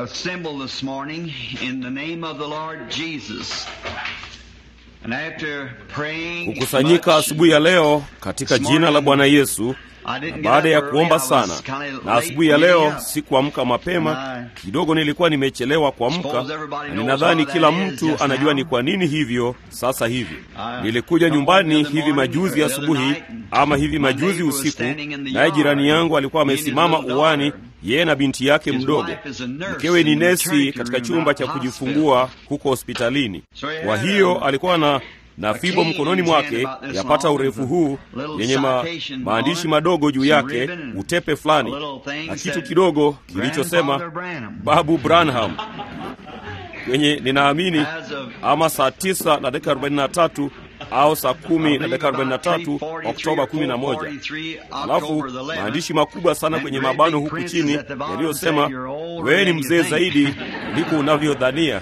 assembled this morning in the name of the Lord Jesus. And after praying kukusanyika much, asubuhi ya leo katika jina la Bwana Yesu. I didn't Na get baada up ya early. kuomba I was sana kinda na late asubuhi ya getting leo up. sikuamka mapema And I kidogo, nilikuwa nimechelewa kuamka, suppose everybody na knows ninadhani how that kila is mtu just anajua now. ni kwa nini hivyo sasa hivi. I Nilikuja come nyumbani home the other hivi morning, majuzi or the other asubuhi night, ama hivi my majuzi neighbor was usiku, standing in the naye jirani yard, yangu alikuwa he and his amesimama little uwani, daughter. yeye na binti yake His mdogo. wife is a nurse Mkewe ni in the nesi maternity katika room chumba at cha the kujifungua huko hospitalini. So he Kwa had hiyo a- alikuwa na na a fimbo cane mkononi in his hand mwake about this yapata long, urefu with a huu little yenye ma, citation maandishi on it, madogo juu some yake, ribbon and utepe fulani a little thing na kitu said, kidogo kilichosema Grandfather Branham. Babu Branham kwenye ninaamini As of ama saa tisa na dakika 43 au saa kumi na dakika 43 Oktoba 11. Alafu maandishi makubwa sana kwenye mabano huku chini yaliyosema wewe ni mzee zaidi kuliko unavyodhania.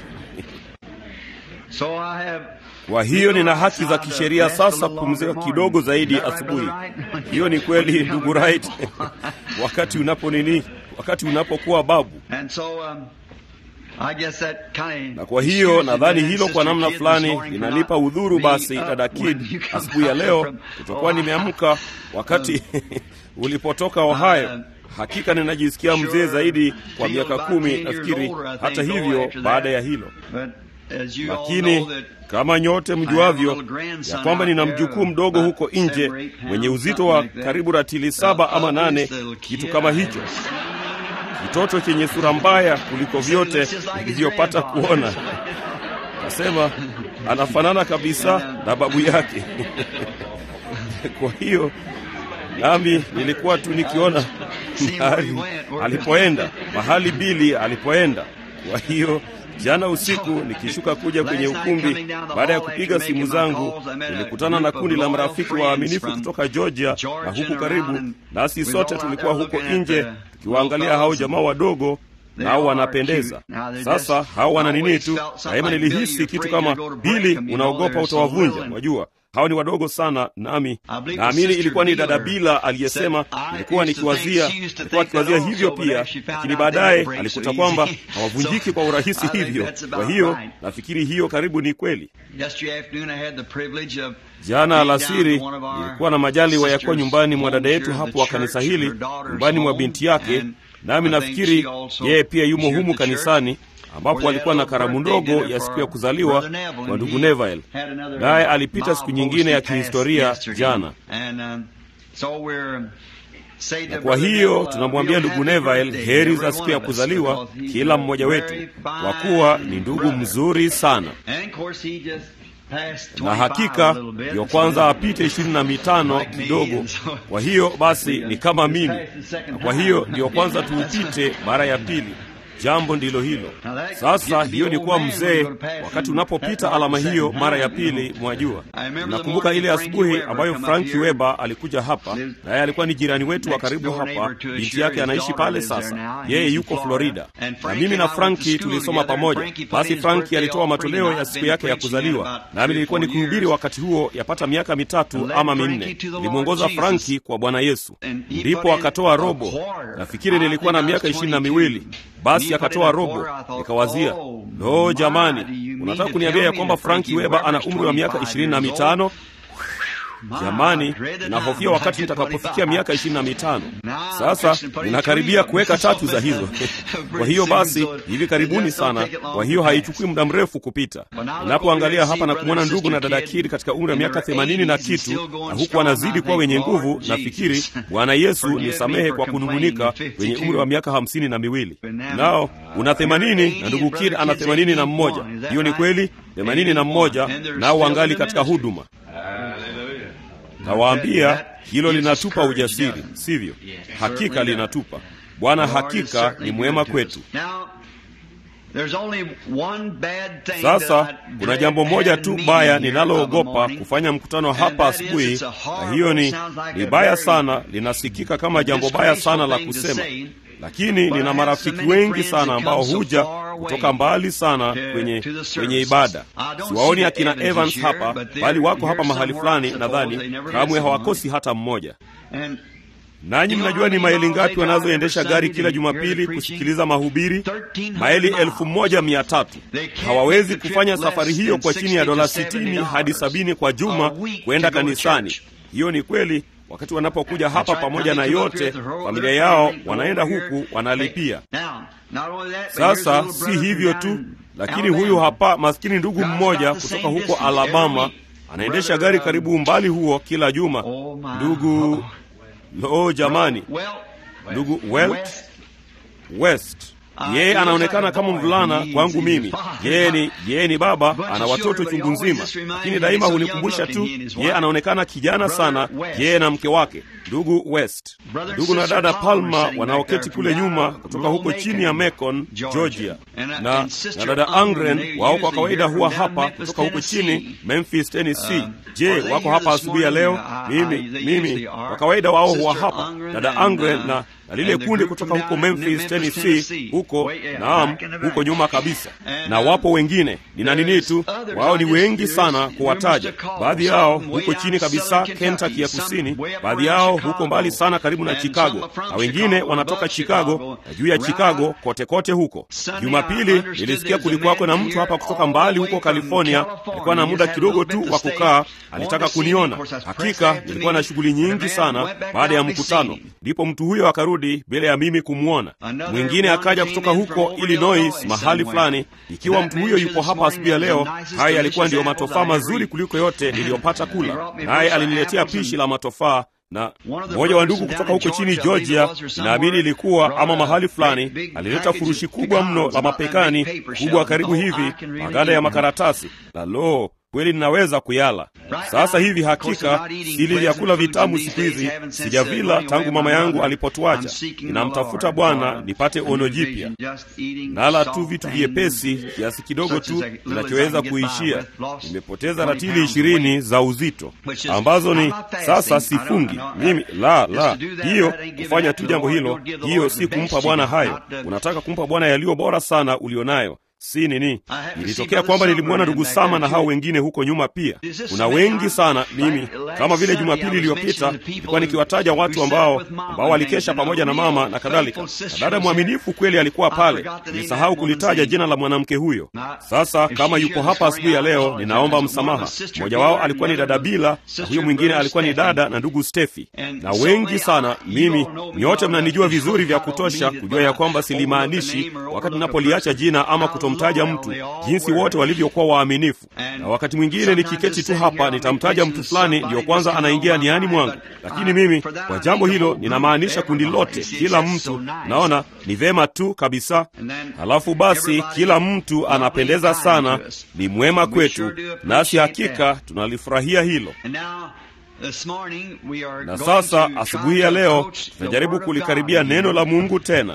So I have Kwa hiyo nina haki za kisheria sasa kupumzika kidogo zaidi asubuhi. Hiyo ni kweli ndugu Wright, wakati unapo nini, wakati unapokuwa babu. And so, um, I guess that kind Na kwa hiyo nadhani hilo kwa namna fulani linanipa udhuru basi, dada Kid, asubuhi ya leo kutokuwa nimeamka wakati ulipotoka Ohio. Hakika ninajisikia mzee zaidi kwa miaka kumi nafikiri, hata hivyo baada ya hilo lakini kama nyote mjuavyo ya kwamba nina mjukuu mdogo huko nje mwenye uzito wa karibu ratili saba ama nane, kitu kama hicho, kitoto chenye sura mbaya kuliko vyote nilivyopata kuona. Nasema anafanana kabisa na babu yake. Kwa hiyo nami nilikuwa tu nikiona mahali alipoenda, mahali Bili alipoenda. Kwa hiyo jana usiku nikishuka kuja kwenye ukumbi, baada ya kupiga simu zangu, nilikutana na kundi la marafiki waaminifu kutoka Georgia na huku karibu nasi, sote tulikuwa huko nje tukiwaangalia hao jamaa wadogo nao wanapendeza. Sasa hao wana nini tu, daima nilihisi kitu kama Bili, unaogopa utawavunja. Wajua hao ni wadogo sana, nami naamini ilikuwa ni dada Bila aliyesema. Ilikuwa nikiwazia, ilikuwa akiwazia hivyo pia, lakini baadaye alikuta kwamba hawavunjiki kwa urahisi hivyo. Kwa hiyo nafikiri hiyo karibu ni kweli. Jana alasiri nilikuwa na majaliwa ya kuwa nyumbani mwa dada yetu hapo wa kanisa hili, nyumbani mwa binti yake, nami nafikiri yeye pia yumo humu kanisani ambapo alikuwa na karamu ndogo ya siku ya kuzaliwa kwa ndugu Neville, naye alipita siku nyingine ya kihistoria jana. Na kwa hiyo tunamwambia ndugu Neville heri za siku ya kuzaliwa kila mmoja wetu, kwa kuwa ni ndugu mzuri sana, na hakika ndiyo kwanza apite ishirini na mitano kidogo. Kwa hiyo basi ni kama mimi, na kwa hiyo ndiyo kwanza tuupite mara ya pili. Jambo ndilo hilo sasa. Hiyo ni kuwa mzee wakati unapopita alama hiyo mara ya pili. Mwajua, nakumbuka ile asubuhi ambayo Franki Weber alikuja hapa, naye alikuwa ni jirani wetu wa karibu hapa. Binti yake anaishi pale sasa, yeye yuko Florida, na mimi na Franki tulisoma pamoja. Basi Franki alitoa matoleo ya siku yake ya kuzaliwa, nami nilikuwa nikihubiri wakati huo yapata miaka mitatu ama minne. Nilimwongoza Franki kwa Bwana Yesu, ndipo akatoa robo. Nafikiri nilikuwa na miaka ishirini na miwili. Basi akatoa robo. Nikawazia, lo, jamani, unataka kuniambia ya kwamba Franki Weber ana umri wa miaka ishirini na mitano? Jamani, ninahofia wakati nitakapofikia miaka ishirini na mitano. Sasa ninakaribia kuweka tatu za hizo kwa hiyo basi, hivi karibuni sana. Kwa hiyo haichukui muda mrefu kupita. Ninapoangalia hapa na kumwona ndugu na dada Kiri katika umri wa miaka themanini na kitu, na huku wanazidi kuwa wenye nguvu, nafikiri Bwana Yesu nisamehe kwa kunung'unika, wenye umri wa miaka hamsini na miwili. Nao una themanini na ndugu Kiri ana themanini na mmoja. Hiyo ni kweli, themanini na mmoja, nao wangali katika huduma. Nawaambia hilo linatupa ujasiri, sivyo? Hakika linatupa. Bwana hakika ni mwema kwetu. Sasa kuna jambo moja tu baya ninaloogopa kufanya mkutano hapa asubuhi, na hiyo ni ni baya sana, linasikika kama jambo baya sana la kusema, lakini nina marafiki wengi sana ambao huja kutoka mbali sana kwenye kwenye ibada. Siwaoni akina Evans hapa, bali wako hapa mahali fulani, nadhani kamwe hawakosi hata mmoja. nanyi mnajua ni maili ngapi wanazoendesha gari kila Jumapili kusikiliza mahubiri? Maili elfu moja mia tatu. Hawawezi kufanya safari hiyo kwa chini ya dola sitini hadi sabini kwa juma kwenda kanisani. Hiyo ni kweli. Wakati wanapokuja hapa pamoja na yote familia yao, wanaenda huku wanalipia. Sasa si hivyo tu, lakini huyu hapa maskini ndugu mmoja kutoka huko Alabama anaendesha gari karibu umbali huo kila juma. Ndugu lo, jamani, ndugu Welt West yeye anaonekana kama mvulana kwangu mimi. Yeye ni yeye ni baba, ana watoto chungu nzima, lakini daima hunikumbusha tu, yeye anaonekana kijana sana, yeye na mke wake ndugu West. Ndugu na dada Palma wanaoketi kule nyuma kutoka huko chini ya Macon, Georgia, na, na dada Angren wao kwa kawaida huwa hapa kutoka huko chini Memphis, Tennessee. Je, wako hapa asubuhi ya leo? Mimi mimi kwa kawaida wao huwa hapa, dada Angren na na lile kundi kutoka huko Memphis, Tennessee, huko naam, huko nyuma kabisa, na wapo wengine nina nini tu, wao ni wengi sana kuwataja. Baadhi yao huko chini kabisa Kentucky ya kusini, baadhi yao huko mbali sana karibu na Chicago, na wengine wanatoka Chicago na juu ya Chicago kote kote huko. Jumapili nilisikia kulikuwako na mtu hapa kutoka mbali huko California, alikuwa na muda kidogo tu wa kukaa, alitaka kuniona. Hakika nilikuwa na shughuli nyingi sana baada ya mkutano, ndipo mtu huyo akarudi bila ya mimi kumwona. Mwingine akaja kutoka huko Illinois mahali fulani. Ikiwa mtu huyo yupo hapa asubuhi ya leo, haya yalikuwa ndiyo matofaa mazuri kuliko yote niliyopata kula, naye aliniletea pishi la matofaa na mmoja wa ndugu kutoka huko chini Georgia, naamini ilikuwa ama mahali fulani, alileta furushi kubwa mno la mapekani kubwa karibu hivi, maganda ya makaratasi, na lo kweli ninaweza kuyala sasa hivi. Hakika sili vyakula vitamu siku hizi, sijavila tangu mama yangu alipotuacha. Ninamtafuta Bwana nipate ono jipya, nala tu vitu vyepesi kiasi kidogo tu kinachoweza kuishia. Nimepoteza ratili ishirini za uzito ambazo ni sasa sifungi mimi. La, la, hiyo kufanya tu jambo hilo, hiyo si kumpa Bwana hayo. Unataka kumpa Bwana yaliyo bora sana ulionayo si nini. Ilitokea kwamba nilimwona ndugu Sama na hao wengine huko nyuma pia. Kuna wengi sana. Mimi kama vile Jumapili iliyopita nilikuwa nikiwataja watu ambao ambao walikesha pamoja na mama na kadhalika, na dada mwaminifu kweli alikuwa pale. Nilisahau kulitaja jina la mwanamke huyo. Sasa kama yuko hapa asubuhi ya leo, ninaomba msamaha. Mmoja wao alikuwa ni dada Bila na huyo mwingine alikuwa ni dada na ndugu Stefi, na wengi sana. Mimi nyote mnanijua vizuri vya kutosha kujua ya kwamba silimaanishi wakati ninapoliacha jina ama kuto mtaja mtu jinsi wote walivyokuwa waaminifu. Na wakati mwingine nikiketi tu hapa nitamtaja mtu fulani, ndiyo kwanza anaingia niani mwangu, lakini mimi kwa jambo hilo ninamaanisha kundi lote, kila mtu. Naona ni vema tu kabisa. Halafu basi, kila mtu anapendeza sana, ni mwema kwetu, nasi hakika tunalifurahia hilo. Na sasa asubuhi ya leo tunajaribu kulikaribia neno la Mungu tena.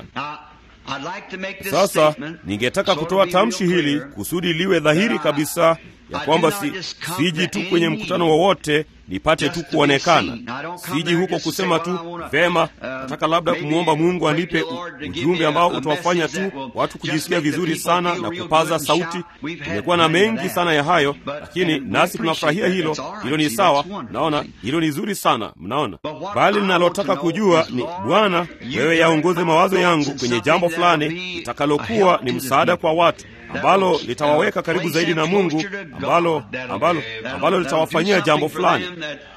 Sasa ningetaka kutoa tamshi hili kusudi liwe dhahiri kabisa ya kwamba si, siji tu kwenye mkutano wowote nipate tu kuonekana. Siji huko kusema tu vema, nataka labda kumwomba Mungu anipe ujumbe ambao utawafanya tu watu kujisikia vizuri sana na kupaza sauti. Tumekuwa na mengi sana ya hayo, lakini nasi tunafurahia hilo. Hilo ni sawa, naona hilo ni zuri sana, mnaona. Bali ninalotaka kujua ni Bwana, wewe yaongoze mawazo yangu kwenye jambo fulani litakalokuwa ni msaada kwa watu ambalo litawaweka karibu zaidi na Mungu, ambalo ambalo ambalo litawafanyia jambo fulani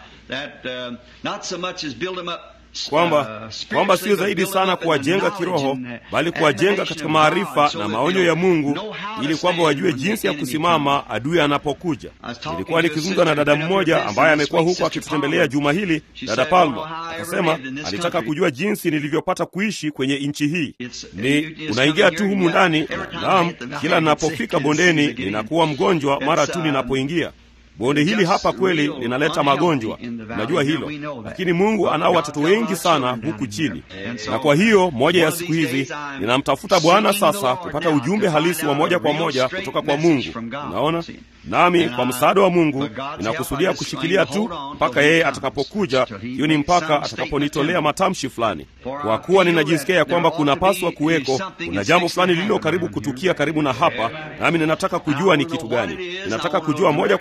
kwamba kwamba sio zaidi sana kuwajenga kiroho, bali kuwajenga katika maarifa na maonyo ya Mungu, ili kwamba wajue jinsi ya kusimama adui anapokuja. Nilikuwa nikizungumza na dada mmoja ambaye amekuwa huko akitutembelea juma hili, dada Palma, akasema alitaka kujua jinsi nilivyopata kuishi kwenye nchi hii. Ni unaingia tu humu ndani. Naam, kila ninapofika bondeni ninakuwa mgonjwa mara tu ninapoingia bonde hili hapa kweli linaleta magonjwa, unajua hilo, lakini Mungu anao watoto wengi sana huku chini, na kwa hiyo moja ya siku hizi ninamtafuta Bwana sasa kupata ujumbe halisi wa moja kwa moja kutoka kwa Mungu. Unaona, nami kwa msaada wa Mungu ninakusudia kushikilia tu mpaka yeye atakapokuja. Hiyo ni mpaka atakaponitolea matamshi fulani, kwa kuwa ninajisikia ya kwamba kunapaswa kuweko, kuna jambo fulani lililo karibu kutukia karibu na hapa, nami ninataka kujua ni kitu gani. Ninataka kujua moja kwa moja kutoka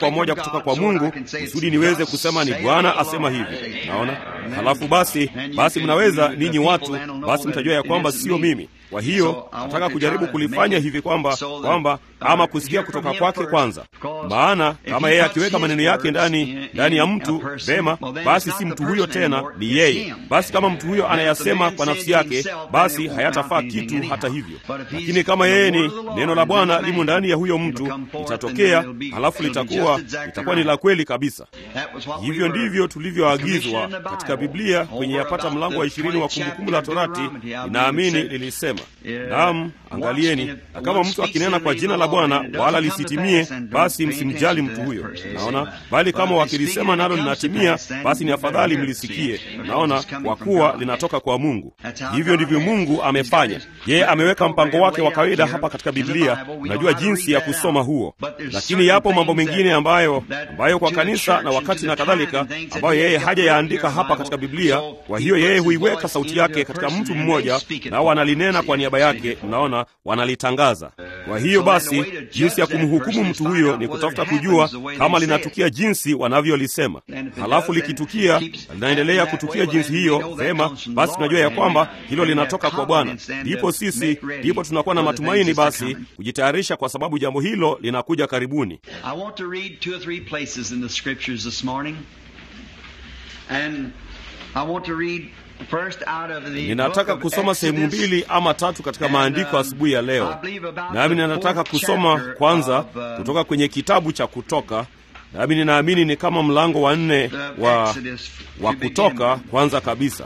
inatoka kwa Mungu, kusudi niweze kusema ni Bwana asema hivi. Naona halafu basi, basi mnaweza ninyi watu, basi mtajua ya kwamba sio mimi. Kwa hiyo nataka kujaribu kulifanya hivi kwamba kwamba ama kusikia kutoka kwake kwanza, maana kama yeye akiweka maneno yake ndani ndani ya mtu vema, basi si mtu huyo tena, ni yeye. Basi kama mtu huyo anayasema kwa nafsi yake, basi hayatafaa kitu hata hivyo. Lakini kama yeye ni neno la Bwana limo ndani ya huyo mtu, litatokea halafu litakuwa litakuwa ni la kweli kabisa. Hivyo ndivyo tulivyoagizwa katika Biblia kwenye yapata mlango wa ishirini wa Kumbukumbu la Torati, inaamini lilisema Naam, angalieni, na kama mtu akinena kwa jina la Bwana wala lisitimie, basi msimjali mtu huyo. Naona, bali kama wakilisema nalo linatimia, basi ni afadhali mlisikie. Naona, kwa kuwa linatoka kwa Mungu. Hivyo ndivyo Mungu amefanya. Yeye ameweka mpango wake wa kawaida hapa katika Biblia. Unajua jinsi ya kusoma huo, lakini yapo mambo mengine ambayo ambayo kwa kanisa na wakati na kadhalika, ambayo yeye hajayaandika hapa katika Biblia. Kwa hiyo yeye huiweka sauti yake katika mtu mmoja, nao analinena kwa niaba yake. Mnaona, wanalitangaza. Kwa hiyo basi, jinsi ya kumhukumu mtu huyo ni kutafuta kujua kama linatukia jinsi wanavyolisema. Halafu likitukia, linaendelea kutukia jinsi hiyo, vema, basi tunajua ya kwamba hilo linatoka kwa Bwana. Ndipo sisi, ndipo tunakuwa na matumaini basi kujitayarisha, kwa sababu jambo hilo linakuja karibuni. Ninataka kusoma sehemu mbili ama tatu katika maandiko asubuhi ya leo, nami ninataka kusoma kwanza kutoka kwenye kitabu cha Kutoka, nami ninaamini ni kama mlango wa nne wa, wa Kutoka kwanza kabisa.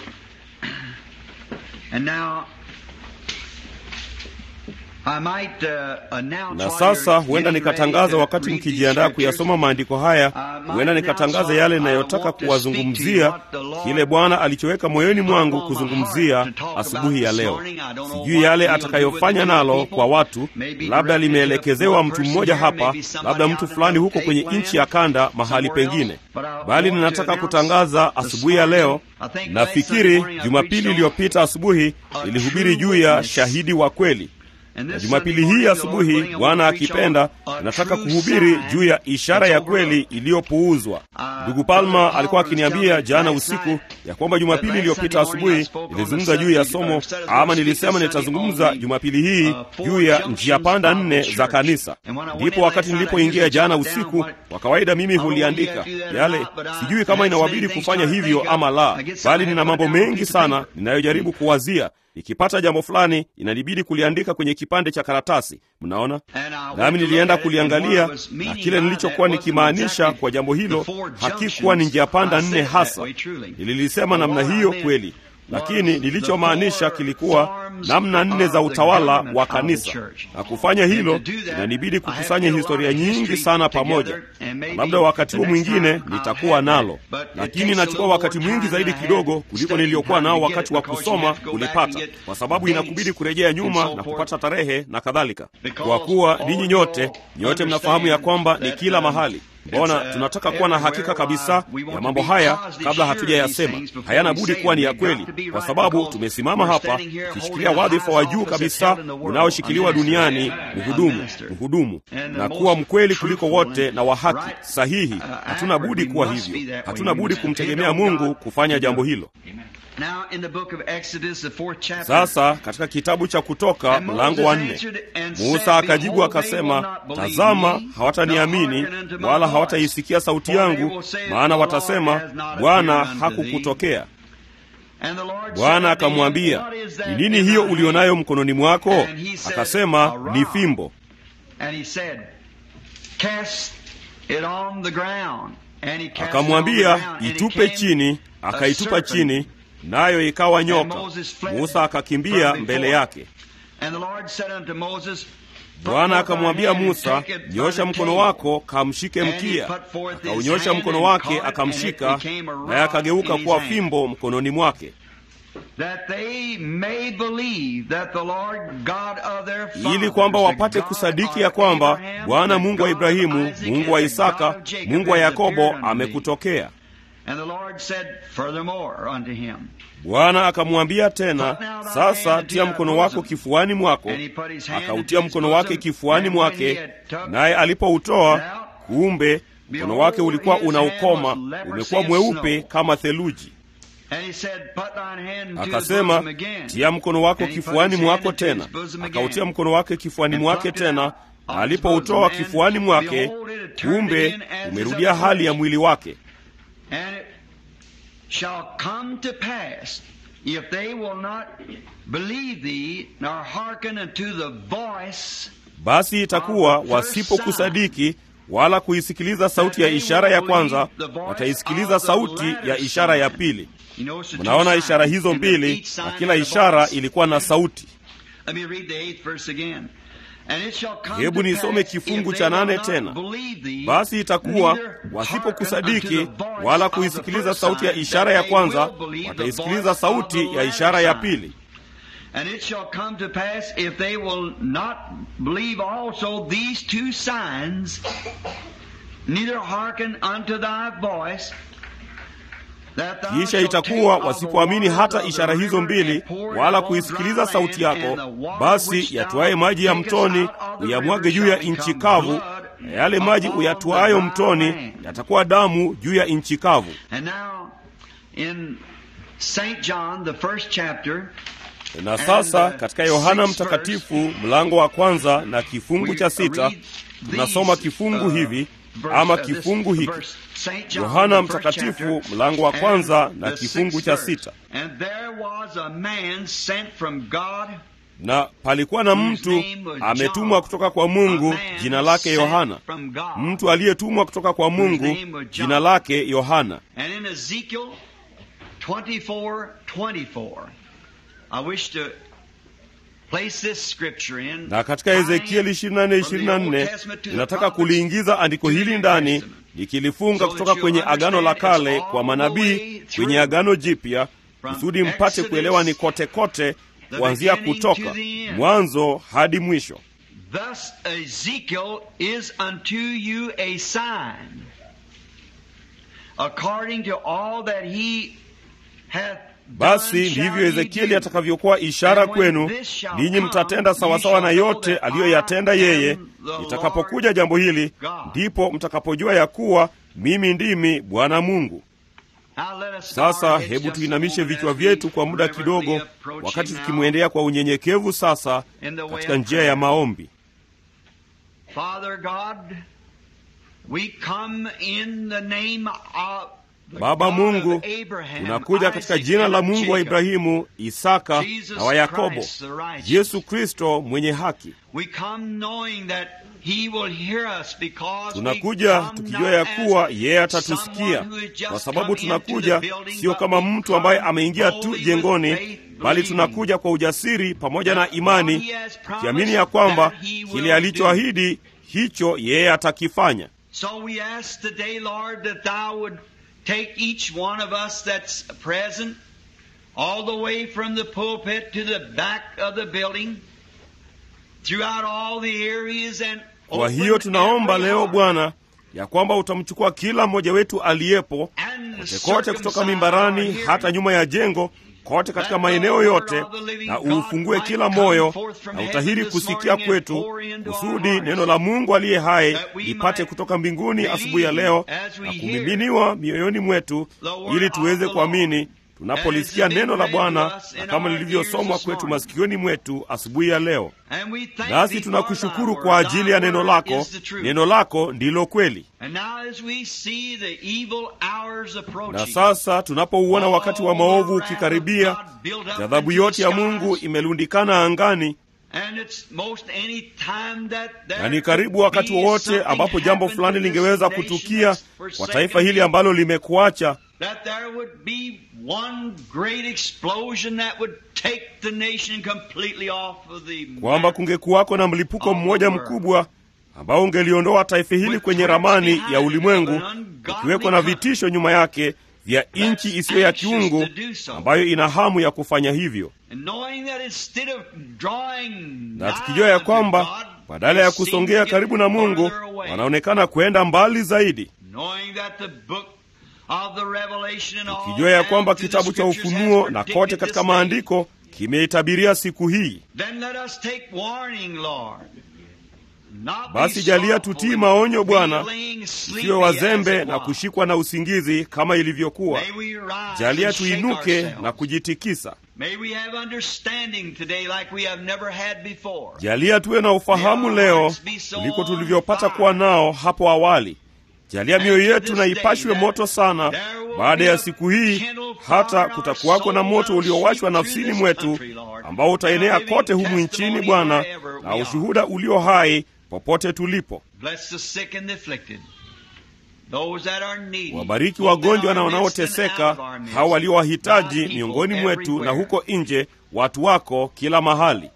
Na sasa huenda nikatangaza, wakati mkijiandaa kuyasoma maandiko haya, huenda nikatangaza yale ninayotaka kuwazungumzia, kile Bwana alichoweka moyoni mwangu kuzungumzia asubuhi ya leo. Sijui yale atakayofanya nalo kwa watu, labda limeelekezewa mtu mmoja hapa, labda mtu fulani huko kwenye nchi ya kanda, mahali pengine, bali ninataka kutangaza asubuhi ya leo. Nafikiri Jumapili iliyopita asubuhi nilihubiri juu ya shahidi wa kweli na Jumapili hii asubuhi, Bwana akipenda, nataka kuhubiri juu ya ishara ya kweli iliyopuuzwa. Ndugu Palma alikuwa akiniambia jana usiku ya kwamba Jumapili iliyopita asubuhi nilizungumza juu ya somo, ama nilisema nitazungumza Jumapili hii juu ya njia panda nne za kanisa. Ndipo wakati nilipoingia jana usiku, kwa kawaida mimi huliandika yale, sijui kama inawabidi kufanya hivyo ama la, bali nina mambo mengi sana ninayojaribu kuwazia ikipata jambo fulani inanibidi kuliandika kwenye kipande cha karatasi. Mnaona, nami nilienda kuliangalia, na kile nilichokuwa nikimaanisha kwa jambo hilo hakikuwa ni njia panda nne hasa. Nililisema namna hiyo kweli, lakini nilichomaanisha kilikuwa namna nne za utawala wa kanisa, na kufanya hilo inanibidi kukusanya historia nyingi sana pamoja, na labda wakati huo mwingine nitakuwa nalo, lakini nachukua wakati mwingi zaidi kidogo kuliko niliyokuwa nao wakati wa kusoma kulipata, kwa sababu inakubidi kurejea nyuma na kupata tarehe na kadhalika, kwa kuwa ninyi nyote nyote mnafahamu ya kwamba ni kila mahali Mbona tunataka kuwa na hakika kabisa ya mambo haya kabla hatujayasema. Hayana budi kuwa ni ya kweli, kwa sababu tumesimama hapa tukishikilia wadhifa wa juu kabisa unaoshikiliwa duniani, mhudumu, mhudumu, na kuwa mkweli kuliko wote na wa haki sahihi. Hatuna budi kuwa hivyo, hatuna budi kumtegemea Mungu kufanya jambo hilo. Sasa katika kitabu cha Kutoka mlango wa nne, Musa akajibu akasema, tazama, hawataniamini wala hawataisikia sauti yangu, maana watasema, Bwana hakukutokea. Bwana akamwambia, ni nini hiyo ulionayo mkononi mwako? Akasema, ni fimbo. Akamwambia, itupe chini. Akaitupa chini, nayo ikawa nyoka. Musa akakimbia mbele yake. Bwana akamwambia Musa, nyosha mkono wako kamshike mkia. Akaunyosha mkono wake akamshika, naye akageuka kuwa fimbo mkononi mwake. ili kwamba wapate kusadiki ya kwamba Bwana Mungu wa Ibrahimu, Mungu wa Isaka, Mungu wa Yakobo amekutokea. Bwana akamwambia tena, sasa tia mkono wako kifuani mwako. Akautia mkono wake kifuani mwake, naye alipoutoa, kumbe mkono wake ulikuwa unaukoma, umekuwa mweupe kama theluji. Akasema, tia mkono wako kifuani mwako tena. Akautia mkono wake kifuani mwake tena, na alipoutoa kifuani mwake, kumbe umerudia hali ya mwili wake. Basi itakuwa wasipokusadiki wala kuisikiliza sauti ya ishara ya kwanza, wataisikiliza sauti ya ishara ya pili. Mnaona ishara hizo mbili, na kila ishara ilikuwa na sauti. Hebu nisome kifungu cha nane tena. Basi itakuwa wasipokusadiki wala kuisikiliza sauti ya ishara ya kwanza, wataisikiliza sauti ya ishara ya pili. And it shall come to pass if they will not believe also these two signs, neither hearken unto thy voice. Kisha itakuwa wasipoamini hata ishara hizo mbili wala kuisikiliza sauti yako, basi yatwaye maji ya mtoni uyamwage juu ya nchi kavu, na yale maji uyatwayo mtoni yatakuwa damu juu ya nchi kavu. Na sasa katika Yohana Mtakatifu mlango wa kwanza na kifungu cha sita tunasoma kifungu hivi ama kifungu hiki Yohana Mtakatifu mlango wa kwanza na kifungu cha sita. Na palikuwa na mtu ametumwa kutoka kwa Mungu, jina lake Yohana. Mtu aliyetumwa kutoka kwa Mungu, jina lake Yohana. Na katika Ezekieli 24:24 ninataka kuliingiza andiko hili ndani nikilifunga kutoka kwenye Agano la Kale kwa manabii kwenye Agano Jipya, kusudi mpate kuelewa ni kote kote, kuanzia Kutoka mwanzo hadi mwisho. Thus Ezekiel is unto you a sign according to all that he hath basi ndivyo Ezekieli atakavyokuwa ishara kwenu, ninyi mtatenda sawasawa na yote aliyoyatenda yeye. Itakapokuja jambo hili, ndipo mtakapojua ya kuwa mimi ndimi Bwana Mungu. Sasa hebu tuinamishe vichwa vyetu kwa muda kidogo, wakati tukimwendea kwa unyenyekevu sasa katika njia ya maombi. Baba Mungu, tunakuja katika jina la Mungu wa Ibrahimu, Isaka na wa Yakobo, Yesu Kristo mwenye haki. Tunakuja tukijua ya kuwa yeye atatusikia, kwa sababu tunakuja sio kama mtu ambaye ameingia tu jengoni, bali tunakuja kwa ujasiri pamoja na imani, tukiamini ya kwamba kile alichoahidi hicho yeye atakifanya. Take each one of us that's present, all the way from the pulpit to the back of the building, throughout all the areas and kwa hiyo tunaomba leo Bwana ya kwamba utamchukua kila mmoja wetu aliyepo kote kote, kutoka mimbarani hata nyuma ya jengo, kote katika maeneo yote, na uufungue kila moyo na utahiri kusikia kwetu, kusudi neno la Mungu aliye hai lipate kutoka mbinguni asubuhi ya leo na kumiminiwa mioyoni mwetu, ili tuweze kuamini tunapolisikia neno la Bwana na kama lilivyosomwa kwetu masikioni mwetu asubuhi ya leo. Nasi tunakushukuru kwa ajili ya neno lako. Neno lako ndilo kweli. Na sasa tunapouona wakati wa maovu ukikaribia, ghadhabu yote ya Mungu imelundikana angani, na ni karibu wakati wowote ambapo jambo fulani lingeweza kutukia kwa taifa hili ambalo limekuacha kwamba kungekuwako na mlipuko mmoja mkubwa ambao ungeliondoa taifa hili kwenye ramani ya ulimwengu, ukiwekwa na vitisho nyuma yake vya nchi isiyo ya kiungu ambayo ina hamu ya kufanya hivyo, na tukijua ya kwamba badala ya kusongea karibu na Mungu wanaonekana kwenda mbali zaidi tukijua ya kwamba kitabu cha Ufunuo na kote katika maandiko kimeitabiria siku hii. Basi jalia tutii maonyo Bwana, tusiwe wazembe na kushikwa na usingizi kama ilivyokuwa. Jalia tuinuke na kujitikisa. Jalia tuwe na ufahamu leo kuliko tulivyopata kuwa nao hapo awali. Jalia mioyo yetu na ipashwe moto sana baada ya siku hii, hata kutakuwako na moto uliowashwa nafsini mwetu ambao utaenea kote humu nchini, Bwana, na ushuhuda ulio hai popote tulipo. Wabariki wagonjwa na wanaoteseka, hao walio wahitaji miongoni mwetu na huko nje, watu wako kila mahali.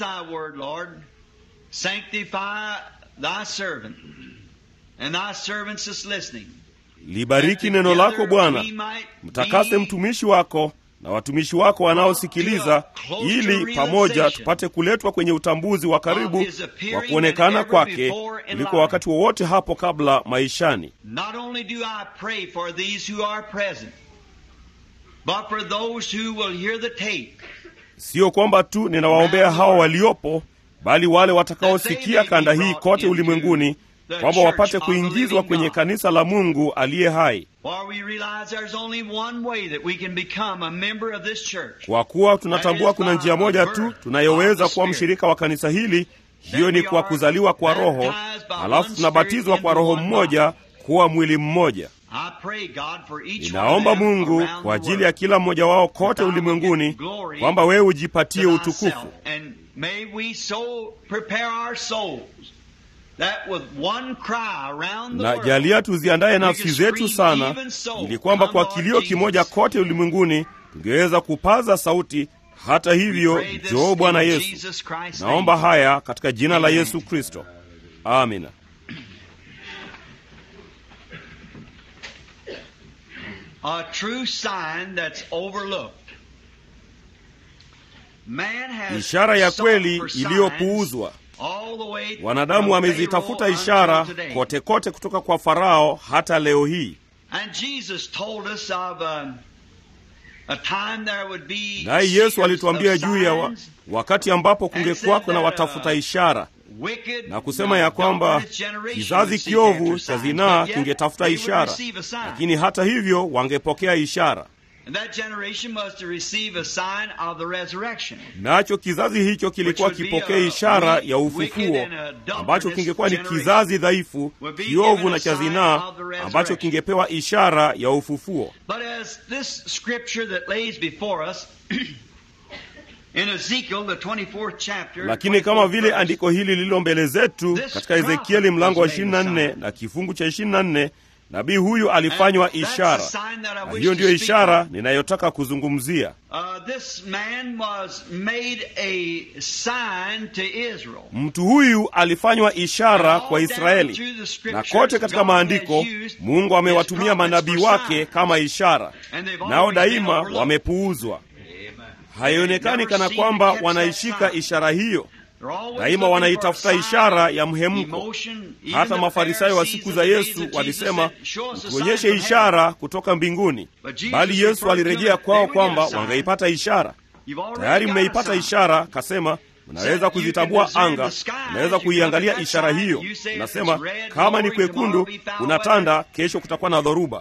Libariki neno lako Bwana, mtakase mtumishi wako na watumishi wako wanaosikiliza, ili pamoja tupate kuletwa kwenye utambuzi wa karibu wa kuonekana kwake kuliko wakati wowote hapo kabla maishani. Siyo kwamba tu ninawaombea hawa waliopo, bali wale watakaosikia kanda hii kote ulimwenguni kwamba wapate kuingizwa kwenye kanisa la Mungu aliye hai, kwa kuwa tunatambua kuna njia moja tu tunayoweza kuwa mshirika wa kanisa hili. Hiyo ni kwa kuzaliwa kwa Roho, halafu tunabatizwa kwa Roho mmoja kuwa mwili mmoja. Ninaomba Mungu kwa ajili ya kila mmoja wao kote ulimwenguni, kwamba wewe ujipatie utukufu na jalia tuziandaye nafsi zetu sana, ili kwamba kwa kilio kimoja kote ulimwenguni tungeweza kupaza sauti, hata hivyo, njoo Bwana Yesu. Naomba haya katika jina la Yesu Kristo, amina. Ishara ya kweli iliyopuuzwa. Wanadamu wamezitafuta ishara kote kote, kutoka kwa Farao hata leo hii. Naye Yesu alituambia juu ya wa, wakati ambapo kungekuwako na watafuta ishara, na kusema ya kwamba kizazi kiovu cha zinaa kingetafuta ishara, lakini hata hivyo wangepokea ishara nacho kizazi hicho kilikuwa kipokea ishara ya ufufuo, ambacho kingekuwa ni kizazi dhaifu, kiovu na cha zinaa, ambacho kingepewa ishara ya ufufuo. Lakini kama vile andiko hili lililo mbele zetu katika Ezekieli mlango wa 24 na kifungu cha 24 nabii huyu alifanywa ishara, na hiyo ndiyo ishara ninayotaka kuzungumzia. Mtu huyu alifanywa ishara kwa Israeli, na kote katika maandiko Mungu amewatumia manabii wake kama ishara, nao daima wamepuuzwa. Haionekani kana kwamba wanaishika ishara hiyo daima wanaitafuta ishara ya mhemko. Hata Mafarisayo wa siku za Yesu walisema, tuonyeshe ishara kutoka mbinguni, bali Yesu alirejea kwao kwamba wangeipata ishara. Tayari mmeipata ishara, kasema mnaweza kuzitambua anga, mnaweza kuiangalia ishara hiyo. Nasema kama ni kwekundu, unatanda, kesho kutakuwa na dhoruba.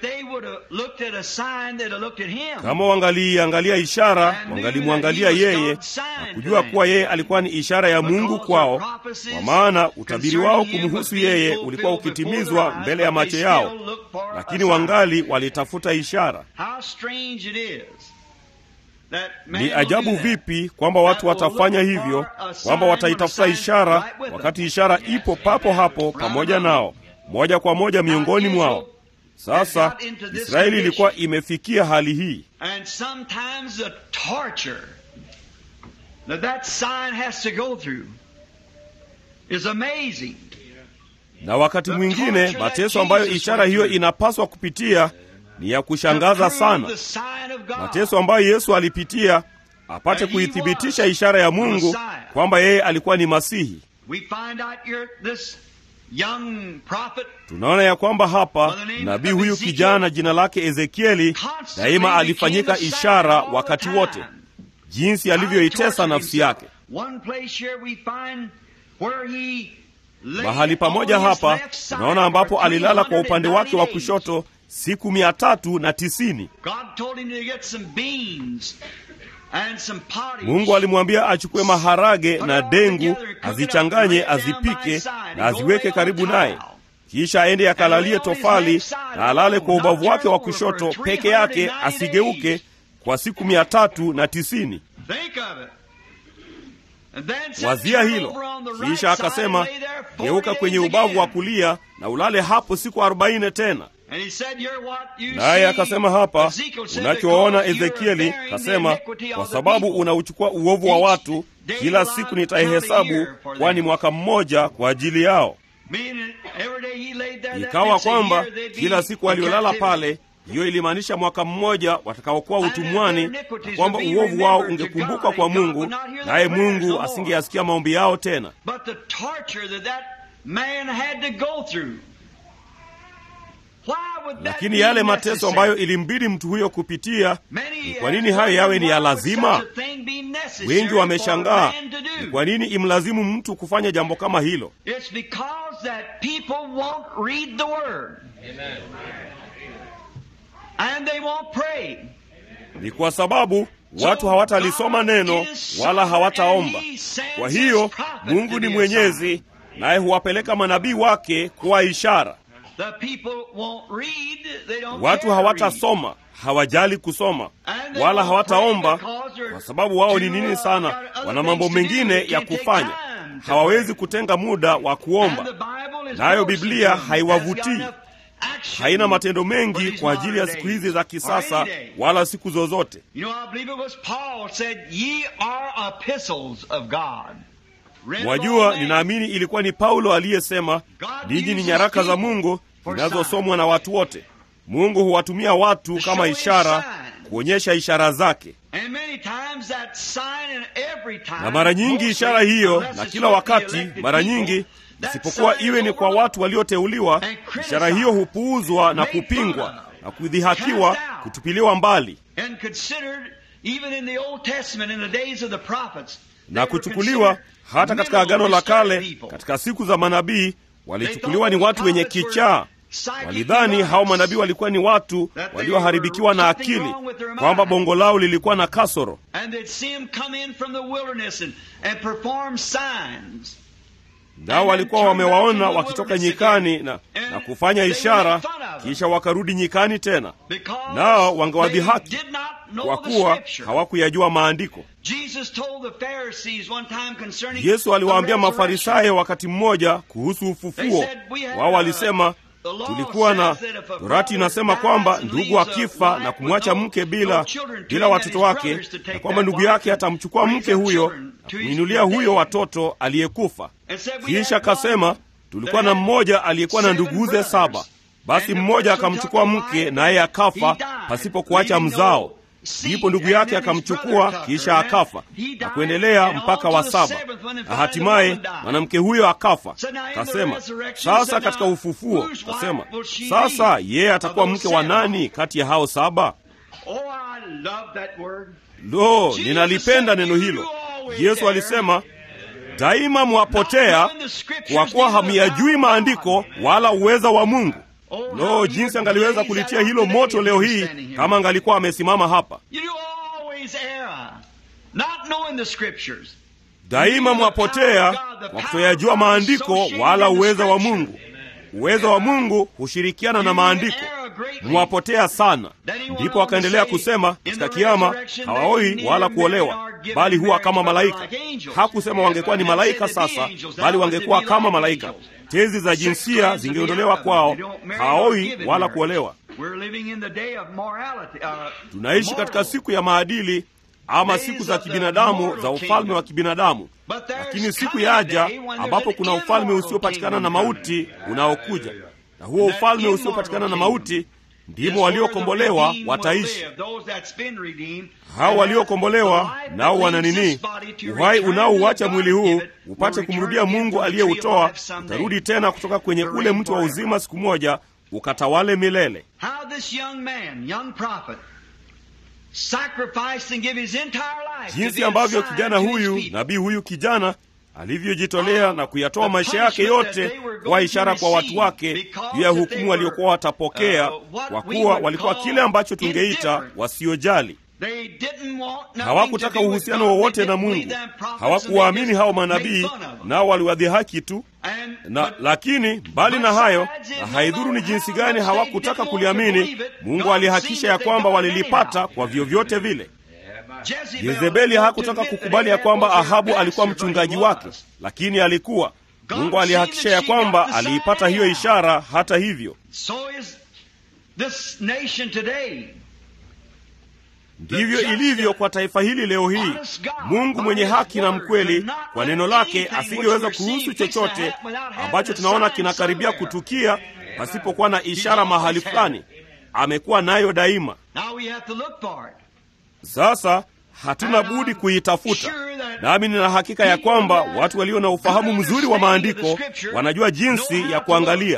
Kama wangaliiangalia ishara, wangalimwangalia yeye na kujua kuwa yeye alikuwa ni ishara ya Mungu kwao, kwa maana utabiri wao kumhusu yeye ulikuwa ukitimizwa mbele ya macho yao, lakini wangali walitafuta ishara. Ni ajabu vipi kwamba watu watafanya hivyo, kwamba wataitafuta ishara wakati ishara ipo papo hapo pamoja nao, moja kwa moja miongoni mwao. Sasa Israeli ilikuwa imefikia hali hii, na wakati mwingine mateso ambayo ishara hiyo inapaswa kupitia ni ya kushangaza sana. Mateso ambayo Yesu alipitia apate kuithibitisha ishara ya Mungu kwamba yeye alikuwa ni Masihi. Tunaona ya kwamba hapa nabii huyu kijana jina lake Ezekieli daima alifanyika ishara wakati wote, jinsi alivyoitesa nafsi yake. mahali pamoja hapa unaona ambapo alilala kwa upande wake wa kushoto siku mia tatu na tisini mungu alimwambia achukue maharage na dengu azichanganye azipike na aziweke karibu naye kisha aende akalalie tofali na alale kwa ubavu wake wa kushoto peke yake asigeuke kwa siku mia tatu na tisini wazia hilo kisha akasema geuka kwenye ubavu wa kulia na ulale hapo siku arobaini tena naye akasema hapa unachoona ezekieli kasema kwa sababu unauchukua uovu wa watu kila siku nitaihesabu kwani mwaka mmoja kwa ajili yao ikawa kwamba kila siku waliolala pale hiyo ilimaanisha mwaka mmoja watakaokuwa utumwani na kwamba uovu wao ungekumbukwa kwa mungu naye mungu asingeyasikia maombi yao tena lakini yale mateso ambayo ilimbidi mtu huyo kupitia ni kwa nini hayo yawe ni ya lazima wengi wameshangaa ni kwa nini imlazimu mtu kufanya jambo kama hilo ni kwa sababu watu hawatalisoma neno wala hawataomba kwa hiyo mungu ni mwenyezi naye huwapeleka manabii wake kuwa ishara watu hawatasoma hawajali kusoma wala hawataomba kwa sababu wao ni nini sana wana mambo mengine ya kufanya hawawezi kutenga muda wa kuomba nayo biblia haiwavutii haina matendo mengi kwa ajili ya siku hizi za kisasa wala siku zozote mwajua ninaamini ilikuwa ni paulo aliyesema ninyi ni nyaraka za mungu zinazosomwa na watu wote mungu huwatumia watu kama ishara kuonyesha ishara zake na mara nyingi ishara hiyo na kila wakati mara nyingi isipokuwa iwe ni kwa watu walioteuliwa ishara hiyo hupuuzwa na kupingwa na kudhihakiwa kutupiliwa mbali na kuchukuliwa hata katika agano la kale katika siku za manabii walichukuliwa ni watu wenye kichaa walidhani hao manabii walikuwa ni watu walioharibikiwa na akili kwamba bongo lao lilikuwa na kasoro nao walikuwa wamewaona wakitoka nyikani na, na kufanya ishara kisha wakarudi nyikani tena nao wangewadhihaki kwa kuwa hawakuyajua maandiko yesu aliwaambia mafarisayo wakati mmoja kuhusu ufufuo wao walisema tulikuwa na torati inasema kwamba ndugu akifa na kumwacha mke bila bila watoto wake na kwamba ndugu yake atamchukua mke huyo na kumwinulia huyo watoto aliyekufa kisha akasema tulikuwa na mmoja aliyekuwa na nduguze saba basi mmoja akamchukua mke naye akafa pasipo kuacha mzao ndipo ndugu yake akamchukua kisha akafa na kuendelea mpaka wa saba na hatimaye mwanamke huyo akafa kasema sasa katika ufufuo kasema sasa yeye atakuwa mke wa nani kati ya hao saba lo ninalipenda neno hilo yesu alisema daima mwapotea kwa kuwa hamyajui maandiko wala uweza wa mungu lo no, jinsi angaliweza kulitia hilo moto leo hii kama angalikuwa amesimama hapa daima mwapotea kwa kutoyajua maandiko wala uweza wa mungu uweza wa mungu hushirikiana na maandiko mwapotea sana ndipo akaendelea kusema katika kiama hawaoi wala kuolewa bali huwa kama malaika hakusema wangekuwa ni malaika sasa bali wangekuwa kama malaika tezi za jinsia zingeondolewa kwao hawaoi wala kuolewa tunaishi katika siku ya maadili ama siku za kibinadamu za ufalme wa kibinadamu lakini siku yaja ambapo kuna ufalme usiopatikana na mauti unaokuja na huo ufalme usiopatikana na mauti ndimo waliokombolewa wataishi hao waliokombolewa nao wana nini uhai unaouacha mwili huu upate kumrudia mungu aliyeutoa utarudi tena kutoka kwenye ule mti wa uzima siku moja ukatawale milele jinsi ambavyo kijana huyu nabii huyu kijana alivyojitolea na kuyatoa maisha yake yote kwa ishara kwa watu wake juu ya hukumu waliokuwa watapokea, kwa kuwa walikuwa kile ambacho tungeita wasiojali. Hawakutaka uhusiano wowote na Mungu, hawakuwaamini hao manabii, nao waliwadhihaki tu na lakini mbali na hayo, na haidhuru ni jinsi gani hawakutaka kuliamini, Mungu alihakisha ya kwamba walilipata kwa vyovyote vile. Yezebeli hakutaka kukubali ya kwamba Ahabu alikuwa mchungaji wake, lakini alikuwa. Mungu alihakisha ya kwamba aliipata hiyo ishara. Hata hivyo, ndivyo ilivyo kwa taifa hili leo hii. Mungu mwenye haki na mkweli, kwa neno lake asingeweza kuruhusu chochote ambacho tunaona kinakaribia kutukia pasipokuwa na ishara mahali fulani. Amekuwa nayo daima. Sasa hatuna budi kuitafuta, nami nina hakika ya kwamba watu walio na ufahamu mzuri wa maandiko wanajua jinsi ya kuangalia.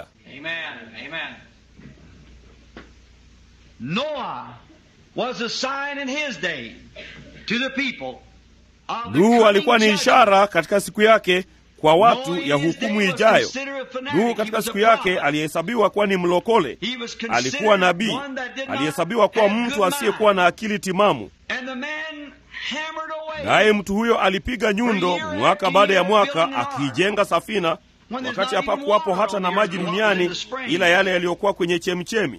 Nuhu alikuwa ni ishara katika siku yake kwa watu ya hukumu ijayo. Nuhu katika siku yake alihesabiwa kuwa ni mlokole, alikuwa nabii, alihesabiwa kuwa mtu asiyekuwa na akili timamu. Naye mtu huyo alipiga nyundo mwaka baada ya mwaka akiijenga safina, wakati hapakuwapo hata na maji duniani ila yale yaliyokuwa kwenye chemchemi.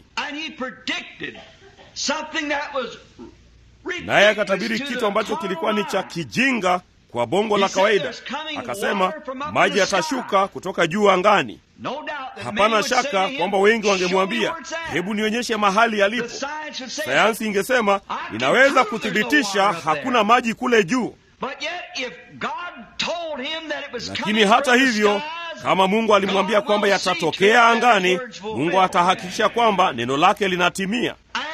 Naye akatabiri kitu ambacho kilikuwa ni cha kijinga kwa bongo la kawaida. Akasema maji yatashuka kutoka juu angani. Hapana shaka kwamba wengi wangemwambia, hebu nionyeshe mahali yalipo. Sayansi ingesema inaweza kuthibitisha hakuna maji kule juu. Lakini hata hivyo, kama Mungu alimwambia kwamba yatatokea angani, Mungu atahakikisha kwamba neno lake linatimia.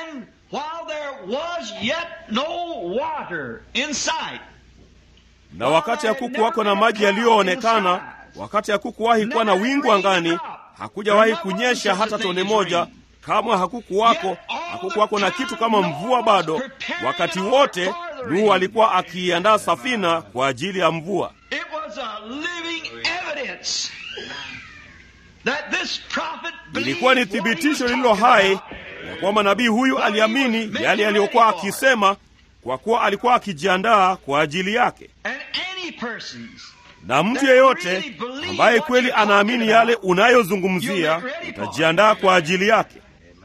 Na wakati hakukuwako na maji yaliyoonekana, wakati hakukuwahi kuwa na wingu angani, hakujawahi kunyesha hata tone moja, kamwe hakukuwako, hakukuwako na kitu kama mvua bado. Wakati wote Nuhu alikuwa akiiandaa safina kwa ajili ya mvua. Ilikuwa ni thibitisho lililo hai ya kwamba nabii huyu aliamini yale aliyokuwa akisema, kwa kuwa alikuwa akijiandaa kwa ajili yake. Na mtu yeyote ambaye kweli anaamini yale unayozungumzia, utajiandaa kwa ajili yake.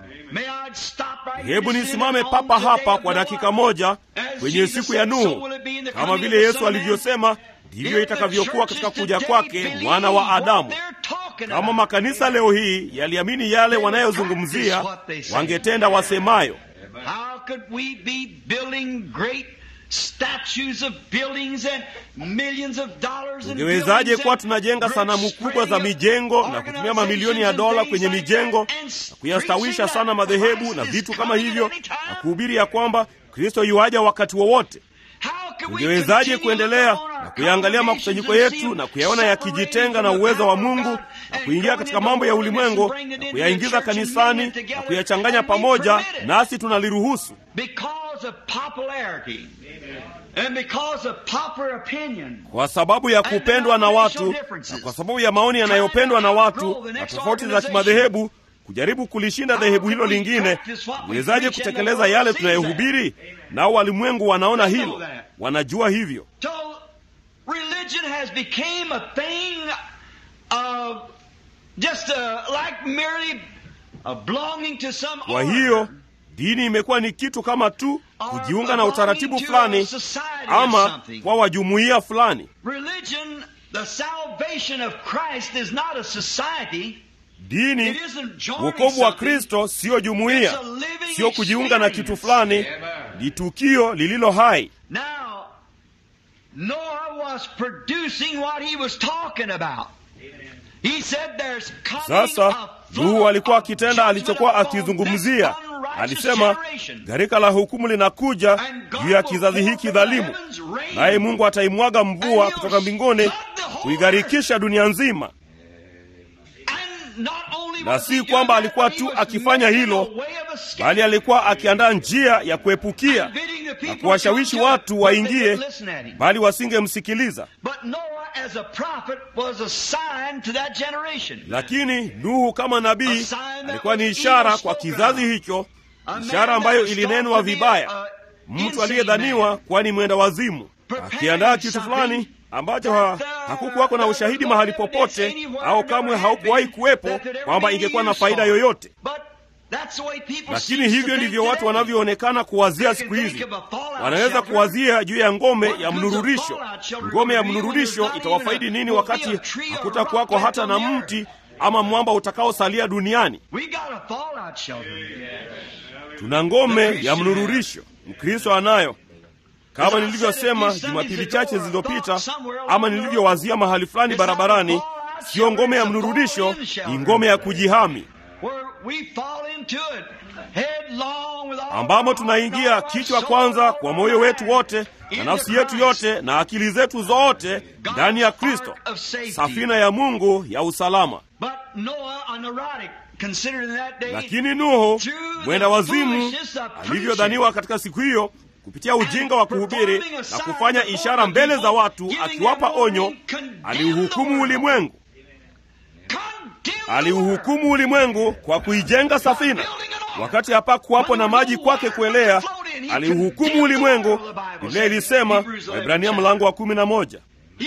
Hebu nisimame papa hapa kwa dakika moja kwenye siku ya Nuhu. Kama vile Yesu alivyosema, ndivyo itakavyokuwa katika kuja kwake mwana wa Adamu. Kama makanisa leo hii yaliamini yale wanayozungumzia, wangetenda wasemayo. Tungewezaje kuwa tunajenga sanamu kubwa za mijengo na kutumia mamilioni ya dola kwenye mijengo na kuyastawisha sana madhehebu na vitu kama hivyo na kuhubiri ya kwamba Kristo yuaja wakati wowote? Tungewezaje kuendelea na kuyaangalia makusanyiko yetu na kuyaona yakijitenga na uwezo wa Mungu na kuingia katika mambo ya ulimwengu na kuyaingiza kanisani na kuyachanganya pamoja, nasi tunaliruhusu kwa sababu ya kupendwa na watu na kwa sababu ya maoni yanayopendwa na watu na tofauti za kimadhehebu kujaribu kulishinda dhehebu hilo lingine. Uwezaje kutekeleza yale tunayohubiri? Nao walimwengu wanaona hilo, wanajua hivyo. Kwa hiyo dini imekuwa ni kitu kama tu kujiunga na utaratibu fulani ama kwa wajumuiya fulani. Dini, wokovu wa Kristo siyo jumuiya, siyo kujiunga na kitu fulani, ni tukio lililo hai. Sasa Nuhu alikuwa akitenda alichokuwa akizungumzia. Alisema gharika la hukumu linakuja juu ya kizazi hiki dhalimu, naye Mungu ataimwaga mvua kutoka mbinguni kuigharikisha dunia nzima. Na si kwamba alikuwa tu akifanya hilo, bali alikuwa akiandaa njia ya kuepukia na kuwashawishi watu waingie, bali wasingemsikiliza. Lakini Nuhu kama nabii alikuwa ni ishara kwa kizazi hicho, ishara ambayo ilinenwa vibaya, mtu aliyedhaniwa kuwa ni mwenda wazimu, akiandaa kitu fulani ambacho ha, hakukuwako na ushahidi mahali popote au kamwe haukuwahi kuwepo kwamba ingekuwa na faida yoyote. Lakini hivyo ndivyo watu wanavyoonekana kuwazia siku hizi. Wanaweza kuwazia juu ya ngome ya mnururisho. Ngome ya mnururisho itawafaidi nini wakati hakutakuwako hata na mti ama mwamba utakaosalia duniani? Tuna ngome ya mnururisho, Mkristo anayo kama nilivyosema Jumapili chache zilizopita, ama nilivyowazia mahali fulani barabarani, siyo ngome ya mnururisho, ni ngome ya kujihami, ambamo tunaingia kichwa kwanza kwa moyo wetu wote na nafsi yetu yote na akili zetu zote ndani ya Kristo, safina ya Mungu ya usalama. Lakini Nuhu mwenda wazimu alivyodhaniwa katika siku hiyo kupitia ujinga wa kuhubiri na kufanya ishara mbele za watu, akiwapa onyo, aliuhukumu ulimwengu. Aliuhukumu ulimwengu kwa kuijenga safina, wakati hapakuwapo na maji kwake kuelea. Aliuhukumu ulimwengu. Biblia ilisema, Waebrania mlango wa kumi na moja,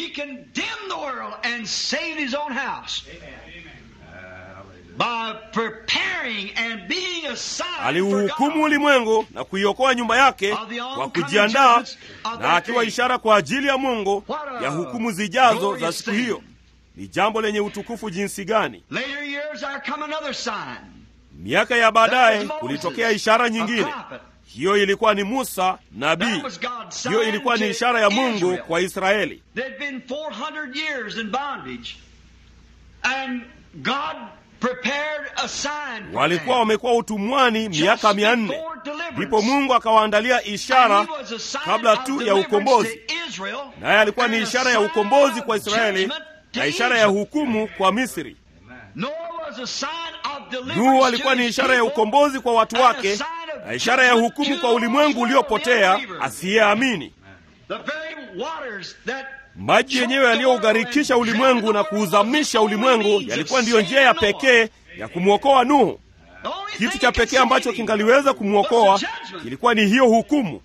aliuhukumu ulimwengu na kuiokoa nyumba yake kwa kujiandaa na akiwa ishara kwa ajili ya Mungu ya hukumu zijazo za siku hiyo. Ni jambo lenye utukufu jinsi gani! Miaka ya baadaye kulitokea ishara nyingine. Hiyo ilikuwa ni Musa nabii. Hiyo ilikuwa ni ishara ya Mungu kwa Israeli. Walikuwa wamekuwa utumwani miaka mia nne, ndipo Mungu akawaandalia ishara kabla tu ya ukombozi, naye alikuwa ni ishara ya ukombozi kwa Israeli na ishara ya hukumu kwa Misri. Nuhu alikuwa ni ishara ya ukombozi kwa watu wake na ishara ya hukumu kwa ulimwengu uliopotea asiyeamini. Maji yenyewe yaliyougarikisha ulimwengu na kuuzamisha ulimwengu yalikuwa ndiyo njia ya pekee ya kumwokoa Nuhu. Kitu cha pekee ambacho kingaliweza kumwokoa kilikuwa ni hiyo hukumu.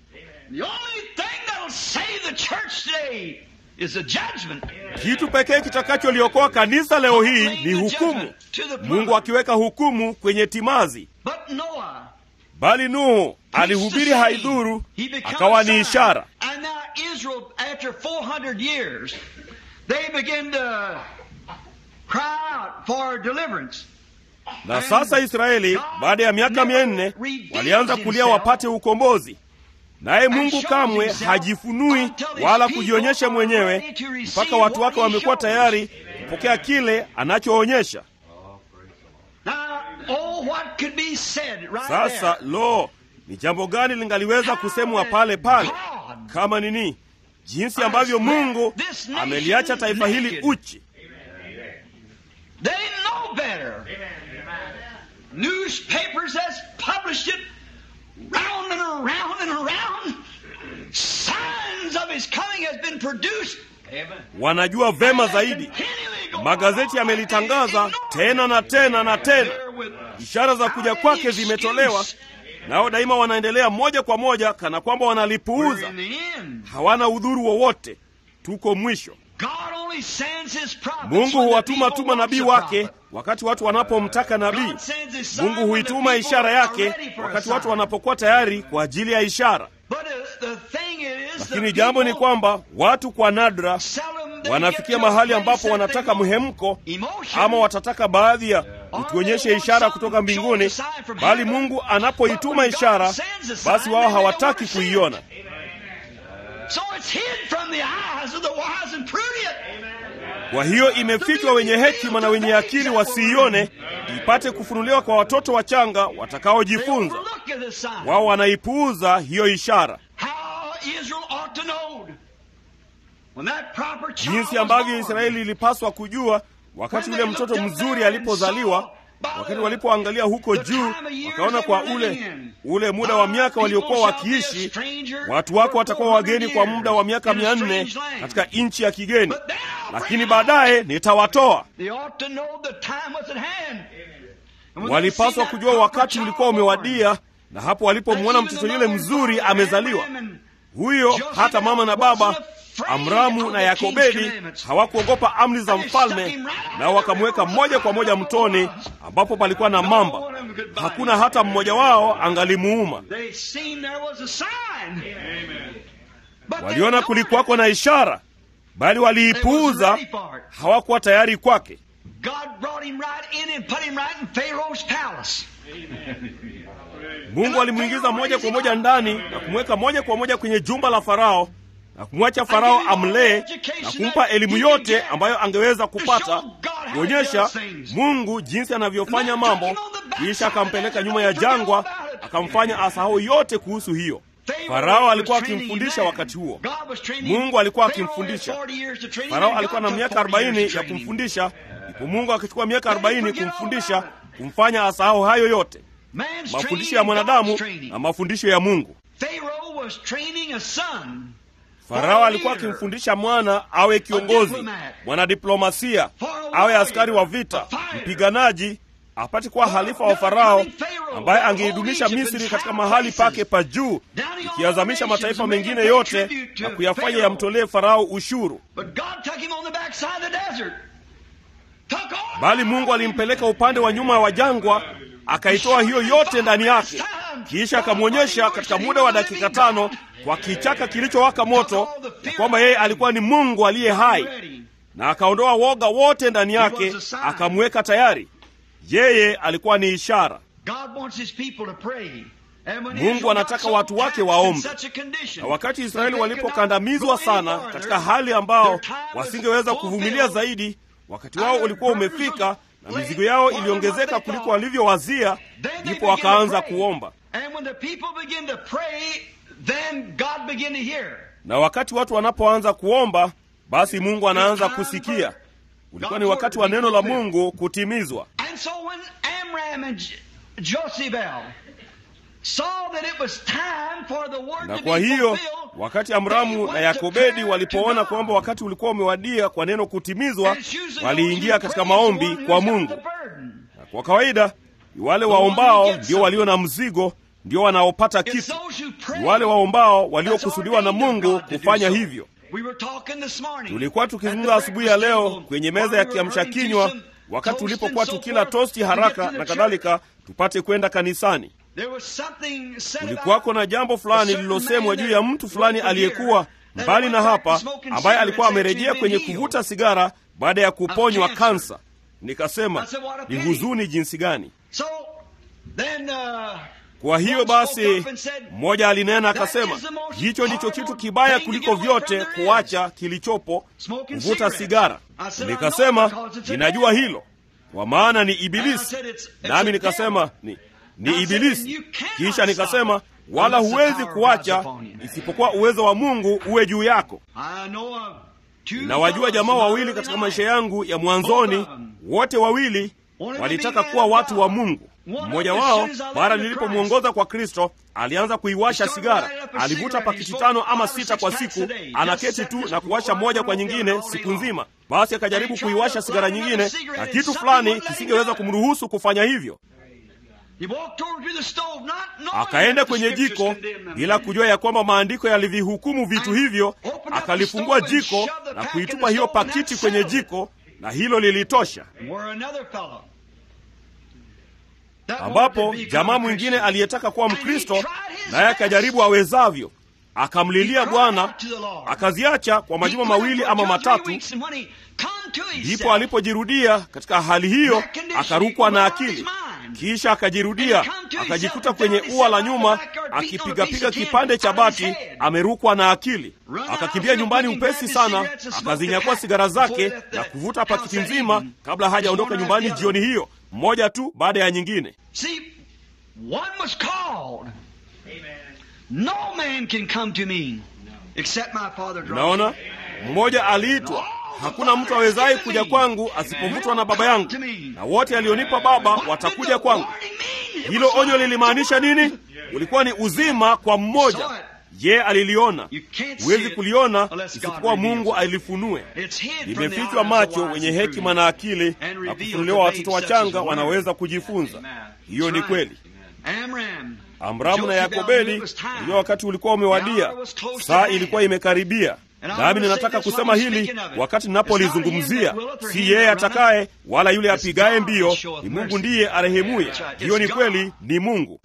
Kitu pekee kitakacholiokoa kanisa leo hii ni hukumu, Mungu akiweka hukumu kwenye timazi. Bali Nuhu alihubiri haidhuru, akawa ni ishara. Na sasa Israeli baada ya miaka mia nne walianza kulia wapate ukombozi, naye Mungu kamwe hajifunui wala kujionyesha mwenyewe mpaka watu wake wamekuwa tayari kupokea kile anachoonyesha. Sasa lo, ni jambo gani lingaliweza kusemwa pale pale kama nini? Jinsi ambavyo Mungu ameliacha taifa hili uchi. Wanajua vema zaidi. Magazeti yamelitangaza tena na tena na tena, ishara za kuja kwake zimetolewa, nao daima wanaendelea moja kwa moja kana kwamba wanalipuuza. Hawana udhuru wowote. Tuko mwisho. Mungu huwatuma tu manabii wake wakati watu wanapomtaka nabii. Mungu huituma ishara yake wakati watu wanapokuwa tayari kwa ajili ya ishara. Lakini jambo ni kwamba watu kwa nadra wanafikia mahali ambapo wanataka mhemko ama watataka baadhi ya utuonyeshe ishara kutoka mbinguni, bali Mungu anapoituma ishara, basi wao hawataki kuiona. Kwa hiyo imefichwa wenye hekima na wenye akili wasiione, ipate kufunuliwa kwa watoto wachanga watakaojifunza. Wao wanaipuuza hiyo ishara. Jinsi ambavyo Israeli ilipaswa kujua wakati yule mtoto mzuri alipozaliwa, wakati walipoangalia huko juu, wakaona kwa ule ule muda wa miaka waliokuwa wakiishi, watu wako watakuwa wageni kwa muda wa miaka mia nne katika nchi ya kigeni, lakini baadaye nitawatoa. Walipaswa kujua wakati ulikuwa umewadia, na hapo walipomwona mtoto yule mzuri amezaliwa, huyo hata mama na baba Amramu na Yakobedi hawakuogopa amri za mfalme, nao wakamweka moja kwa moja mtoni ambapo palikuwa na mamba. Hakuna hata mmoja wao angalimuuma. Waliona kulikuwako na ishara, bali waliipuuza, hawakuwa tayari kwake. Mungu alimwingiza moja kwa moja ndani na kumweka moja kwa moja kwenye jumba la Farao na kumwacha Farao amlee na kumpa elimu yote ambayo angeweza kupata, kuonyesha Mungu jinsi anavyofanya mambo. Kisha akampeleka nyuma ya jangwa, akamfanya asahau yote kuhusu hiyo. Farao alikuwa akimfundisha wakati huo, Mungu alikuwa akimfundisha. Farao alikuwa na miaka arobaini ya kumfundisha, ndipo Mungu akichukua miaka arobaini kumfundisha, kumfanya asahau hayo yote, mafundisho ya mwanadamu na mafundisho ya Mungu. Farao alikuwa akimfundisha mwana awe kiongozi, mwanadiplomasia, awe askari wa vita, mpiganaji, apate kuwa halifa wa Farao ambaye angeidumisha Misri katika mahali pake pa juu, ikiazamisha mataifa mengine yote na kuyafanya yamtolee Farao ushuru. Bali Mungu alimpeleka upande wa nyuma wa jangwa, akaitoa hiyo yote ndani yake, kisha akamwonyesha katika muda wa dakika tano kwa kichaka kilichowaka moto ya kwamba yeye alikuwa ni Mungu aliye hai, na akaondoa woga wote ndani yake, akamweka tayari. Yeye alikuwa ni ishara. Mungu anataka watu wake waombe. Na wakati Israeli walipokandamizwa sana katika hali ambao wasingeweza kuvumilia zaidi, wakati wao ulikuwa umefika na mizigo yao iliongezeka kuliko walivyowazia, ndipo wakaanza kuomba na wakati watu wanapoanza kuomba, basi Mungu anaanza kusikia. Ulikuwa ni wakati wa neno la Mungu kutimizwa. Na kwa hiyo wakati Amramu na Yakobedi walipoona kwamba wakati ulikuwa umewadia kwa neno kutimizwa, waliingia katika maombi kwa Mungu. Na kwa kawaida ni wale waombao ndio walio na mzigo ndio wanaopata kitu. Ni wale waombao waliokusudiwa na Mungu kufanya hivyo. Tulikuwa tukizungumza asubuhi ya leo kwenye meza ya kiamsha kinywa, wakati tulipokuwa tukila tosti haraka na kadhalika, tupate kwenda kanisani. Kulikuwako na jambo fulani lililosemwa juu ya mtu fulani aliyekuwa mbali na hapa, ambaye alikuwa amerejea kwenye kuvuta sigara baada ya kuponywa kansa. Nikasema ni huzuni jinsi gani! Kwa hiyo basi, mmoja alinena akasema, hicho ndicho kitu kibaya kuliko vyote, kuacha kilichopo, kuvuta sigara. Nikasema ninajua hilo, kwa maana ni Ibilisi. Nami nikasema ni, ni Ibilisi. Kisha nikasema wala huwezi kuacha isipokuwa uwezo wa Mungu uwe juu yako. Ninawajua jamaa wawili katika maisha yangu ya mwanzoni, wote wawili walitaka kuwa watu wa Mungu. Mmoja wao mara nilipomwongoza kwa Kristo alianza kuiwasha sigara. Alivuta pakiti tano ama sita kwa siku, anaketi tu na kuwasha moja kwa nyingine siku nzima. Basi akajaribu kuiwasha sigara nyingine, na kitu fulani kisingeweza kumruhusu kufanya hivyo. Akaenda kwenye jiko bila kujua ya kwamba maandiko yalivihukumu vitu hivyo. Akalifungua jiko na kuitupa hiyo pakiti kwenye jiko, na hilo lilitosha ambapo jamaa mwingine aliyetaka kuwa Mkristo naye akajaribu awezavyo, akamlilia Bwana, akaziacha kwa majuma mawili ama matatu. Ndipo alipojirudia katika hali hiyo, akarukwa na akili, kisha akajirudia, akajikuta kwenye ua la nyuma akipigapiga kipande cha bati, amerukwa na akili. Akakimbia nyumbani upesi sana, akazinyakua sigara zake na kuvuta pakiti nzima kabla hajaondoka nyumbani jioni hiyo mmoja tu baada ya nyingine. Unaona, mmoja aliitwa, hakuna mtu awezaye kuja kwangu asipovutwa na Baba yangu, na wote alionipa Baba watakuja kwangu. Hilo onyo lilimaanisha nini? Ulikuwa ni uzima kwa mmoja. Je, aliliona? Huwezi kuliona isipokuwa Mungu alifunue. Limefichwa macho wenye hekima na akili, na kufunuliwa watoto wachanga wanaweza kujifunza. Hiyo ni kweli. Amramu na Yakobedi, ndio wakati ulikuwa umewadia, saa ilikuwa imekaribia. Nami ninataka kusema hili wakati ninapolizungumzia, si yeye atakaye wala yule apigaye mbio, ni Mungu ndiye arehemuye. Hiyo ni kweli, ni Mungu.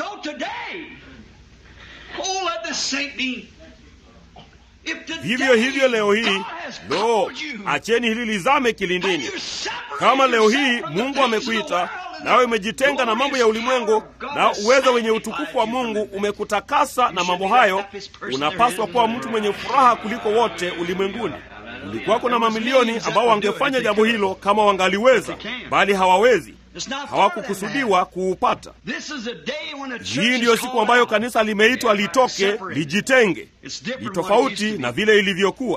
Vivyo hivyo leo hii, lo, acheni hili lizame kilindini. Kama leo hii Mungu amekuita nawe umejitenga na mambo ya ulimwengu, na uwezo wenye utukufu wa Mungu umekutakasa na mambo hayo, unapaswa kuwa mtu mwenye furaha kuliko wote ulimwenguni. Kulikuwako na mamilioni ambao wangefanya jambo hilo kama wangaliweza, bali hawawezi. Hawakukusudiwa kuupata. Hii ndiyo siku ambayo kanisa limeitwa litoke, lijitenge. Ni tofauti na vile ilivyokuwa.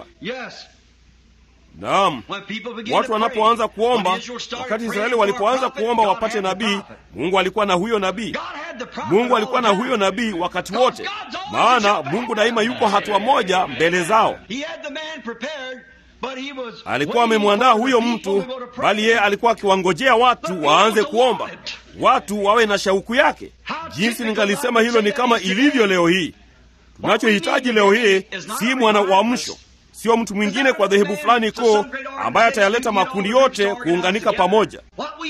Naam, watu wanapoanza kuomba, wakati Israeli walipoanza kuomba wapate nabii, Mungu alikuwa na huyo nabii. Mungu alikuwa na huyo nabii wakati wote, maana Mungu daima yuko hatua moja mbele zao. Alikuwa amemwandaa huyo mtu, bali yeye alikuwa akiwangojea watu waanze kuomba, watu wawe na shauku yake. Jinsi ningalisema hilo ni kama ilivyo leo hii. Tunachohitaji leo hii si mwana uamsho sio mtu mwingine kwa dhehebu fulani kuu ambaye atayaleta makundi yote kuunganika pamoja.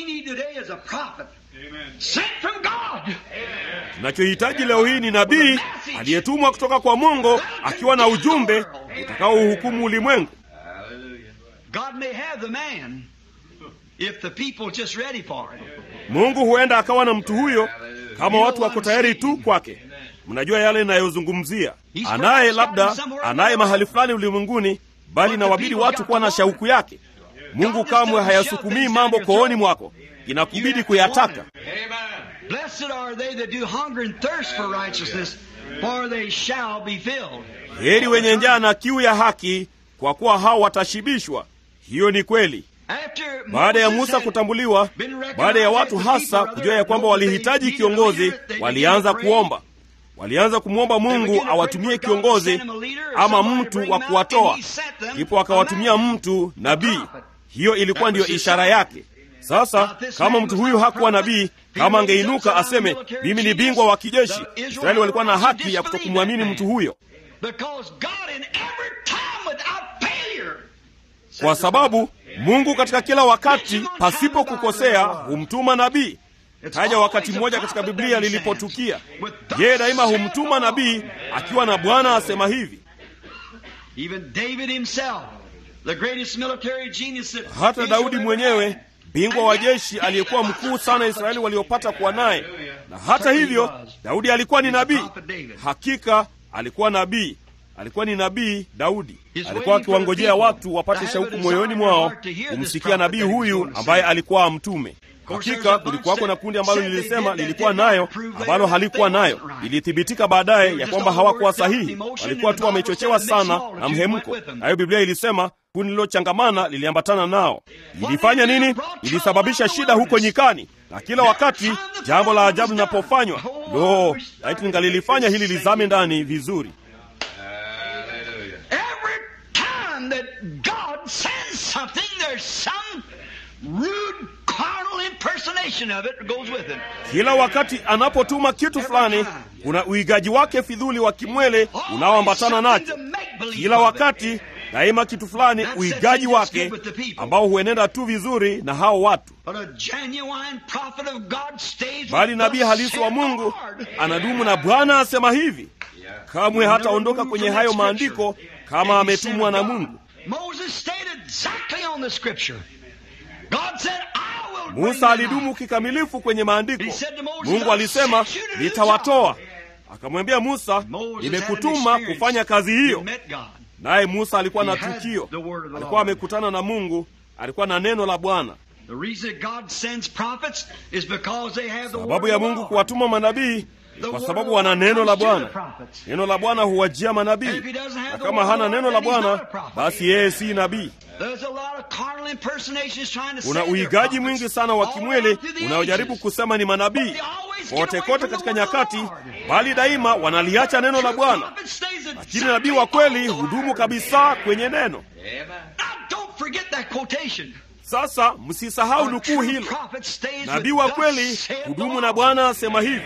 Tunachohitaji leo hii ni nabii aliyetumwa kutoka kwa Mungu akiwa na ujumbe utakaouhukumu ulimwengu. Mungu huenda akawa na mtu huyo kama watu wako tayari tu kwake. Mnajua yale inayozungumzia, anaye labda anaye mahali fulani ulimwenguni, bali nawabidi watu kuwa na shauku yake. Mungu kamwe hayasukumii mambo kooni mwako, inakubidi kuyataka. Heri wenye njaa na kiu ya haki, kwa kuwa hao watashibishwa. Hiyo ni kweli. Baada ya Musa kutambuliwa, baada ya watu hasa kujua ya kwamba walihitaji kiongozi, walianza kuomba walianza kumwomba Mungu awatumie kiongozi ama mtu wa kuwatoa, ndipo akawatumia mtu nabii. Hiyo ilikuwa ndiyo ishara yake. Sasa kama mtu huyu hakuwa nabii, kama angeinuka aseme mimi ni bingwa wa kijeshi, Israeli walikuwa na haki ya kutokumwamini mtu huyo, kwa sababu Mungu katika kila wakati pasipo kukosea humtuma nabii. Taja wakati mmoja katika Biblia lilipotukia. Yeye daima humtuma nabii akiwa na Bwana asema hivi. Hata Daudi mwenyewe bingwa wa jeshi aliyekuwa mkuu sana Israeli waliopata kuwa naye, na hata hivyo Daudi alikuwa ni nabii. Hakika alikuwa nabii, alikuwa ni nabii. Daudi alikuwa akiwangojea watu wapate shauku moyoni mwao kumsikia nabii huyu ambaye alikuwa amtume. Hakika kulikuwako na kundi ambalo lilisema lilikuwa nayo ambalo halikuwa nayo. Ilithibitika baadaye ya kwamba hawakuwa sahihi, walikuwa tu wamechochewa sana na mhemko. Nayo Biblia ilisema kundi lililochangamana liliambatana nao. Ilifanya nini? Ilisababisha shida huko nyikani, na kila wakati jambo la ajabu linapofanywa, lo, laiti ningalilifanya hili lizame ndani vizuri. Kila wakati anapotuma kitu fulani, kuna uigaji wake fidhuli wa kimwele unaoambatana nacho. Kila wakati daima kitu fulani, uigaji wake ambao huenenda tu vizuri na hao watu, bali nabii halisi wa Mungu anadumu na Bwana asema hivi, kamwe hataondoka kwenye hayo maandiko kama ametumwa na Mungu. Musa alidumu kikamilifu kwenye maandiko. Mungu alisema nitawatoa, akamwambia Musa, nimekutuma kufanya kazi hiyo. Naye Musa alikuwa na tukio, alikuwa amekutana na Mungu, alikuwa na neno la Bwana. Sababu ya Mungu kuwatuma manabii kwa sababu wana neno la Bwana. Neno la Bwana huwajia manabii, na kama hana neno la Bwana, basi yeye si nabii. Kuna uigaji mwingi sana wa kimwili unaojaribu kusema ni manabii kote kote katika nyakati, bali daima wanaliacha neno la Bwana. Lakini nabii wa kweli hudumu kabisa kwenye neno. Sasa msisahau nukuu hilo, nabii wa kweli hudumu na Bwana asema hivi.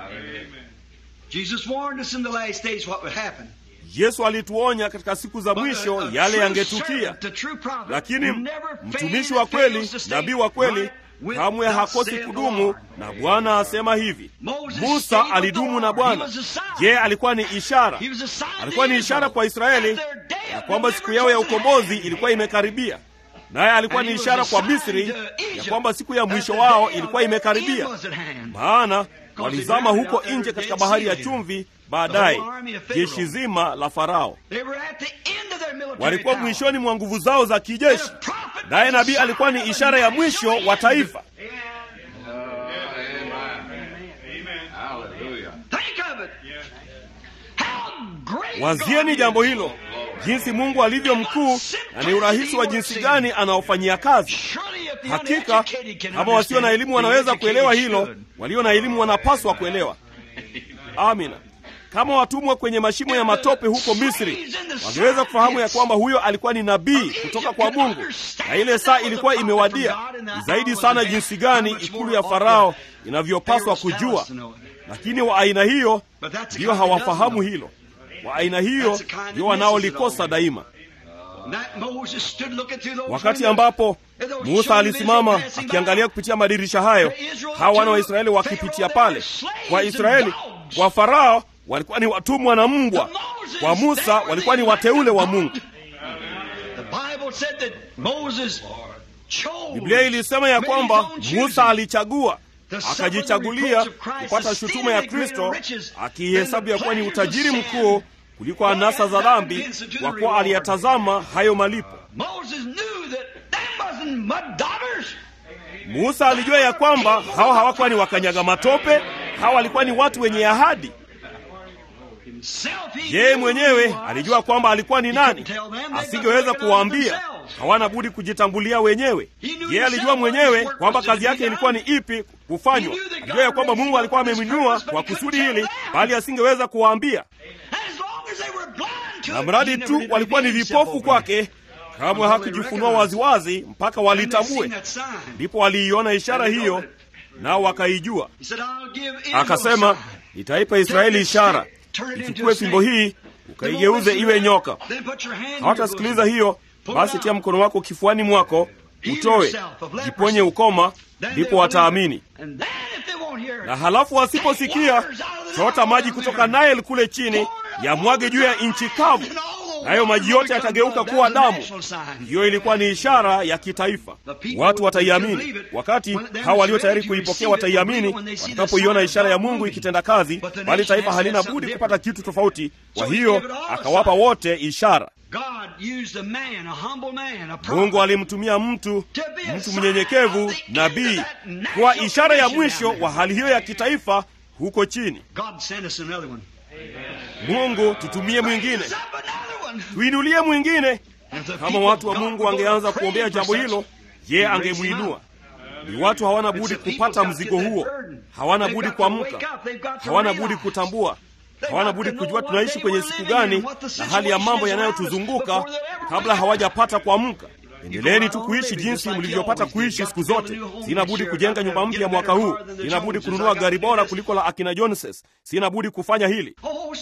Yesu alituonya katika siku za mwisho yale yangetukia, lakini mtumishi wa kweli, nabii wa kweli kamwe hakosi kudumu na Bwana asema hivi. Musa alidumu na Bwana. Je, alikuwa ni ishara? Alikuwa ni ishara kwa Israeli ya kwamba siku yao ya ukombozi ilikuwa imekaribia, naye alikuwa ni ishara kwa Misri ya kwamba siku ya mwisho wao ilikuwa imekaribia, maana walizama huko nje katika bahari ya chumvi. Baadaye jeshi zima la Farao walikuwa mwishoni mwa nguvu zao za kijeshi, naye nabii alikuwa ni ishara ya mwisho wa taifa. Wazieni jambo hilo, jinsi Mungu alivyo mkuu na ni urahisi wa jinsi gani anaofanyia kazi. Hakika kama wasio na elimu wanaweza kuelewa hilo, walio na elimu wanapaswa kuelewa. Amina. Kama watumwa kwenye mashimo ya matope huko Misri wangeweza kufahamu ya kwamba huyo alikuwa ni nabii kutoka kwa Mungu, na ile saa ilikuwa imewadia, ni zaidi sana jinsi gani ikulu ya Farao inavyopaswa kujua. Lakini wa aina hiyo ndiyo hawafahamu hilo, wa aina hiyo ndio wanaolikosa daima. Wakati ambapo Musa alisimama akiangalia kupitia madirisha hayo, hawa wana wa Israeli wakipitia pale, kwa Israeli, kwa Farao walikuwa ni watumwa na mbwa, kwa Musa walikuwa ni wateule wa Mungu. Biblia ilisema ya kwamba Musa alichagua akajichagulia kupata shutuma ya Kristo, akiihesabu ya kuwa ni utajiri mkuu kuliko anasa za dhambi, kwa kuwa aliyatazama hayo malipo. Musa alijua ya kwamba hawa hawakuwa ni wakanyaga matope, hawa walikuwa ni watu wenye ahadi. Yeye mwenyewe alijua kwamba alikuwa ni nani, asingeweza kuwaambia. Hawana budi kujitambulia wenyewe. Yeye alijua mwenyewe kwamba kazi yake ilikuwa ni ipi kufanywa. Alijua ya kwamba Mungu alikuwa amemwinua kwa kusudi hili, bali asingeweza kuwaambia. Na mradi tu walikuwa ni vipofu kwake, kamwe hakujifunua waziwazi mpaka walitambue. Ndipo waliiona ishara hiyo, nao wakaijua. Akasema, nitaipa Israeli ishara Ichukue fimbo hii ukaigeuze iwe nyoka. Hawatasikiliza hiyo, basi tia mkono wako kifuani mwako, utoe, jiponye ukoma, ndipo wataamini. Na halafu wasiposikia, chota maji kutoka Naili kule chini, yamwage juu ya nchi kavu, nayo maji yote yatageuka kuwa damu. Hiyo ilikuwa ni ishara ya kitaifa. Watu wataiamini. Wakati hawa walio tayari kuipokea wataiamini watakapoiona ishara ya Mungu ikitenda kazi, bali taifa halina budi kupata kitu tofauti. Kwa hiyo akawapa wote ishara. Mungu alimtumia mtu, mtu mnyenyekevu, nabii, kwa ishara ya mwisho wa hali hiyo ya kitaifa huko chini. Mungu, tutumie mwingine, tuinulie mwingine. Kama watu wa Mungu wangeanza kuombea jambo hilo, ye angemwinua. Ni watu hawana budi kupata mzigo huo, hawana budi kuamka, hawana budi kutambua, hawana budi kujua tunaishi kwenye siku gani na hali ya mambo yanayotuzunguka kabla hawajapata kuamka. Endeleeni tu kuishi jinsi mlivyopata kuishi siku zote. Sina budi kujenga nyumba mpya mwaka huu. Sina budi kununua gari bora kuliko la akina Joneses. Sina budi kufanya hili.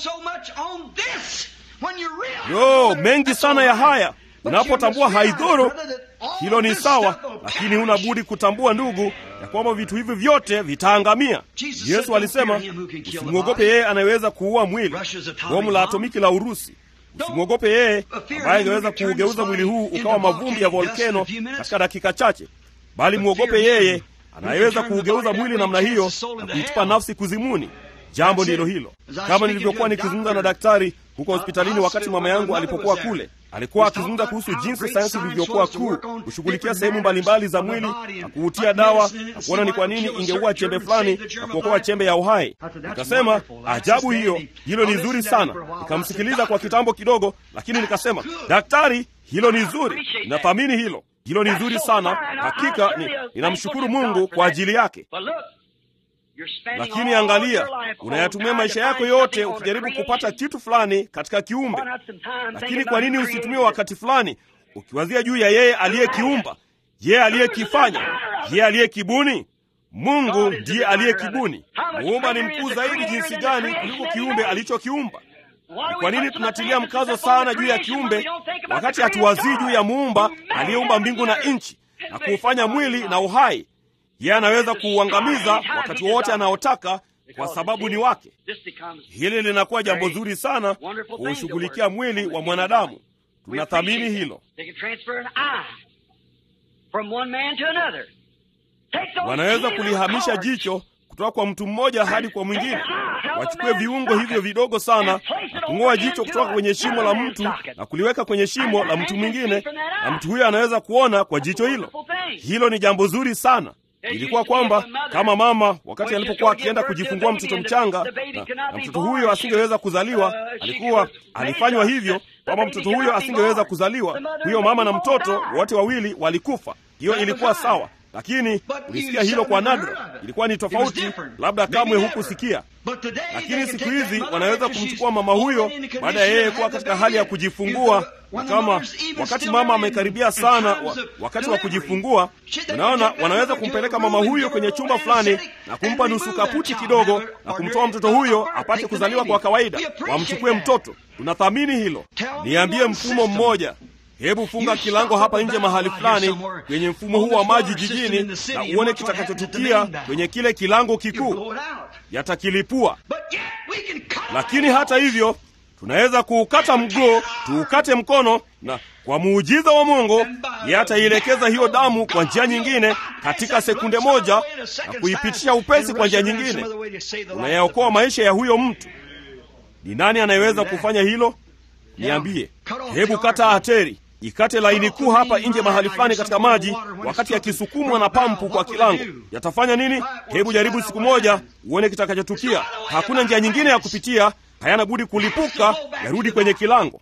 Yo, mengi sana ya haya unapotambua haidhuru, hilo ni sawa, lakini huna budi kutambua, ndugu, ya kwamba vitu hivi vyote vitaangamia. Yesu alisema, usimwogope yeye anayeweza kuua mwili, bomu la atomiki la Urusi. Usimwogope yeye ambaye angeweza kuugeuza mwili huu ukawa mavumbi ya volkeno katika dakika chache, bali mwogope yeye anayeweza kuugeuza mwili namna hiyo na kuitupa nafsi kuzimuni. Jambo ndilo hilo. Kama nilivyokuwa nikizungumza na daktari huko hospitalini wakati mama yangu alipokuwa kule, alikuwa akizungumza kuhusu jinsi sayansi ilivyokuwa kuu kushughulikia sehemu mbalimbali za mwili na kuutia dawa na kuona ni kwa nini ingeua chembe fulani na kuokoa chembe ya uhai. Nikasema, ajabu hiyo, hilo ni zuri sana. Nikamsikiliza kwa kitambo kidogo, lakini nikasema, daktari, hilo ni zuri, ninathamini hilo, hilo ni zuri sana. Hakika ni, ninamshukuru Mungu kwa ajili yake. Lakini angalia, unayatumia maisha yako yote ukijaribu kupata kitu fulani katika kiumbe. Lakini kwa nini usitumie wakati fulani ukiwazia juu ya yeye aliyekiumba, yeye aliyekifanya, yeye aliyekibuni? Mungu ndiye aliyekibuni. Muumba ni mkuu zaidi jinsi gani kuliko kiumbe alichokiumba. Ni kwa nini tunatilia mkazo sana juu ya kiumbe wakati hatuwazii juu ya muumba aliyeumba mbingu na nchi na kuufanya mwili na uhai? Yeye anaweza kuuangamiza wakati wowote anaotaka kwa sababu ni wake. Hili linakuwa jambo zuri sana kuushughulikia mwili wa mwanadamu. Tunathamini hilo. Wanaweza kulihamisha jicho kutoka kwa mtu mmoja hadi kwa mwingine. Wachukue viungo hivyo vidogo sana na kung'oa jicho kutoka kwenye shimo la mtu na kuliweka kwenye shimo la mtu mwingine, na mtu huyo anaweza kuona kwa jicho hilo. Hilo ni jambo zuri sana. Ilikuwa kwamba kama mama wakati alipokuwa akienda kujifungua mtoto mchanga na, na mtoto huyo asingeweza kuzaliwa, alikuwa alifanywa hivyo kwamba mtoto huyo asingeweza kuzaliwa, huyo mama na mtoto wote wawili walikufa. Hiyo ilikuwa sawa, lakini ulisikia hilo kwa nadra. Ilikuwa ni tofauti, labda kamwe hukusikia. Lakini siku hizi wanaweza kumchukua mama huyo baada ya yeye kuwa katika hali ya kujifungua, na kama wakati mama amekaribia sana wa, wakati wa kujifungua, unaona, wanaweza kumpeleka mama huyo kwenye chumba fulani na kumpa nusu kaputi kidogo na kumtoa mtoto huyo apate kuzaliwa kwa kawaida, wamchukue mtoto. Tunathamini hilo. Niambie mfumo mmoja Hebu funga kilango hapa nje mahali fulani kwenye mfumo huu wa maji jijini, na uone kitakachotukia kwenye kile kilango kikuu. Yatakilipua. Lakini hata hivyo, tunaweza kuukata mguu, tuukate mkono, na kwa muujiza wa Mungu yeye ataielekeza hiyo damu kwa njia nyingine katika sekunde moja na kuipitisha upesi kwa njia nyingine. Unayaokoa maisha ya huyo mtu. Ni nani anayeweza kufanya hilo? Niambie. Hebu kata ateri ikate laini kuu hapa nje mahali fulani katika maji, wakati yakisukumwa na pampu kwa kilango. Yatafanya nini? Hebu jaribu siku moja uone kitakachotukia. Hakuna njia nyingine ya kupitia, hayana budi kulipuka, yarudi kwenye kilango.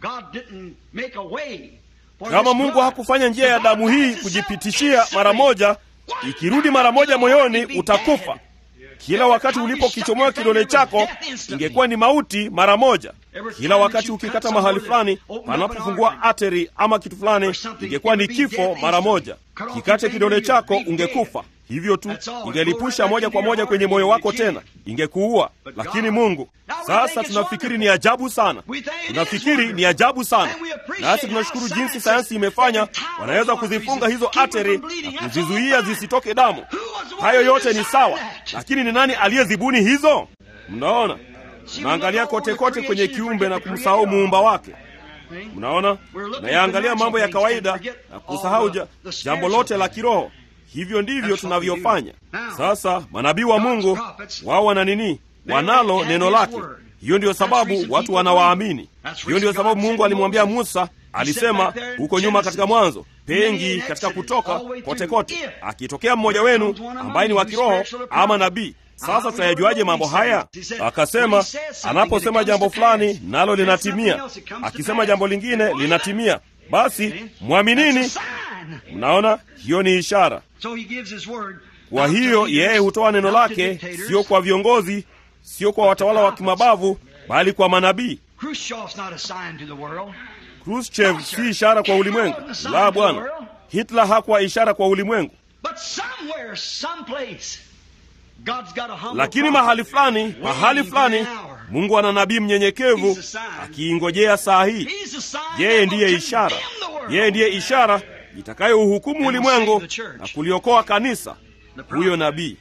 Kama Mungu hakufanya njia ya damu hii kujipitishia mara moja, ikirudi mara moja moyoni, utakufa. Kila wakati ulipokichomoa kidole chako, ingekuwa ni mauti mara moja. Kila wakati ukikata mahali fulani panapofungua ateri ama kitu fulani, ingekuwa ni kifo mara moja. Kikate kidole chako, ungekufa hivyo tu, ingelipusha moja kwa moja kwenye moyo wako, tena ingekuua. Lakini Mungu, sasa tunafikiri ni ajabu sana, tunafikiri ni ajabu sana, nasi tunashukuru jinsi sayansi imefanya, wanaweza kuzifunga hizo ateri na kuzizuia zisitoke damu. Hayo yote ni sawa, lakini ni nani aliyezibuni hizo? Mnaona, mnaangalia kote kote kwenye kiumbe na kumsahau muumba wake. Mnaona, nayaangalia mambo ya kawaida na kusahau jambo lote la kiroho. Hivyo ndivyo tunavyofanya sasa. Manabii wa Mungu wao wana nini? Wanalo neno lake. Hiyo ndiyo sababu watu wanawaamini. Hiyo ndiyo sababu Mungu alimwambia Musa, alisema huko nyuma katika Mwanzo, pengi katika Kutoka, kote kote, akitokea mmoja wenu ambaye ni wa kiroho ama nabii. Sasa tutayajuaje mambo haya? Akasema, anaposema jambo fulani nalo linatimia, akisema jambo lingine linatimia, basi mwaminini. Mnaona, hiyo ni ishara. Kwa hiyo yeye hutoa neno lake, sio kwa viongozi, sio kwa watawala wa kimabavu, bali kwa manabii. Khrushchev si ishara kwa ulimwengu, la bwana. Hitler hakuwa ishara kwa ulimwengu, lakini mahali fulani, mahali fulani, Mungu ana nabii mnyenyekevu akiingojea saa hii. Yeye ndiye ishara, yeye ndiye ishara itakayouhukumu ulimwengu na kuliokoa kanisa. Huyo nabii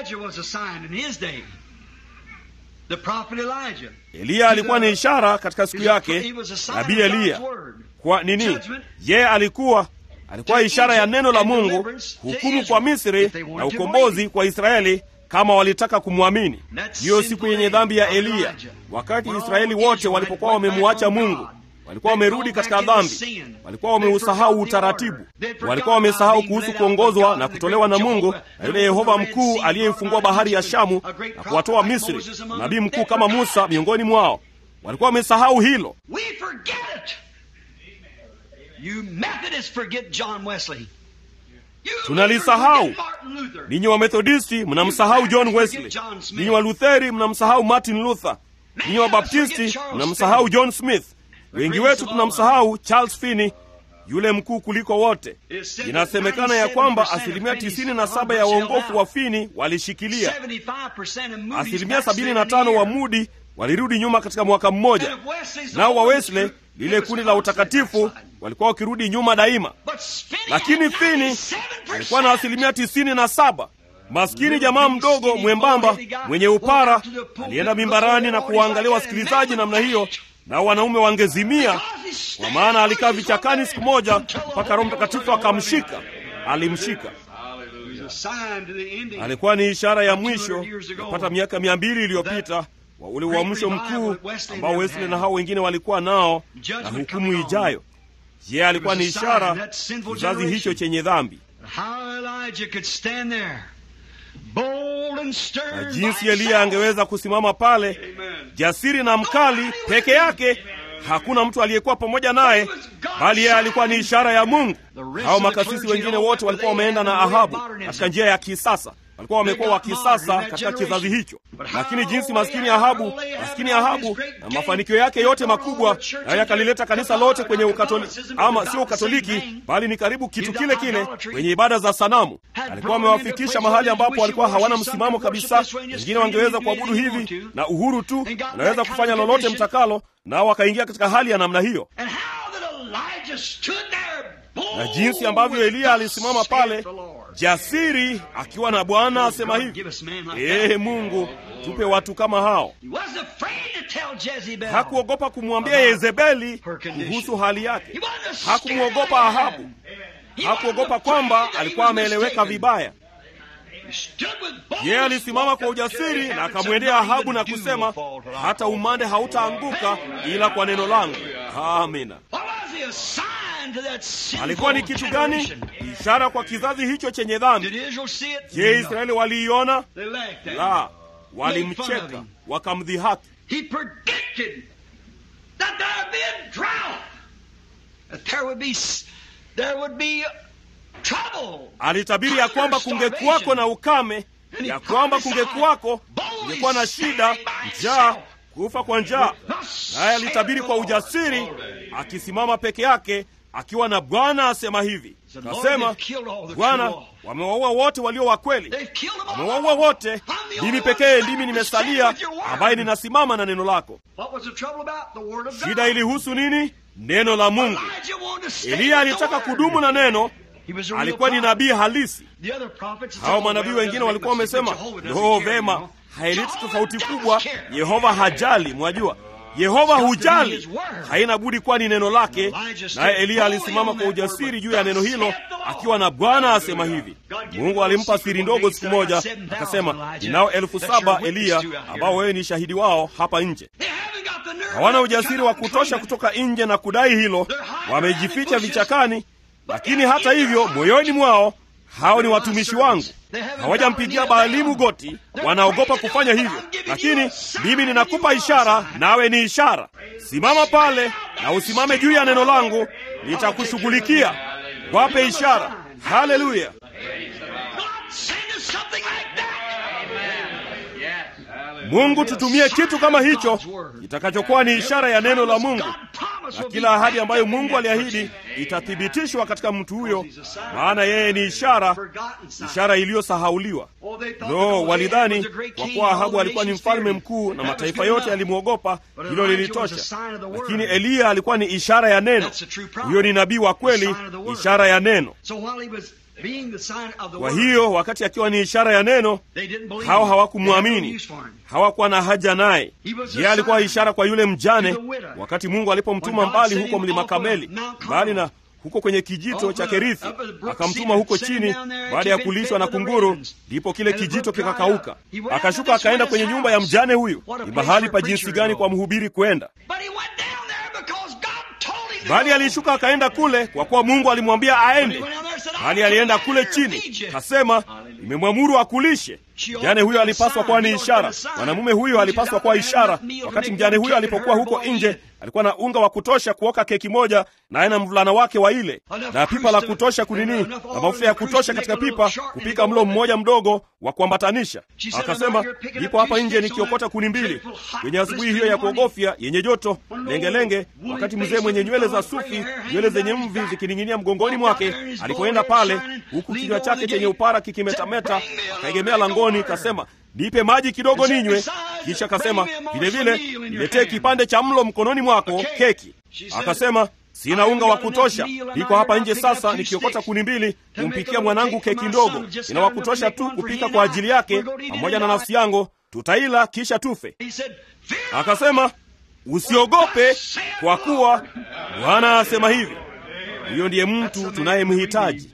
Eliya alikuwa ni ishara katika siku yake. Nabii Eliya kwa nini? Yeye alikuwa alikuwa ishara ya neno la Mungu, hukumu kwa Misri na ukombozi kwa Israeli kama walitaka kumwamini. Hiyo siku yenye dhambi ya Eliya, wakati Israeli wote walipokuwa wamemwacha Mungu, walikuwa wamerudi katika dhambi, walikuwa wameusahau utaratibu, walikuwa wamesahau kuhusu kuongozwa na kutolewa na Mungu na yule Yehova mkuu aliyeifungua bahari ya Shamu na kuwatoa Misri, nabii mkuu kama Musa miongoni mwao. Walikuwa wamesahau hilo. You Methodists forget John Wesley. You Tunalisahau. Lutherans forget Martin Luther. ninyi wamethodisti mnamsahau john wesley ninyi walutheri mnamsahau martin luther ninyi wabaptisti mnamsahau john smith wengi wetu tunamsahau charles finney yule mkuu kuliko wote inasemekana ya kwamba asilimia 97 ya waongofu wa fini walishikilia 75% of movies asilimia back 75 wa then mudi walirudi nyuma katika mwaka mmoja And if Wesley's nao wa always wesley true, lile it was kundi la utakatifu backside. walikuwa wakirudi nyuma daima But Finney lakini had fini 97%. alikuwa na asilimia tisini na saba maskini jamaa mdogo mwembamba mwenye upara alienda mimbarani na kuwaangalia wasikilizaji namna hiyo nao wanaume wangezimia kwa maana alikaa vichakani siku moja mpaka roho mtakatifu akamshika alimshika It was a sign to the ending. alikuwa ni ishara ya mwisho yapata miaka mia mbili iliyopita wa ule uamsho mkuu ambao wesley na hao wengine walikuwa nao na hukumu ijayo je alikuwa ni ishara kizazi hicho chenye dhambi How Elijah could stand there, bold and na stern. jinsi by eliya angeweza kusimama pale Amen. jasiri na mkali peke yake hakuna mtu aliyekuwa pamoja naye bali yeye alikuwa ni ishara ya mungu hao makasisi wengine wote walikuwa wameenda na ahabu katika njia ya kisasa walikuwa wamekuwa wa kisasa katika kizazi hicho lakini jinsi maskini ahabu maskini ahabu na mafanikio yake yote makubwa naye akalileta kanisa lote kwenye ukatoliki ama sio ukatoliki bali ni karibu kitu kile kile kwenye ibada za sanamu alikuwa amewafikisha mahali ambapo walikuwa hawana msimamo kabisa wengine wangeweza kuabudu hivi na uhuru tu wanaweza kufanya lolote mtakalo nao wakaingia katika hali ya namna hiyo And how that Elijah stood there bold na jinsi ambavyo eliya alisimama pale jasiri akiwa na bwana asema hivi ee mungu tupe watu kama hao He wasn't afraid to tell Jezebel. hakuogopa kumwambia yezebeli kuhusu hali yake hakumwogopa ahabu hakuogopa kwamba alikuwa ameeleweka vibaya yeye alisimama kwa ujasiri na akamwendea ahabu na kusema hata umande hautaanguka ila kwa neno langu amina alikuwa ni kitu gani ishara kwa kizazi hicho chenye dhambi je israeli waliiona la walimcheka wakamdhihaki He predicted that there would be a drought, that there would be there would be trouble. alitabiri ya kwamba kungekuwako na ukame ya kwamba kungekuwako kungekuwa na shida njaa kufa kwa njaa naye alitabiri kwa ujasiri akisimama peke yake akiwa na bwana asema hivi kasema bwana wamewaua wote walio wa kweli wamewaua wote mimi pekee ndimi nimesalia ambaye ninasimama na neno lako What was the trouble about? The word of God. shida ilihusu nini neno la mungu Elijah wanted to stay eliya with the alitaka word. kudumu na neno He was a real alikuwa ni prophet. nabii halisi The other prophets said, hao "Oh, manabii well, wengine doesn't walikuwa make much wamesema difference. Jehovah doesn't no care, you vema know." haileti Jehovah tofauti does kubwa care. yehova hajali mwajua yehova hujali haina budi kuwa ni neno lake naye eliya alisimama kwa ujasiri juu ya neno hilo akiwa na bwana asema hivi mungu alimpa siri ndogo siku moja akasema ninao elfu saba eliya ambao wewe ni shahidi wao hapa nje They haven't got the nerve hawana to ujasiri come wa out and kutosha claim it. kutoka nje na kudai hilo wamejificha vichakani lakini hata hivyo moyoni mwao hao ni watumishi wangu hawajampigia baalimu goti wanaogopa kufanya hivyo lakini mimi ninakupa ishara nawe ni ishara simama pale na usimame juu ya neno langu nitakushughulikia wape ishara haleluya God send us something like that. mungu tutumie kitu kama hicho kitakachokuwa ni ishara ya neno la mungu God promised na will kila be ahadi ambayo backed up in mungu that aliahidi person. itathibitishwa katika mtu huyo maana yeye ni ishara Forgotten sign. ishara iliyosahauliwa Oh, they thought lo that Ahab walidhani was a great kwa king, kuwa all ahabu the alikuwa ni nations mfalme feared him. mkuu na That was mataifa good yote enough. yalimwogopa But hilo Elijah was lilitosha a sign of the word. lakini eliya alikuwa ni ishara ya neno That's the true prophet. huyo ni nabii wa kweli The sign of the word. ishara ya neno So while he was being the sign of the kwa word, hiyo wakati akiwa ni ishara ya neno they didn't believe hao him. They had no hawakumwamini use for him. hawakuwa na haja naye He was a yeye alikuwa sign ishara kwa yule mjane to the widow. wakati mungu alipomtuma When God mbali sent huko him mlima off of kameli Mount Carmel. mbali na huko kwenye kijito Off cha of- kerithi up at the brook akamtuma Cedar, huko sent him chini down there, baada ya he'd been kulishwa fed na with the kunguru ravens. ndipo kile And the kijito brook dried kikakauka up. He went akashuka out to akaenda this kwenye man's nyumba ya house. mjane huyu What a ni place mahali for pa a jinsi preacher gani to kwa go. mhubiri kwenda But he went down there because God told him to bali go. alishuka akaenda kule kwa kuwa mungu alimwambia When he aende went down there, said, bali "I'll alienda come kule down there and chini feed you." kasema nimemwamuru akulishe mjane huyo alipaswa kuwa ni ishara, mwanamume huyo alipaswa kuwa ishara. Wakati mjane huyo alipokuwa huko nje, alikuwa na unga wa kutosha kuoka keki moja, naye na mvulana wake wa ile, na pipa la kutosha kunini, na mafuta ya kutosha katika pipa kupika mlo mmoja mdogo wa kuambatanisha. Akasema, nipo hapa nje nikiokota kuni mbili kwenye asubuhi hiyo ya kuogofya yenye joto lengelenge, wakati mzee mwenye nywele za sufi, nywele zenye mvi zikining'inia mgongoni mwake alipoenda pale, huku kinywa chake chenye upara kikimetameta, akaegemea langoni, kasema nipe maji kidogo ninywe. Kisha akasema vilevile, niletee kipande cha mlo mkononi mwako, keki. Akasema sina unga wa kutosha, niko hapa nje sasa nikiokota kuni mbili kumpikia mwanangu keki ndogo. Ina wa kutosha tu kupika kwa ajili yake pamoja na nafsi yangu, tutaila kisha tufe. Akasema usiogope, kwa kuwa Bwana asema hivi. Huyo ndiye mtu tunayemhitaji.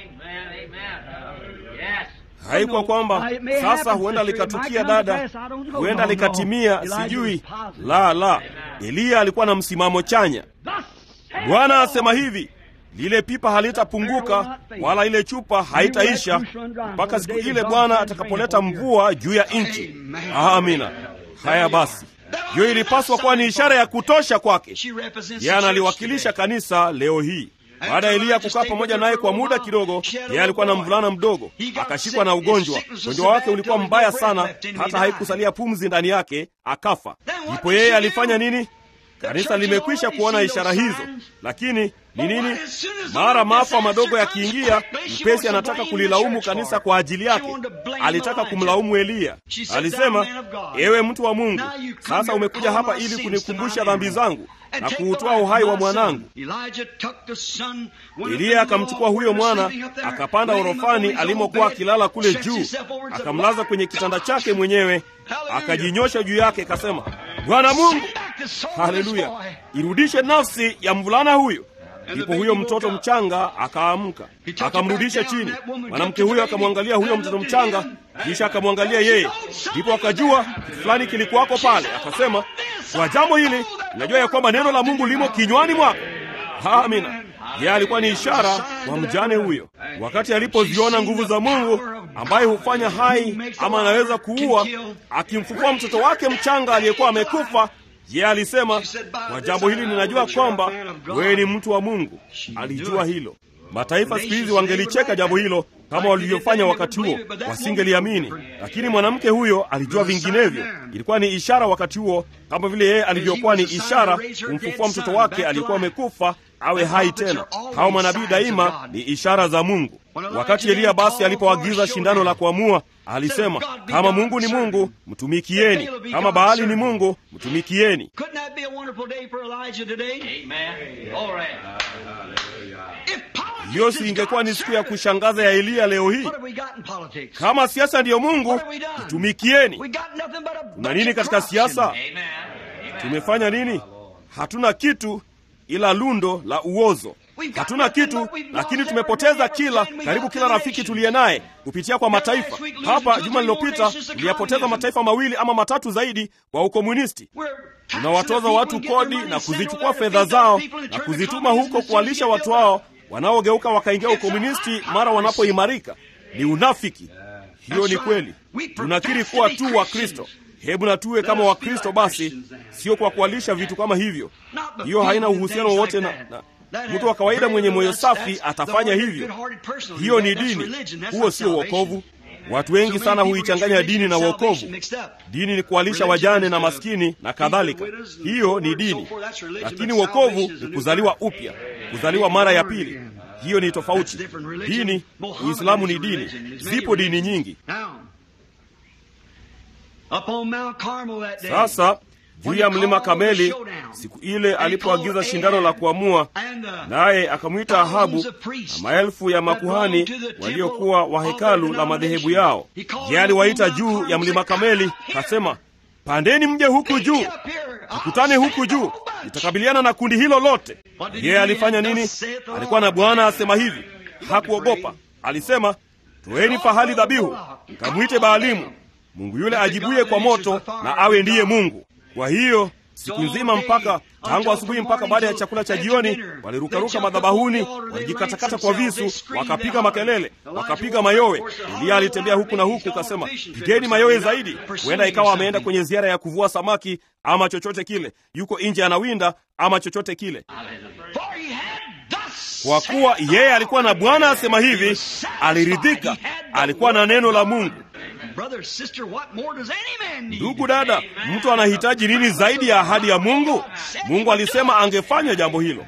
Haikuwa kwamba sasa huenda likatukia dada, huenda likatimia, sijui. La, la, Eliya alikuwa na msimamo chanya. Bwana asema hivi, lile pipa halitapunguka wala ile chupa haitaisha mpaka siku ile Bwana atakapoleta mvua juu ya nchi. Amina. Haya basi, hiyo ilipaswa kuwa ni ishara ya kutosha kwake. Yeye analiwakilisha kanisa leo hii. Baada ya Eliya kukaa pamoja naye kwa muda kidogo, yeye alikuwa na mvulana mdogo, akashikwa na ugonjwa. Ugonjwa wake ulikuwa mbaya sana, hata haikusalia pumzi ndani yake, akafa. Ndipo yeye alifanya nini? Kanisa limekwisha kuona ishara hizo, lakini ni nini? Mara maafa madogo yakiingia, upesi anataka kulilaumu kanisa kwa ajili yake. Alitaka kumlaumu Eliya. Alisema, ewe mtu wa Mungu, sasa umekuja hapa ili kunikumbusha dhambi zangu na kuutoa uhai wa mwanangu. Eliya akamchukua huyo mwana, akapanda orofani alimokuwa akilala kule juu, akamlaza kwenye kitanda chake mwenyewe, akajinyosha juu yake, akasema, Bwana Mungu, haleluya, irudishe nafsi ya mvulana huyo. Ndipo huyo mtoto mchanga akaamka, akamrudisha chini. Mwanamke huyo akamwangalia huyo mtoto mchanga, kisha akamwangalia yeye, ndipo akajua kitu fulani kilikuwako pale. Akasema, kwa jambo hili najua ya kwamba neno la Mungu limo kinywani mwako. Amina. Yeye alikuwa ni ishara kwa mjane huyo, wakati alipoziona nguvu za Mungu ambaye hufanya hai ama anaweza kuua, akimfufua mtoto wake mchanga aliyekuwa amekufa. Yeye alisema, kwa jambo hili ninajua kwamba wewe ni mtu wa Mungu. Alijua hilo. Mataifa siku hizi wangelicheka jambo hilo kama walivyofanya wakati huo, wasingeliamini. Lakini mwanamke huyo alijua vinginevyo. Ilikuwa ni ishara wakati huo, kama vile yeye alivyokuwa ni ishara kumfufua mtoto wake aliyekuwa amekufa awe hai tena. Hao manabii daima ni ishara za Mungu. Wakati Eliya basi alipoagiza shindano la kuamua, alisema kama Mungu ni Mungu, mtumikieni; kama Baali ni Mungu, mtumikieni. Hiyo si ingekuwa ni siku ya kushangaza ya Eliya leo hii? Kama siasa ndiyo Mungu, mtumikieni. Tuna nini katika siasa? Tumefanya nini? Hatuna kitu ila lundo la uozo. Hatuna kitu, lakini tumepoteza kila karibu kila rafiki tuliye naye kupitia kwa mataifa. Hapa juma lililopita tuliyapoteza mataifa mawili ama matatu zaidi kwa ukomunisti. Tunawatoza watu kodi na kuzichukua fedha zao na kuzituma huko kuwalisha watu hao wanaogeuka wakaingia ukomunisti mara wanapoimarika. Ni unafiki. Hiyo ni kweli. Tunakiri kuwa tu wa Kristo. Hebu na tuwe kama Wakristo basi, sio kwa kualisha vitu kama hivyo. Hiyo haina uhusiano wowote na, na mtu wa kawaida mwenye moyo safi atafanya hivyo. Hiyo ni dini, huo sio wokovu. Watu wengi sana huichanganya dini na wokovu. Dini ni kuwalisha wajane na maskini na kadhalika, hiyo ni dini, lakini wokovu ni kuzaliwa upya, kuzaliwa mara ya pili. Hiyo ni tofauti. Dini, Uislamu ni dini. Zipo dini nyingi. Sasa juu ya mlima Kameli, siku ile alipoagiza shindano la kuamua, naye akamwita Ahabu na maelfu ya makuhani waliokuwa wa hekalu la madhehebu yao. Je, aliwaita juu ya mlima Kameli, kasema, pandeni mje huku juu, tukutane huku juu, nitakabiliana na kundi hilo lote. Yeye alifanya nini? Alikuwa na Bwana asema hivi, hakuogopa. Alisema, toeni fahali dhabihu, kamwite Baalimu Mungu yule ajibuye kwa moto na awe ndiye Mungu. Kwa hiyo siku nzima mpaka tangu asubuhi mpaka baada ya chakula cha jioni walirukaruka madhabahuni walijikatakata kwa visu wakapiga makelele wakapiga mayowe eliya alitembea huku na huku kasema pigeni mayowe zaidi huenda ikawa ameenda kwenye ziara ya kuvua samaki ama chochote kile yuko nje anawinda ama chochote kile kwa kuwa yeye alikuwa na bwana asema hivi aliridhika alikuwa na neno la mungu ndugu dada mtu anahitaji nini zaidi ya ahadi ya mungu mungu alisema angefanya jambo hilo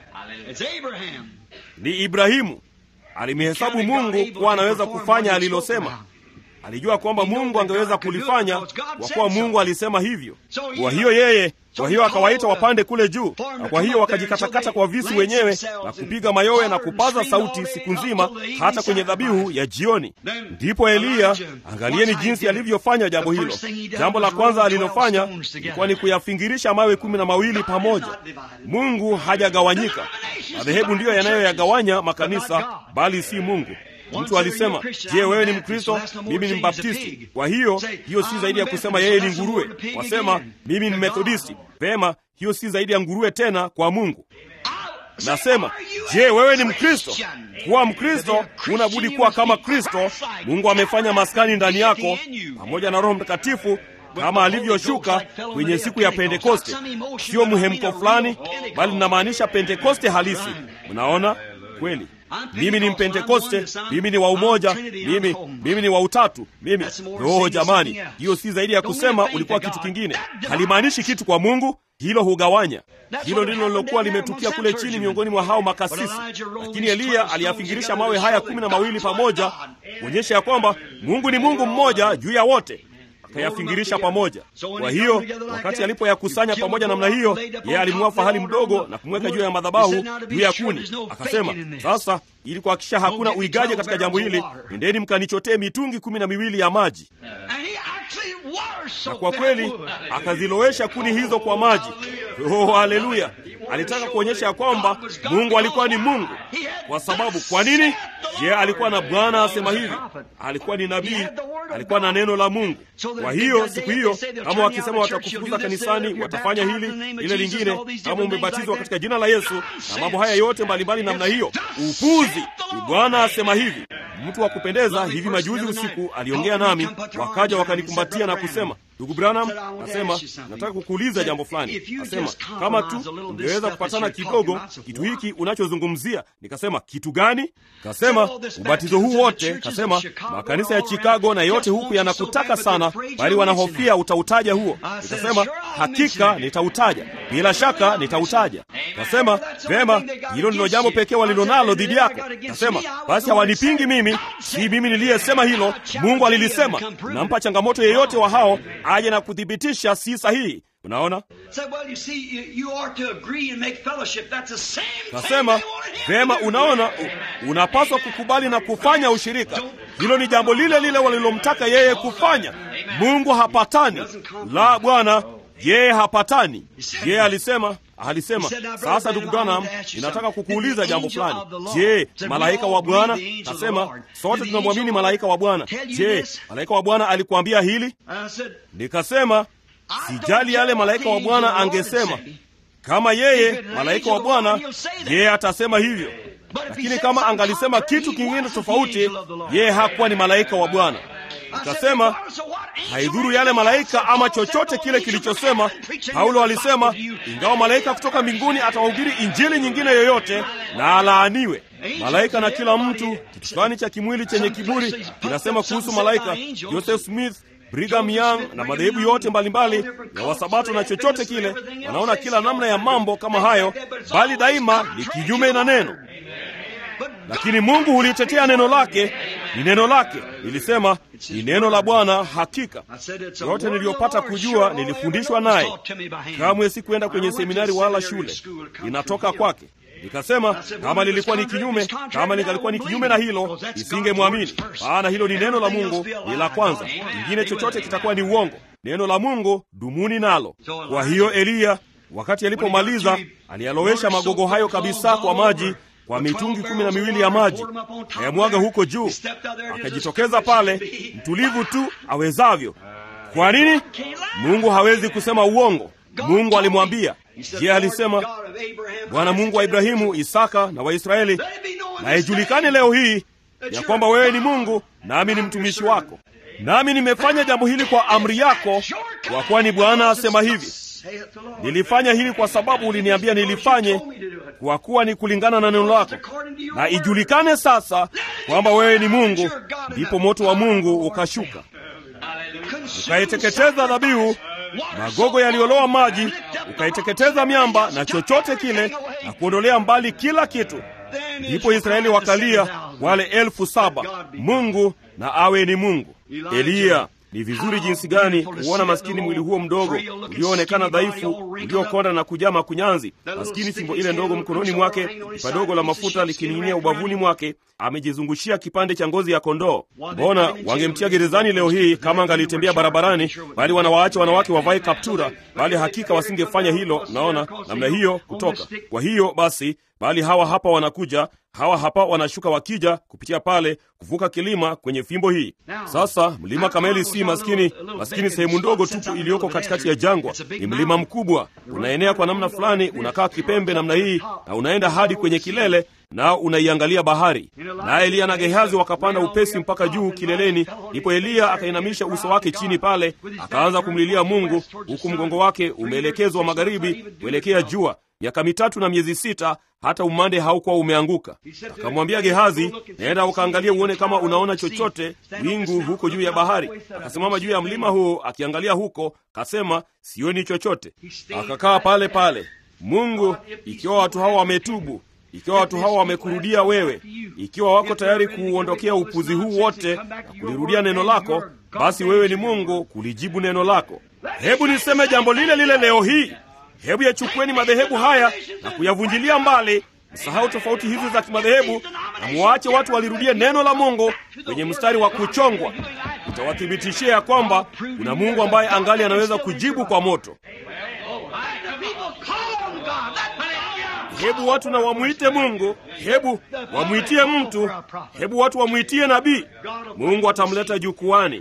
ni ibrahimu alimhesabu mungu kuwa anaweza kufanya alilosema alijua kwamba mungu angeweza kulifanya kwa kuwa mungu alisema hivyo kwa hiyo yeye kwa hiyo akawaita wapande kule juu na kwa hiyo wakajikatakata kwa visu wenyewe na kupiga mayowe na kupaza sauti siku nzima hata kwenye dhabihu ya jioni ndipo eliya angalieni jinsi alivyofanya jambo hilo jambo la kwanza alilofanya ilikuwa ni kuyafingirisha mawe kumi na mawili pamoja mungu hajagawanyika madhehebu ndiyo yanayoyagawanya makanisa bali si mungu mtu alisema je wewe ni mkristo mimi ni mbaptisti kwa hiyo hiyo si zaidi ya kusema yeye ni nguruwe wasema mimi ni methodisti vema hiyo si zaidi ya nguruwe tena kwa mungu nasema je wewe ni mkristo kuwa mkristo unabudi kuwa kama kristo mungu amefanya maskani ndani yako pamoja na roho mtakatifu kama alivyoshuka kwenye siku ya pentekoste sio mhemko fulani bali linamaanisha pentekoste halisi mnaona kweli mimi ni mpentekoste mimi ni wa umoja mimi mimi ni wa utatu mimi roho jamani hiyo si zaidi ya kusema ulikuwa kitu kingine halimaanishi kitu kwa mungu hilo hugawanya hilo ndilo lilokuwa limetukia kule chini miongoni mwa hao makasisi lakini eliya aliyafingirisha mawe haya kumi na mawili pamoja kuonyesha ya kwamba mungu ni mungu mmoja juu ya wote akayafingirisha pamoja kwa hiyo wakati alipoyakusanya pamoja namna hiyo yeye alimua fahali mdogo na kumweka juu ya madhabahu juu ya kuni akasema sasa ili kuhakikisha hakuna uigaji katika jambo hili endeni mkanichotee mitungi kumi na miwili ya maji na kwa kweli akazilowesha kuni hizo kwa maji oh haleluya alitaka kuonyesha ya kwamba mungu alikuwa ni mungu kwa sababu kwa nini je alikuwa na bwana asema hivi alikuwa ni nabii alikuwa na neno la mungu kwa hiyo siku hiyo kama wakisema watakufukuza kanisani watafanya hili ile lingine kama umebatizwa katika jina la yesu na mambo haya yote mbalimbali namna hiyo upuzi ni bwana asema hivi mtu wa kupendeza hivi majuzi usiku aliongea nami wakaja wakanikumbatia na kusema ndugu branham nasema nataka kukuuliza jambo fulani nasema kama tu ungeweza kupatana kidogo kitu hiki unachozungumzia nikasema kitu gani kasema ubatizo huu wote kasema makanisa ya chicago na yote huku yanakutaka sana bali wanahofia utautaja huo nikasema hakika nitautaja bila shaka nitautaja kasema vema hilo ndilo jambo pekee walilonalo dhidi yako kasema basi hawanipingi mimi si mimi niliyesema hilo mungu alilisema nampa changamoto yeyote wa hao aje na kuthibitisha si sahihi unaona kasema vema unaona unapaswa kukubali na kufanya ushirika hilo ni jambo lile lile walilomtaka yeye kufanya mungu hapatani la bwana yeye hapatani yeye alisema alisema sasa ndugu branham ninataka kukuuliza jambo fulani je malaika wa bwana kasema sote tunamwamini malaika wa bwana je malaika wa bwana alikuambia hili nikasema sijali yale malaika wa bwana angesema kama yeye malaika wa bwana yeye atasema hivyo lakini kama angalisema kitu kingine tofauti yeye hakuwa ni malaika wa bwana akasema haidhuru yale malaika ama chochote kile kilichosema paulo alisema ingawa malaika kutoka mbinguni atawahubiri injili nyingine yoyote na alaaniwe malaika na kila mtu kitu fulani cha kimwili chenye kiburi kinasema kuhusu malaika joseph smith brigham young na madhehebu yote mbalimbali ya wasabato na chochote kile wanaona kila namna ya mambo kama hayo bali daima ni kinyume na neno lakini mungu hulitetea neno lake ni neno lake nilisema ni neno la bwana hakika yote niliyopata kujua nilifundishwa naye kamwe sikuenda kwenye seminari wala shule inatoka kwake nikasema kama lilikuwa ni kinyume kama ningalikuwa ni kinyume na hilo isingemwamini maana hilo ni neno la mungu ni la kwanza ingine chochote kitakuwa ni uongo neno la mungu dumuni nalo kwa hiyo eliya wakati alipomaliza aliyalowesha magogo hayo kabisa kwa maji kwa mitungi kumi na miwili ya maji ayamwaga huko juu akajitokeza pale mtulivu tu awezavyo kwa nini mungu hawezi kusema uongo Mungu alimwambia. Je, alisema Bwana Mungu wa Ibrahimu, Isaka na Waisraeli, na ijulikane leo hii ya kwamba wewe ni Mungu nami ni mtumishi wako, nami nimefanya jambo hili kwa amri yako, kwa kuwa ni Bwana asema hivi. Nilifanya hili kwa sababu uliniambia nilifanye, kwa kuwa ni kulingana na neno lako, na ijulikane sasa kwamba wewe ni Mungu. Ndipo moto wa Mungu ukashuka ukaiteketeza dhabihu, magogo yaliyoloa maji, ukaiteketeza miamba na chochote kile, na kuondolea mbali kila kitu. Ndipo Israeli wakalia wale elfu saba, Mungu na awe ni Mungu. Eliya ni vizuri jinsi gani kuona maskini mwili huo mdogo ulioonekana dhaifu, uliokonda na kujaa makunyanzi, maskini fimbo ile ndogo mkononi mwake, pipa dogo la mafuta likining'inia ubavuni mwake, amejizungushia kipande cha ngozi ya kondoo. Mbona wangemtia gerezani leo hii kama angalitembea barabarani, bali wanawaacha wanawake wavae kaptura, bali hakika wasingefanya hilo. Naona namna hiyo kutoka. Kwa hiyo basi, bali hawa hapa wanakuja hawa hapa wanashuka wakija kupitia pale kuvuka kilima kwenye fimbo hii. Sasa mlima Kameli si maskini maskini, sehemu ndogo tupu iliyoko katikati ya jangwa. Ni mlima mkubwa, unaenea kwa namna fulani, unakaa kipembe namna hii na unaenda hadi kwenye kilele, nao unaiangalia bahari. Naye Eliya na Gehazi wakapanda upesi mpaka juu kileleni. Ndipo Eliya akainamisha uso wake chini pale, akaanza kumlilia Mungu, huku mgongo wake umeelekezwa magharibi kuelekea jua miaka mitatu na miezi sita hata umande haukuwa umeanguka. Akamwambia Gehazi, naenda ukaangalia uone kama unaona chochote wingu huko juu ya bahari. Akasimama juu ya mlima huo akiangalia huko, kasema sioni chochote. Akakaa pale pale. Mungu, ikiwa watu hawa wametubu, ikiwa watu hawa wamekurudia wewe, ikiwa wako tayari kuuondokea upuzi huu wote na kulirudia neno lako, basi wewe ni Mungu kulijibu neno lako. Hebu niseme jambo lile lile leo hii. Hebu yachukueni madhehebu haya na kuyavunjilia mbali. Msahau tofauti hizi za kimadhehebu na muwaache watu walirudie neno la Mungu kwenye mstari wa kuchongwa. Itawathibitishia ya kwamba kuna Mungu ambaye angali anaweza kujibu kwa moto. Hebu watu na wamwite Mungu, hebu wamwitie mtu, hebu watu wamwitie nabii. Mungu atamleta jukwani.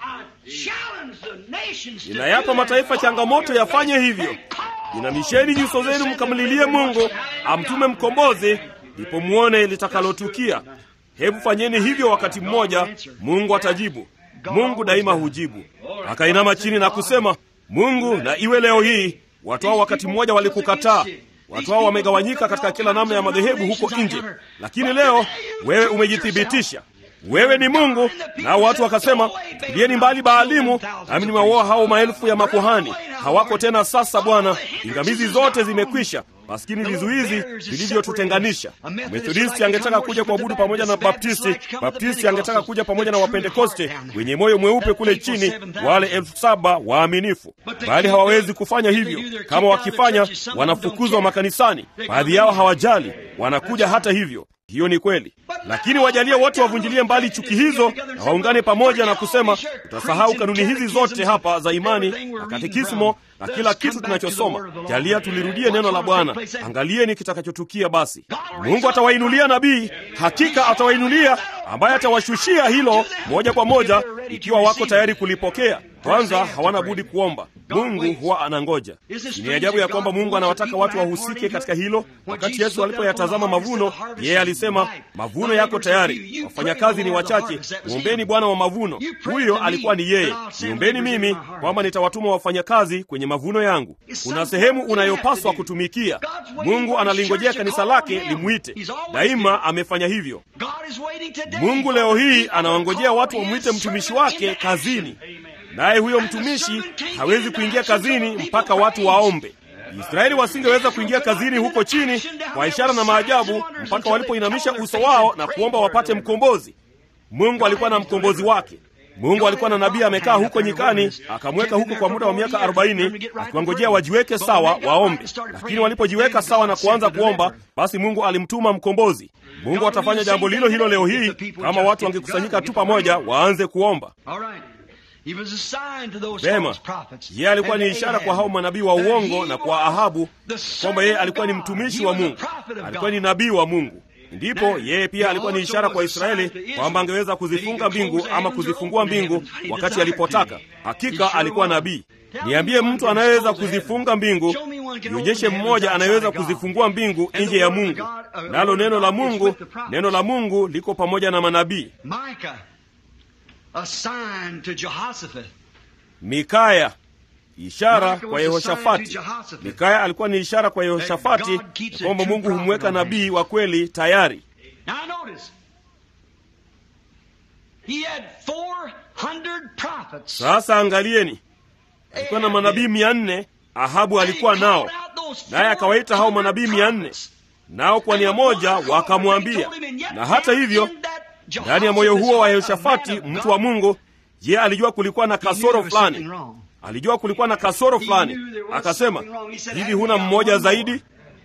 Ninayapa mataifa changamoto yafanye hivyo. Inamisheni nyuso zenu mkamlilie Mungu amtume mkombozi, ndipo muone litakalotukia. Hebu fanyeni hivyo wakati mmoja, Mungu atajibu. Mungu daima hujibu. Akainama chini na kusema, Mungu na iwe leo hii. Watu hao wakati mmoja walikukataa. Watu hao wamegawanyika katika kila namna ya madhehebu huko nje, lakini leo wewe umejithibitisha wewe ni Mungu. Nao watu wakasema, tulieni mbali Baalimu, nami nimewaoa hao maelfu ya makuhani. Hawako tena sasa, Bwana, pingamizi zote zimekwisha. Maskini vizuizi vilivyotutenganisha. Methodisti angetaka kuja kuabudu pamoja na Baptisti, Baptisti angetaka kuja pamoja na Wapentekoste wenye moyo mweupe kule chini, wale elfu saba waaminifu, bali hawawezi kufanya hivyo. Kama wakifanya, wanafukuzwa makanisani. Baadhi yao hawajali, wanakuja hata hivyo. Hiyo ni kweli, lakini wajalie wote wavunjilie mbali chuki hizo na waungane pamoja na kusema, tutasahau kanuni hizi zote hapa za imani na katekismo na kila kitu tunachosoma. Jalia tulirudie neno la Bwana. Angalieni kitakachotukia. Basi Mungu atawainulia nabii, hakika atawainulia ambaye atawashushia hilo moja kwa moja, ikiwa wako tayari kulipokea. Kwanza hawana budi kuomba. Mungu huwa anangoja. Ni ajabu ya kwamba Mungu anawataka watu wahusike katika hilo. Wakati Yesu alipoyatazama mavuno, yeye alisema, mavuno yako tayari, wafanyakazi ni wachache, mwombeni Bwana wa mavuno. Huyo alikuwa ni yeye. Niombeni mimi kwamba nitawatuma wafanyakazi kwenye mavuno yangu. Kuna sehemu unayopaswa kutumikia. Mungu analingojea kanisa lake limwite. Daima amefanya hivyo. Mungu leo hii anawangojea watu wamwite mtumishi wake kazini, naye huyo mtumishi hawezi kuingia kazini mpaka watu waombe. Israeli wasingeweza kuingia kazini huko chini kwa ishara na maajabu mpaka walipoinamisha uso wao na kuomba wapate mkombozi. Mungu alikuwa na mkombozi wake. Mungu alikuwa na nabii amekaa huko nyikani, akamweka huko kwa muda wa miaka arobaini akiwangojea wajiweke sawa waombe. Lakini walipojiweka sawa na kuanza kuomba, basi Mungu alimtuma mkombozi. Mungu atafanya jambo lilo hilo leo hii kama watu wangekusanyika tu pamoja waanze kuomba. Vema, yeye alikuwa ni ishara kwa hao manabii wa uongo na kwa Ahabu kwamba yeye alikuwa ni mtumishi wa Mungu, alikuwa ni nabii wa Mungu. Ndipo yeye pia alikuwa ni ishara kwa Israeli kwamba angeweza kuzifunga mbingu ama kuzifungua mbingu wakati alipotaka. Hakika alikuwa nabii. niambie mtu anayeweza kuzifunga mbingu nionyeshe mmoja anayeweza kuzifungua mbingu nje ya mungu nalo neno la mungu neno la mungu liko pamoja na manabii Micah, a sign to Jehoshaphat. mikaya ishara kwa yehoshafati mikaya alikuwa ni ishara kwa yehoshafati ya kwamba mungu humweka nabii wa kweli tayari Now notice, he had 400 prophets. sasa angalieni alikuwa na manabii mia nne ahabu alikuwa nao naye akawaita hao manabii mia nne nao kwa nia moja wakamwambia na hata hivyo ndani ya moyo huo wa yehoshafati mtu wa mungu je alijua kulikuwa na kasoro fulani alijua kulikuwa na kasoro fulani akasema hivi huna mmoja zaidi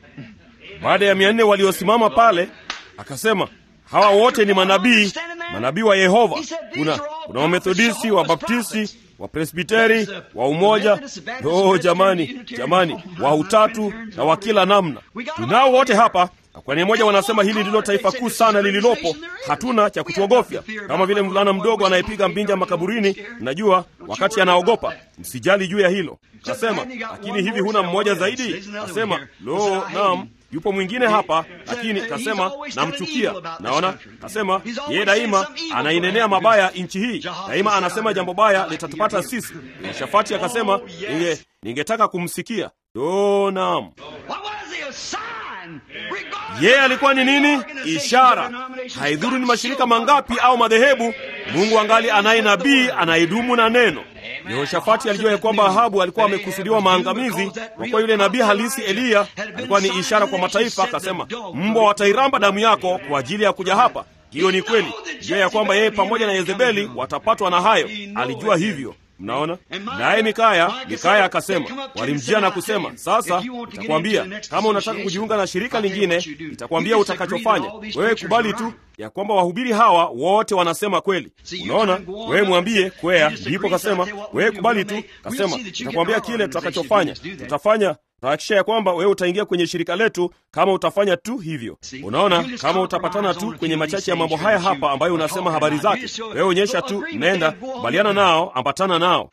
baada ya mia nne waliosimama pale akasema hawa wote ni manabii manabii wa yehova kuna kuna wamethodisti wabaptisti wapresbiteri wa umoja oh jamani jamani wa utatu na wa kila namna tunao wote hapa na kwa nia moja wanasema hili ndilo taifa kuu sana lililopo hatuna cha kutuogofya kama vile mvulana mdogo anayepiga mbinja makaburini najua wakati anaogopa msijali juu ya hilo kasema lakini hivi huna mmoja zaidi kasema lo naam yupo mwingine hapa lakini kasema namchukia naona kasema yeye daima anainenea mabaya nchi hii daima anasema jambo baya litatupata sisi shafati akasema ninge ningetaka kumsikia o naam What was he? A sign. Regardless yeye of alikuwa ni nini organizations, ishara denominations, haidhuru ni God mashirika still mangapi au madhehebu mungu angali anaye nabii anayedumu na neno yehoshafati alijua ya kwamba ahabu alikuwa amekusudiwa maangamizi kwa kuwa yule nabii halisi eliya alikuwa ni ishara kwa mataifa akasema mbwa watairamba damu yako kwa ajili ya kuja hapa hiyo ni kweli jua ya kwamba yeye pamoja na yezebeli watapatwa na hayo alijua hivyo mnaona naye mikaya mikaya akasema walimjia na kusema sasa nitakwambia kama unataka kujiunga na shirika lingine nitakwambia utakachofanya wewe kubali tu ya kwamba wahubiri hawa wote wanasema kweli unaona wewe mwambie kwea ndipo kasema wewe kubali tu kasema nitakwambia kile tutakachofanya tutafanya tutahakikisha ya kwamba wewe utaingia kwenye shirika letu kama utafanya tu hivyo unaona kama utapatana tu kwenye machache ya mambo haya hapa ambayo unasema habari zake wewe onyesha tu nenda kubaliana nao ambatana nao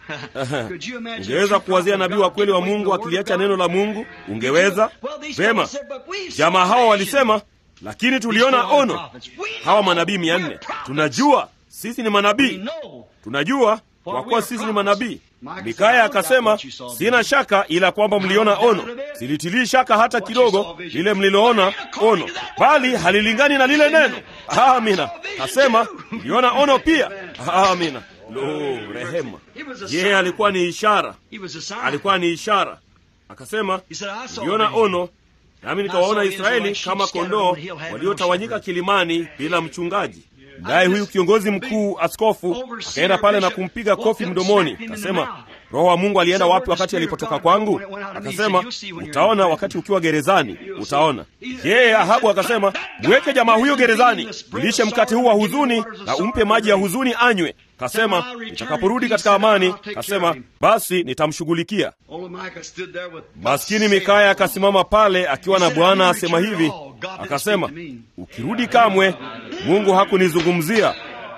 ungeweza kuwazia nabii wa kweli wa mungu akiliacha neno la mungu ungeweza vema jamaa hawa walisema lakini tuliona ono hawa manabii mia nne tunajua sisi ni manabii tunajua kwa kuwa sisi ni manabii mikaya akasema sina shaka ila kwamba mliona ono silitilii shaka hata kidogo lile mliloona ono bali halilingani na lile neno amina kasema mliona ono pia amina lo rehema yeye alikuwa ni ishara He was a sign. alikuwa ni ishara akasema He said, I saw niliona a vision. ono nami nikawaona israeli kama kondoo waliotawanyika kilimani bila mchungaji naye huyu kiongozi mkuu askofu akaenda pale na kumpiga kofi mdomoni akasema roho wa mungu alienda wapi wakati alipotoka kwangu akasema utaona wakati ukiwa gerezani utaona yeye ahabu akasema mweke jamaa huyo gerezani mlishe mkate huu wa huzuni na umpe maji ya huzuni anywe kasema nitakaporudi katika amani kasema basi nitamshughulikia Old Micah stood there with maskini mikaya akasimama pale akiwa na bwana asema hivi akasema ukirudi kamwe mungu hakunizungumzia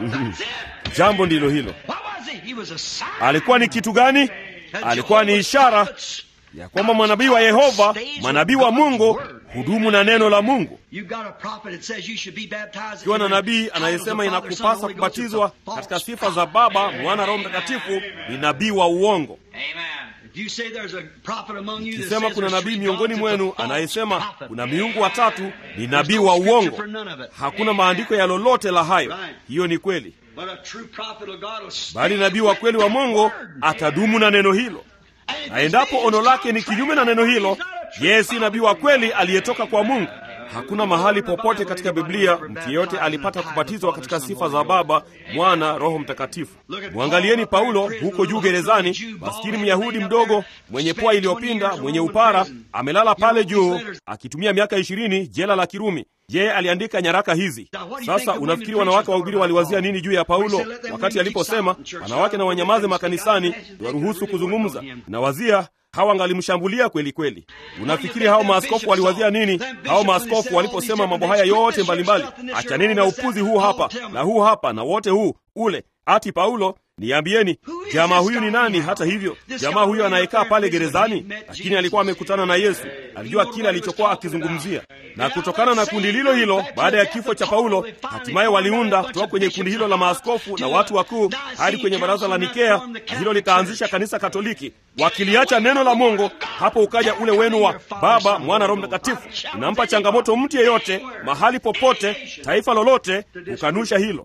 jambo ndilo hilo What was he? He was a sign. alikuwa ni kitu gani alikuwa ni ishara ya kwamba manabii wa yehova manabii wa mungu hudumu na neno la mungu You got a prophet that says you should be baptized ukiwa na in the nabii titles of anayesema Father, Son, and inakupasa Holy Ghost, it's kubatizwa a false katika sifa za baba mwana roho mtakatifu ni nabii wa uongo If you say there's a prophet among you that kisema says kuna there's nabii three miongoni gods, it's a mwenu false anayesema prophet. kuna miungu watatu ni nabii no wa scripture uongo for none of it. hakuna maandiko ya lolote la hayo Right. hiyo ni kweli But a true prophet of God will stand bali nabii wa kweli wa with that mungu word. atadumu na neno hilo And if na his endapo vision's ono lake ni kinyume na neno hilo he's not a true yeye si prophet. nabii wa kweli aliyetoka kwa mungu hakuna mahali popote katika biblia mtu yeyote alipata kubatizwa katika sifa za baba mwana roho mtakatifu mwangalieni paulo huko juu gerezani maskini myahudi mdogo mwenye pua iliyopinda mwenye upara amelala pale juu akitumia miaka ishirini jela la kirumi yeye aliandika nyaraka hizi sasa unafikiri wanawake wahubiri waliwazia nini juu ya paulo wakati aliposema wanawake na wanyamaze makanisani waruhusu kuzungumza nawazia hawa angalimshambulia kweli kweli unafikiri hao maaskofu waliwazia nini hao maaskofu waliposema mambo haya yote mbalimbali achaneni na upuzi huu hapa na huu hapa na wote huu ule ati Paulo, niambieni jamaa huyu ni nani? Hata hivyo jamaa huyu anayekaa pale gerezani, lakini alikuwa amekutana na Yesu, alijua kile alichokuwa akizungumzia. Na kutokana na kundi lilo hilo, baada ya kifo cha Paulo, hatimaye waliunda kutoka kwenye kundi hilo la maaskofu na watu wakuu hadi kwenye baraza la Nikea, na hilo likaanzisha kanisa Katoliki. Wakiliacha neno la Mungu, hapo ukaja ule wenu wa Baba, Mwana, Roho Mtakatifu. Inampa changamoto mtu yeyote, mahali popote, taifa lolote, kukanusha hilo.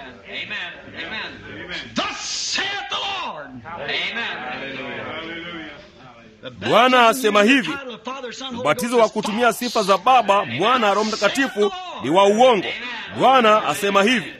Bwana asema hivi, ubatizo wa kutumia sifa za Baba, Mwana, Roho Mtakatifu ni wa uongo. Bwana asema hivi,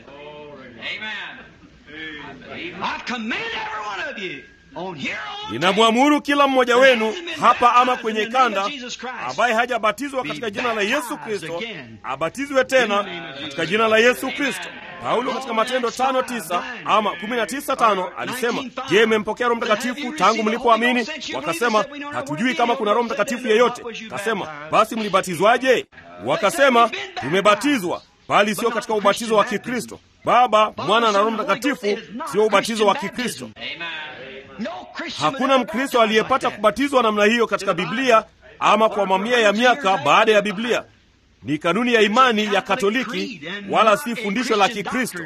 ninamwamuru kila mmoja wenu hapa ama kwenye kanda, ambaye hajabatizwa katika jina la Yesu Kristo abatizwe tena katika jina la Yesu Kristo. Paulo katika Matendo tano tisa ama kumi na tisa tano alisema, je, mmempokea Roho Mtakatifu tangu mlipoamini? Wakasema, hatujui kama kuna Roho Mtakatifu yeyote. Kasema, basi mlibatizwaje? Wakasema, tumebatizwa, bali sio katika ubatizo wa Kikristo. Baba, Mwana na Roho Mtakatifu sio ubatizo wa Kikristo. Hakuna Mkristo aliyepata kubatizwa namna hiyo katika Biblia ama kwa mamia ya miaka baada ya Biblia. Ni kanuni ya imani ya Katoliki, wala si fundisho la Kikristo.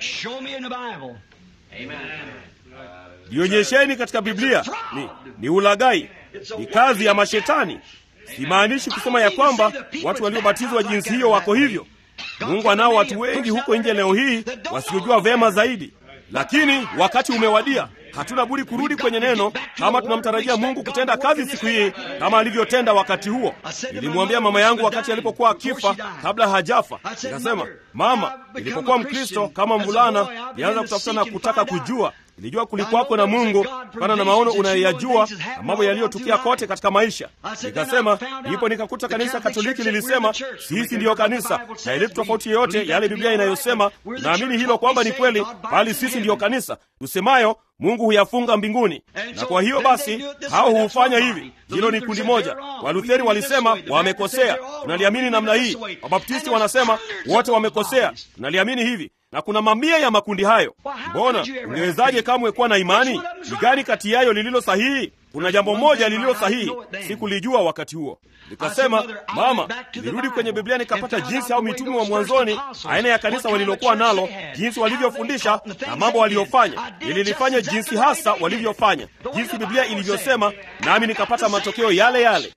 Nionyesheni katika Biblia. Ni, ni ulaghai, ni kazi ya mashetani. Simaanishi kusema ya kwamba watu waliobatizwa jinsi hiyo wako hivyo. Mungu anao watu wengi huko nje leo hii wasiojua vema zaidi, lakini wakati umewadia. Hatuna budi kurudi kwenye neno kama tunamtarajia Mungu kutenda kazi siku hii kama alivyotenda wakati huo. Nilimwambia mama yangu wakati alipokuwa akifa, kabla hajafa, nikasema, mama, nilipokuwa Mkristo kama mvulana, nilianza kutafuta na kutaka kujua Nilijua kulikuwako na Mungu kutokana na maono unayoyajua na mambo yaliyotukia kote katika maisha. Nikasema ndipo nikakuta kanisa Katoliki lilisema sisi ndiyo kanisa, na ile tofauti yoyote yale Biblia inayosema, naamini hilo kwamba ni kweli, bali sisi ndiyo kanisa tusemayo Mungu huyafunga mbinguni. Na kwa hiyo basi hao huufanya hivi. Hilo ni kundi moja. Walutheri walisema wamekosea, tunaliamini namna hii. Wabaptisti wanasema wote wamekosea, tunaliamini hivi na kuna mamia ya makundi hayo. Mbona ungewezaje kamwe kuwa na imani? Ni gani kati yayo lililo sahihi? Kuna jambo moja lililo sahihi, sikulijua wakati huo. Nikasema, mama, nilirudi kwenye Biblia nikapata jinsi au mitume wa mwanzoni, aina ya kanisa walilokuwa nalo, jinsi walivyofundisha na mambo waliyofanya. Nililifanya jinsi hasa walivyofanya, jinsi Biblia ilivyosema, nami nikapata matokeo yale yale.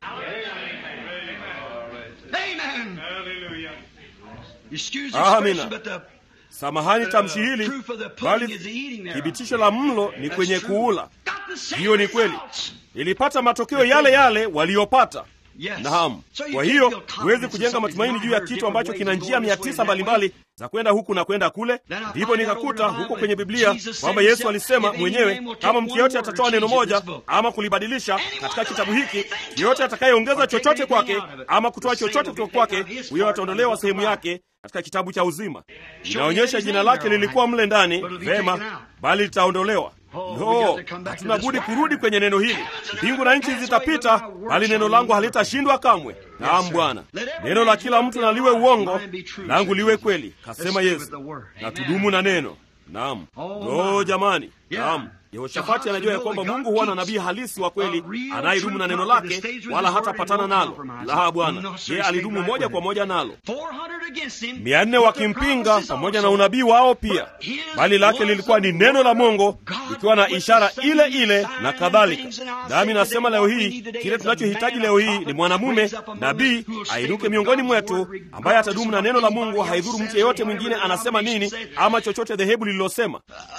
Amina. Samahani tamshi hili, bali thibitisho la mlo ni kwenye kuula. Hiyo ni kweli, nilipata matokeo yale yale waliyopata. Naam. Kwa hiyo huwezi kujenga matumaini juu ya kitu ambacho kina njia mia tisa mbalimbali za kwenda huku na kwenda kule. Ndipo nikakuta huko kwenye Biblia kwamba Yesu alisema mwenyewe, kama mtu yeyote atatoa neno moja ama kulibadilisha katika kitabu hiki, yeyote atakayeongeza chochote kwake ama kutoa chochote kutoka kwake, huyo ataondolewa sehemu yake katika kitabu cha uzima. Inaonyesha jina lake lilikuwa mle ndani, vema, bali litaondolewa. No, hatuna budi kurudi kwenye neno hili. Mbingu na nchi zitapita, bali neno langu halitashindwa kamwe. Naam Bwana, neno la kila mtu na liwe uongo, langu liwe kweli, kasema Yesu, na tudumu na neno. Naam. No jamani, naam. Yehoshafati anajua ya kwamba Mungu huwa na nabii halisi wa kweli anayedumu na neno lake, wala hatapatana nalo. La, Bwana yeye alidumu moja kwa moja nalo. Mia nne wakimpinga pamoja na unabii wao pia, bali lake lilikuwa ni neno la Mungu likiwa na ishara ile ile na kadhalika. Nami nasema leo hii kile tunachohitaji leo hii ni mwanamume nabii ainuke miongoni mwetu ambaye atadumu na neno la Mungu, haidhuru mtu yeyote mwingine anasema nini ama chochote dhehebu lililosema.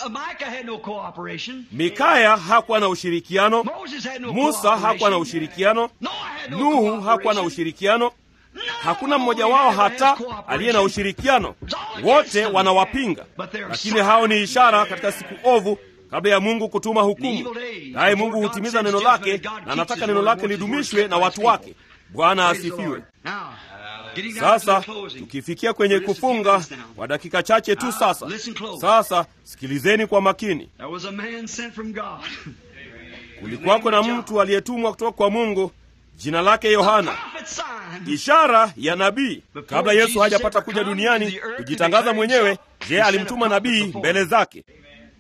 Mikaya hakuwa na ushirikiano, Musa hakuwa na ushirikiano, Nuhu hakuwa na ushirikiano. Hakuna mmoja wao hata aliye na ushirikiano, wote wanawapinga. Lakini hao ni ishara katika siku ovu kabla ya Mungu kutuma hukumu. Naye Mungu hutimiza neno lake, na anataka neno lake lidumishwe na watu wake. Bwana asifiwe. Sasa tukifikia kwenye kufunga kwa dakika chache tu sasa. Sasa sikilizeni kwa makini. Kulikuwako na mtu aliyetumwa kutoka kwa Mungu, jina lake Yohana, ishara ya nabii. Kabla Yesu hajapata kuja duniani kujitangaza mwenyewe, je, alimtuma nabii mbele zake?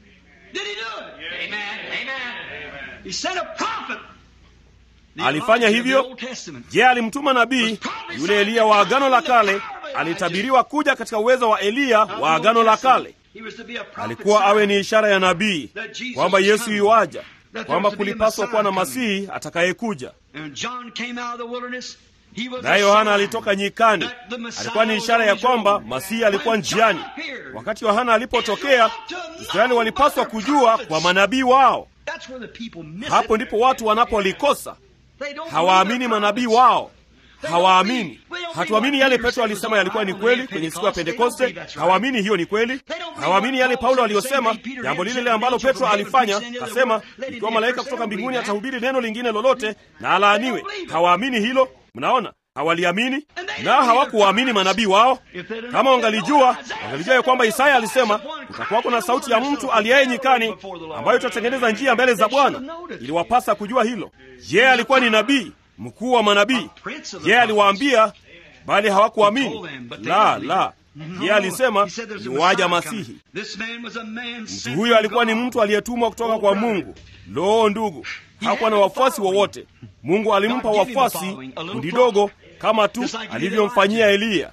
He sent a prophet. The Alifanya Elijah of the hivyo? Old Testament. Je, alimtuma nabii yule Eliya wa Agano la Kale? Alitabiriwa kuja katika uwezo wa Eliya wa Agano la Kale. He was to be a prophet Alikuwa awe ni sign. ishara ya nabii kwamba Yesu yuaja, kwamba kulipaswa kuwa na masihi atakayekuja. And John came out of the wilderness. He was Naye a Yohana sign alitoka nyikani, that the Messiah alikuwa ni was ishara on ya his kwamba road. masihi alikuwa When John njiani. appeared, Wakati Yohana alipotokea, Israeli walipaswa kujua kwa manabii wao. that's where the people miss Hapo it. ndipo watu wanapolikosa, They don't hawaamini believe manabii their wao, prophets. hawaamini. Hatuamini yale Petro alisema yalikuwa ni kweli kwenye siku ya Pentekoste, hawaamini hiyo ni kweli. Hawaamini yale Paulo aliyosema, jambo lile lile ambalo Petro alifanya, kasema ikiwa malaika kutoka mbinguni atahubiri neno lingine lolote na alaaniwe. Hawaamini hilo. Mnaona, hawaliamini na hawakuwaamini manabii wao. Kama wangalijua, wangalijua ya kwamba Isaya alisema kutakuwako na sauti ya mtu aliaye nyikani, ambayo itatengeneza njia mbele za Bwana. Iliwapasa kujua hilo. Yeye alikuwa ni nabii mkuu wa manabii. Yeye aliwaambia, bali hawakuamini. La, la, yeye alisema yuwaja Masihi. Mtu huyo alikuwa ni mtu aliyetumwa kutoka kwa Mungu. Loo, ndugu, hakuwa na wafuasi wowote. Mungu alimpa wafuasi kundi dogo kama tu alivyomfanyia Eliya.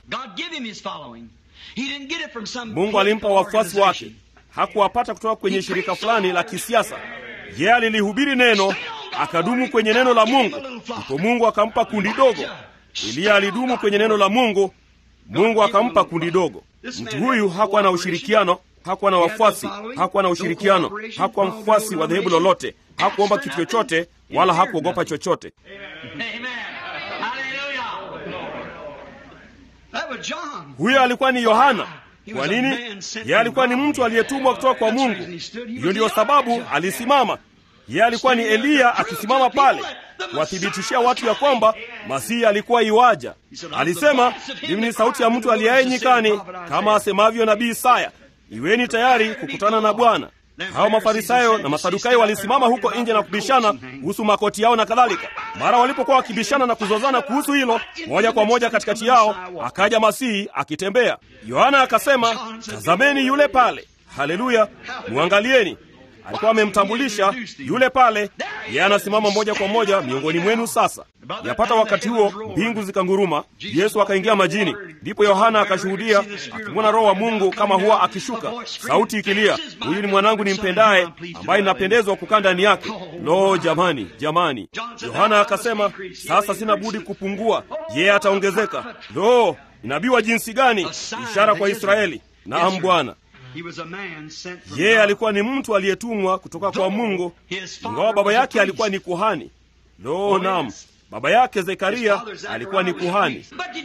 Mungu alimpa wafuasi wake, hakuwapata kutoka kwenye shirika fulani la kisiasa. Yeye alilihubiri neno, akadumu kwenye neno la Mungu, ndipo Mungu akampa kundi dogo. Eliya alidumu kwenye neno la Mungu, Mungu akampa kundi dogo. Mtu huyu hakuwa na ushirikiano, hakuwa na wafuasi, hakuwa na ushirikiano, hakuwa mfuasi wa dhehebu lolote, hakuomba kitu chochote, wala hakuogopa chochote. Huyo alikuwa ni Yohana. Kwa nini? Yeye alikuwa ni mtu aliyetumwa kutoka kwa Mungu. Hiyo ndiyo sababu alisimama. Yeye alikuwa ni Eliya akisimama pale kuwathibitishia watu ya kwamba Masihi alikuwa iwaja. Alisema, mimi ni sauti ya mtu aliyaye nyikani, kama asemavyo nabii Isaya, iweni tayari kukutana na Bwana. Hao Mafarisayo na Masadukayo walisimama huko nje na kubishana kuhusu makoti yao na kadhalika. Mara walipokuwa wakibishana na kuzozana kuhusu hilo, moja kwa moja katikati yao akaja Masihi akitembea. Yohana akasema, tazameni yule pale. Haleluya, mwangalieni. Alikuwa amemtambulisha yule pale, yeye anasimama moja kwa moja miongoni mwenu. Sasa yapata wakati huo, mbingu zikanguruma, Yesu akaingia majini. Ndipo Yohana akashuhudia akimwona Roho wa Mungu kama huwa akishuka, sauti ikilia, huyu ni mwanangu nimpendaye, ambaye ninapendezwa kukaa ndani yake. Lo, jamani, jamani! Yohana akasema, sasa sina budi kupungua, yeye ataongezeka. Lo, nabii wa jinsi gani! Ishara kwa Israeli. Naam, Bwana. Yeye alikuwa ni mtu aliyetumwa kutoka kwa Mungu, ingawa baba yake alikuwa ni kuhani. Lo, naam, baba yake Zekaria alikuwa ni kuhani.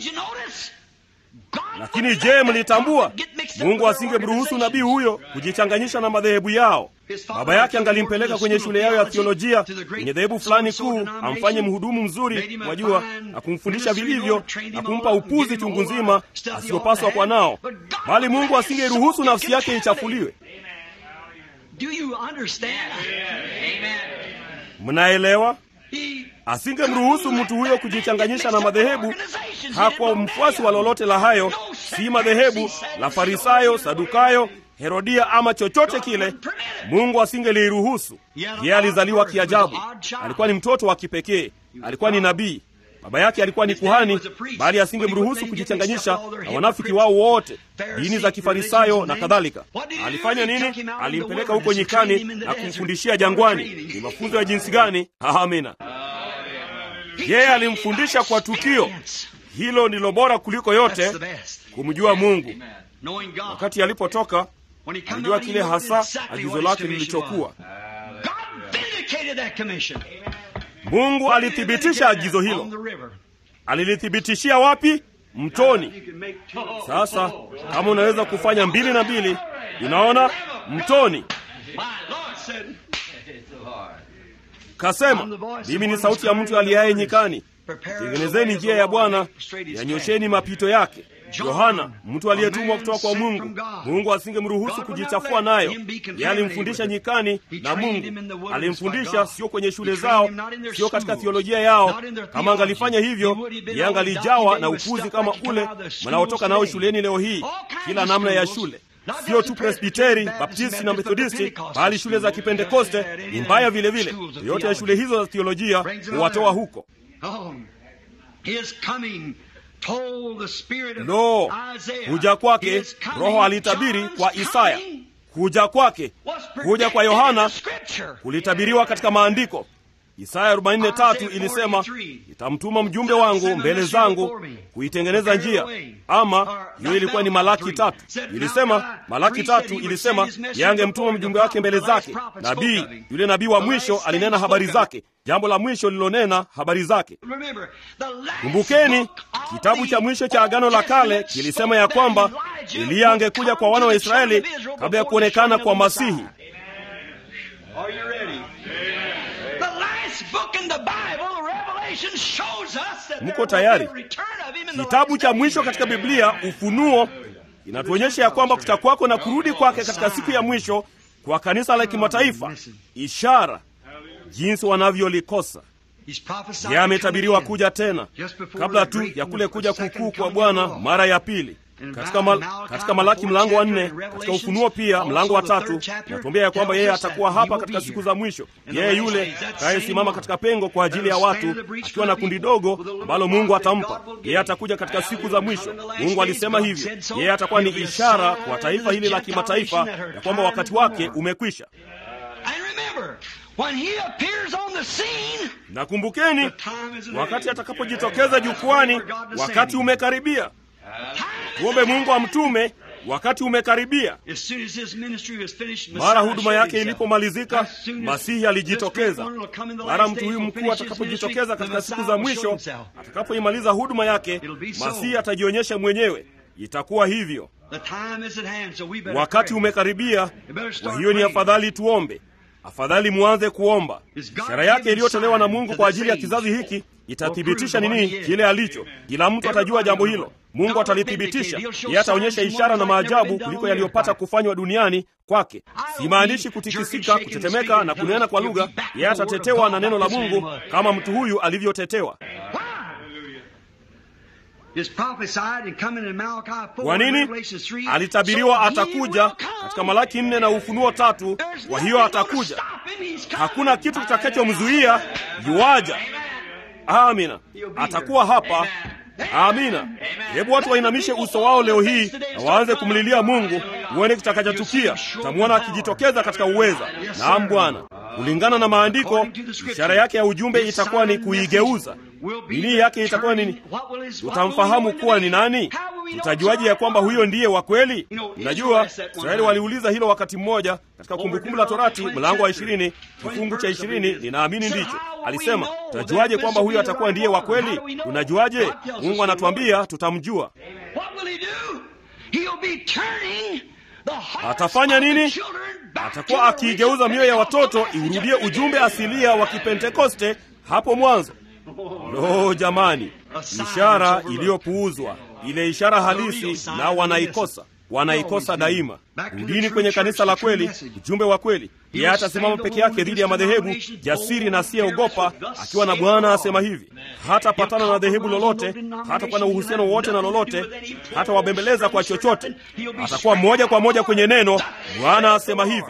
Lakini je, mlitambua Mungu asingemruhusu nabii huyo kujichanganyisha na madhehebu yao? Baba yake angalimpeleka kwenye shule yao ya theolojia kwenye dhehebu fulani kuu, amfanye mhudumu mzuri, wajua, na kumfundisha vilivyo na kumpa upuzi chungu nzima asiyopaswa kwa nao, bali Mungu asingeruhusu nafsi yake ichafuliwe. Mnaelewa? Asingemruhusu mtu huyo kujichanganyisha na madhehebu. Hakuwa mfuasi wa lolote la hayo, si madhehebu la Farisayo, Sadukayo, Herodia ama chochote kile. Mungu asingeliruhusu. Yeye alizaliwa kiajabu, alikuwa ni mtoto wa kipekee, alikuwa ni nabii. Baba yake alikuwa ni kuhani, bali asingemruhusu kujichanganyisha na wanafiki wao wote, dini za Kifarisayo na kadhalika. Alifanya nini? Alimpeleka huko nyikani na kumfundishia jangwani. Ni mafunzo ya jinsi gani? Amina. Yeye alimfundisha kwa tukio hilo. Ndilo bora kuliko yote, kumjua Mungu. Wakati alipotoka alijua kile hasa agizo lake lilichokuwa. Mungu alithibitisha agizo hilo. Alilithibitishia wapi? Mtoni. Sasa kama unaweza kufanya mbili na mbili, unaona, mtoni. Kasema, mimi ni sauti ya mtu aliaye nyikani, tengenezeni njia ya Bwana, yanyosheni mapito yake. Yohana, mtu aliyetumwa kutoka kwa Mungu. Mungu asingemruhusu kujichafua nayo. Yeye alimfundisha nyikani na Mungu alimfundisha, sio kwenye shule zao, sio katika theolojia yao. Kama angalifanya hivyo, yeye angalijawa na upuzi kama ule mnaotoka nao shuleni leo hii, kila namna ya shule. sio tu Presbiteri, Baptisti na Methodisti, bali shule za Kipentekoste ni mbaya vile vile. Yote ya shule hizo za theolojia huwatoa huko. Lo, kuja kwake, Roho alitabiri kwa Isaya. Kuja kwake, kuja kwa Yohana kulitabiriwa katika Maandiko. Isaya 43 ilisema, nitamtuma mjumbe wangu mbele zangu kuitengeneza njia. Ama hiyo ilikuwa ni Malaki tatu. Ilisema Malaki tatu ilisema yangemtuma mjumbe wake mbele zake. Nabii yule nabii wa mwisho alinena habari zake, jambo la mwisho lilonena habari zake. Kumbukeni, kitabu cha mwisho cha Agano la Kale kilisema ya kwamba Eliya angekuja kwa wana wa Israeli kabla ya kuonekana kwa Masihi. Mko tayari? Kitabu cha mwisho katika Biblia, Ufunuo, inatuonyesha ya kwamba kutakwako na kurudi kwake katika siku ya mwisho kwa kanisa la kimataifa. Ishara jinsi wanavyolikosa. Yeye ametabiriwa kuja tena kabla tu ya kule kuja kukuu kwa Bwana mara ya pili. Katika, mal, katika Malaki mlango wa nne, katika Ufunuo pia mlango wa tatu natuambia ya kwamba yeye atakuwa hapa katika siku za mwisho. Yeye yule kayesimama katika pengo kwa ajili ya watu, akiwa na kundi dogo ambalo Mungu atampa yeye. Atakuja katika siku za mwisho. Mungu alisema hivyo. Yeye atakuwa ni ishara kwa taifa hili la kimataifa ya kwamba wakati wake umekwisha. Na kumbukeni, wakati atakapojitokeza jukwani, wakati umekaribia. Tuombe Mungu amtume wakati umekaribia. Mara huduma yake ilipomalizika, Masihi alijitokeza. Mara mtu huyu mkuu atakapojitokeza katika siku za mwisho, atakapoimaliza huduma yake, Masihi atajionyesha mwenyewe. Itakuwa hivyo, wakati umekaribia. Kwa hiyo ni afadhali tuombe, afadhali muanze kuomba. Ishara yake iliyotolewa na Mungu kwa ajili ya kizazi hiki itathibitisha nini kile alicho. Kila mtu atajua jambo hilo. Mungu atalithibitisha. Yeye ataonyesha ishara na maajabu kuliko yaliyopata kufanywa duniani kwake. Simaanishi kutikisika, kutetemeka na kunena kwa lugha. Yeye atatetewa na neno la Mungu kama mtu huyu alivyotetewa. Kwa nini? Alitabiriwa atakuja katika Malaki nne na Ufunuo tatu. Kwa hiyo atakuja, hakuna kitu kitakachomzuia. Yuaja. Amina, atakuwa hapa. Amina. Hebu watu wainamishe uso wao leo hii na waanze kumlilia Mungu, uone kitakachotukia. Utamwona akijitokeza katika uweza. Naam Bwana, kulingana na Maandiko, ishara yake ya ujumbe itakuwa ni kuigeuza. Nini yake itakuwa nini? Tutamfahamu kuwa ni nani? Tutajuaje ya kwamba huyo ndiye wa kweli? Mnajua, Israeli waliuliza hilo wakati mmoja katika Kumbukumbu la Torati mlango wa ishirini kifungu cha ishirini ninaamini ndicho. Alisema, tutajuaje kwamba huyo atakuwa ndiye wa kweli? Tunajuaje? Mungu anatuambia tutamjua. Atafanya nini? Atakuwa akiigeuza mioyo ya watoto iurudie ujumbe asilia wa Kipentekoste hapo mwanzo. Lo, jamani, ishara iliyopuuzwa, ile ishara halisi, nao wanaikosa wanaikosa daima. Rudini kwenye kanisa la kweli, ujumbe wa kweli. Yeye atasimama peke yake dhidi ya madhehebu, jasiri na asiyeogopa, akiwa na Bwana asema hivi. Hatapatana na dhehebu lolote, hatakuwa na uhusiano wowote na lolote, hata wabembeleza kwa chochote. Atakuwa moja kwa moja kwenye neno. Bwana asema hivi.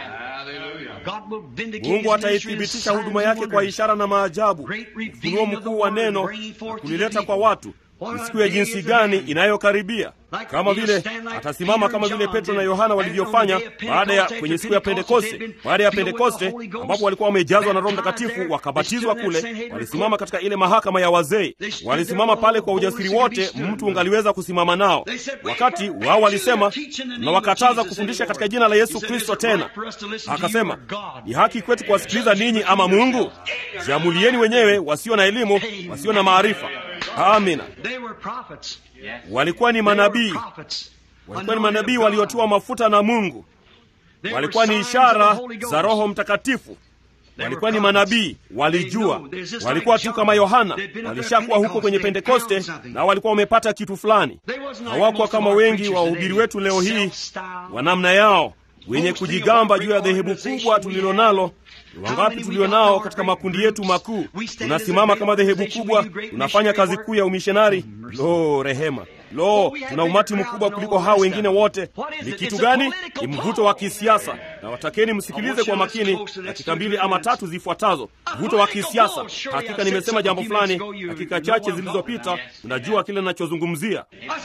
Mungu ataithibitisha huduma yake kwa ishara na maajabu, ufunuo mkuu wa neno na kulileta kwa watu ni siku ya jinsi gani inayokaribia, kama vile atasimama kama vile Petro na Yohana walivyofanya baada ya kwenye siku ya Pentekoste. Baada ya Pentekoste, ambapo walikuwa wamejazwa na Roho Mtakatifu wakabatizwa kule, walisimama katika ile mahakama ya wazee, walisimama pale kwa ujasiri wote mtu ungaliweza kusimama nao, wakati wao walisema, na wakataza kufundisha katika jina la Yesu Kristo. Tena akasema, ni haki kwetu kuwasikiliza ninyi ama Mungu? Jiamulieni wenyewe, wasio na elimu, wasio na maarifa. Amina. Walikuwa ni manabii, walikuwa ni manabii waliotiwa mafuta na Mungu, walikuwa ni ishara za Roho Mtakatifu, walikuwa ni manabii, walijua. Walikuwa tu kama Yohana, walishakuwa huko kwenye Pentekoste na walikuwa wamepata kitu fulani. Hawakuwa kama wengi wa wahubiri wetu leo hii wa namna yao, wenye kujigamba juu ya dhehebu kubwa tulilo nalo. Wangapi tulio nao katika makundi yetu makuu? Tunasimama kama dhehebu kubwa, tunafanya kazi kuu ya umishonari. Lo, rehema! lo tuna umati mkubwa kuliko hao wengine wote ni kitu gani ni mvuto wa kisiasa na watakeni msikilize kwa makini dakika mbili ama tatu zifuatazo mvuto wa kisiasa hakika nimesema jambo fulani dakika chache zilizopita unajua kile ninachozungumzia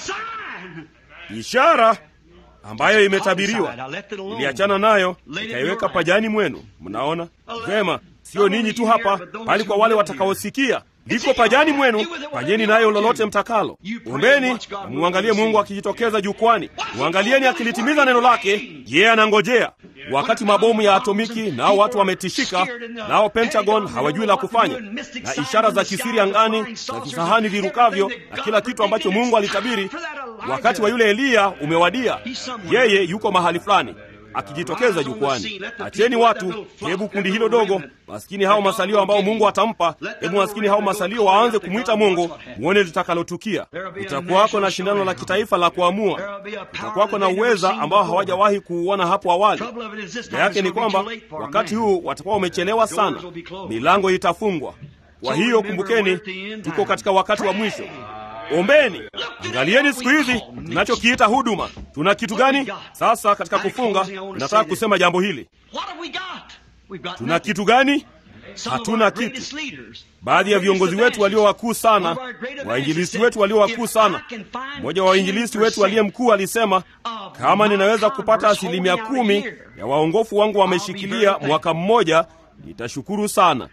ishara ambayo imetabiriwa iliachana nayo ikaiweka pajani mwenu mnaona vema sio ninyi tu hapa bali kwa wale watakaosikia liko pajani mwenu fanyeni nayo lolote mtakalo ombeni mwangalie mungu akijitokeza jukwani mwangalieni akilitimiza neno lake yeye anangojea wakati mabomu ya atomiki nao watu wametishika nao pentagon hawajui la kufanya na ishara za kisiri angani za visahani virukavyo na kila kitu ambacho mungu alitabiri wakati wa yule eliya umewadia yeye yuko mahali fulani akijitokeza jukwani acheni watu hebu kundi hilo dogo maskini hao masalio ambao mungu atampa hebu maskini hao masalio waanze kumwita mungu mwone litakalotukia utakuwako na shindano la kitaifa la kuamua utakuwako na uweza ambao hawajawahi kuuona hapo awali shida yake ni kwamba wakati huu watakuwa wamechelewa sana milango itafungwa kwa hiyo kumbukeni tuko katika wakati wa mwisho ombeni angalieni siku hizi tunachokiita huduma tuna kitu gani sasa katika kufunga nataka kusema jambo hili tuna kitu gani hatuna kitu baadhi ya viongozi wetu walio wakuu sana wainjilisti wetu walio wakuu sana mmoja wa wainjilisti wetu aliye mkuu alisema kama ninaweza kupata asilimia kumi ya waongofu wangu wameshikilia mwaka mmoja nitashukuru sana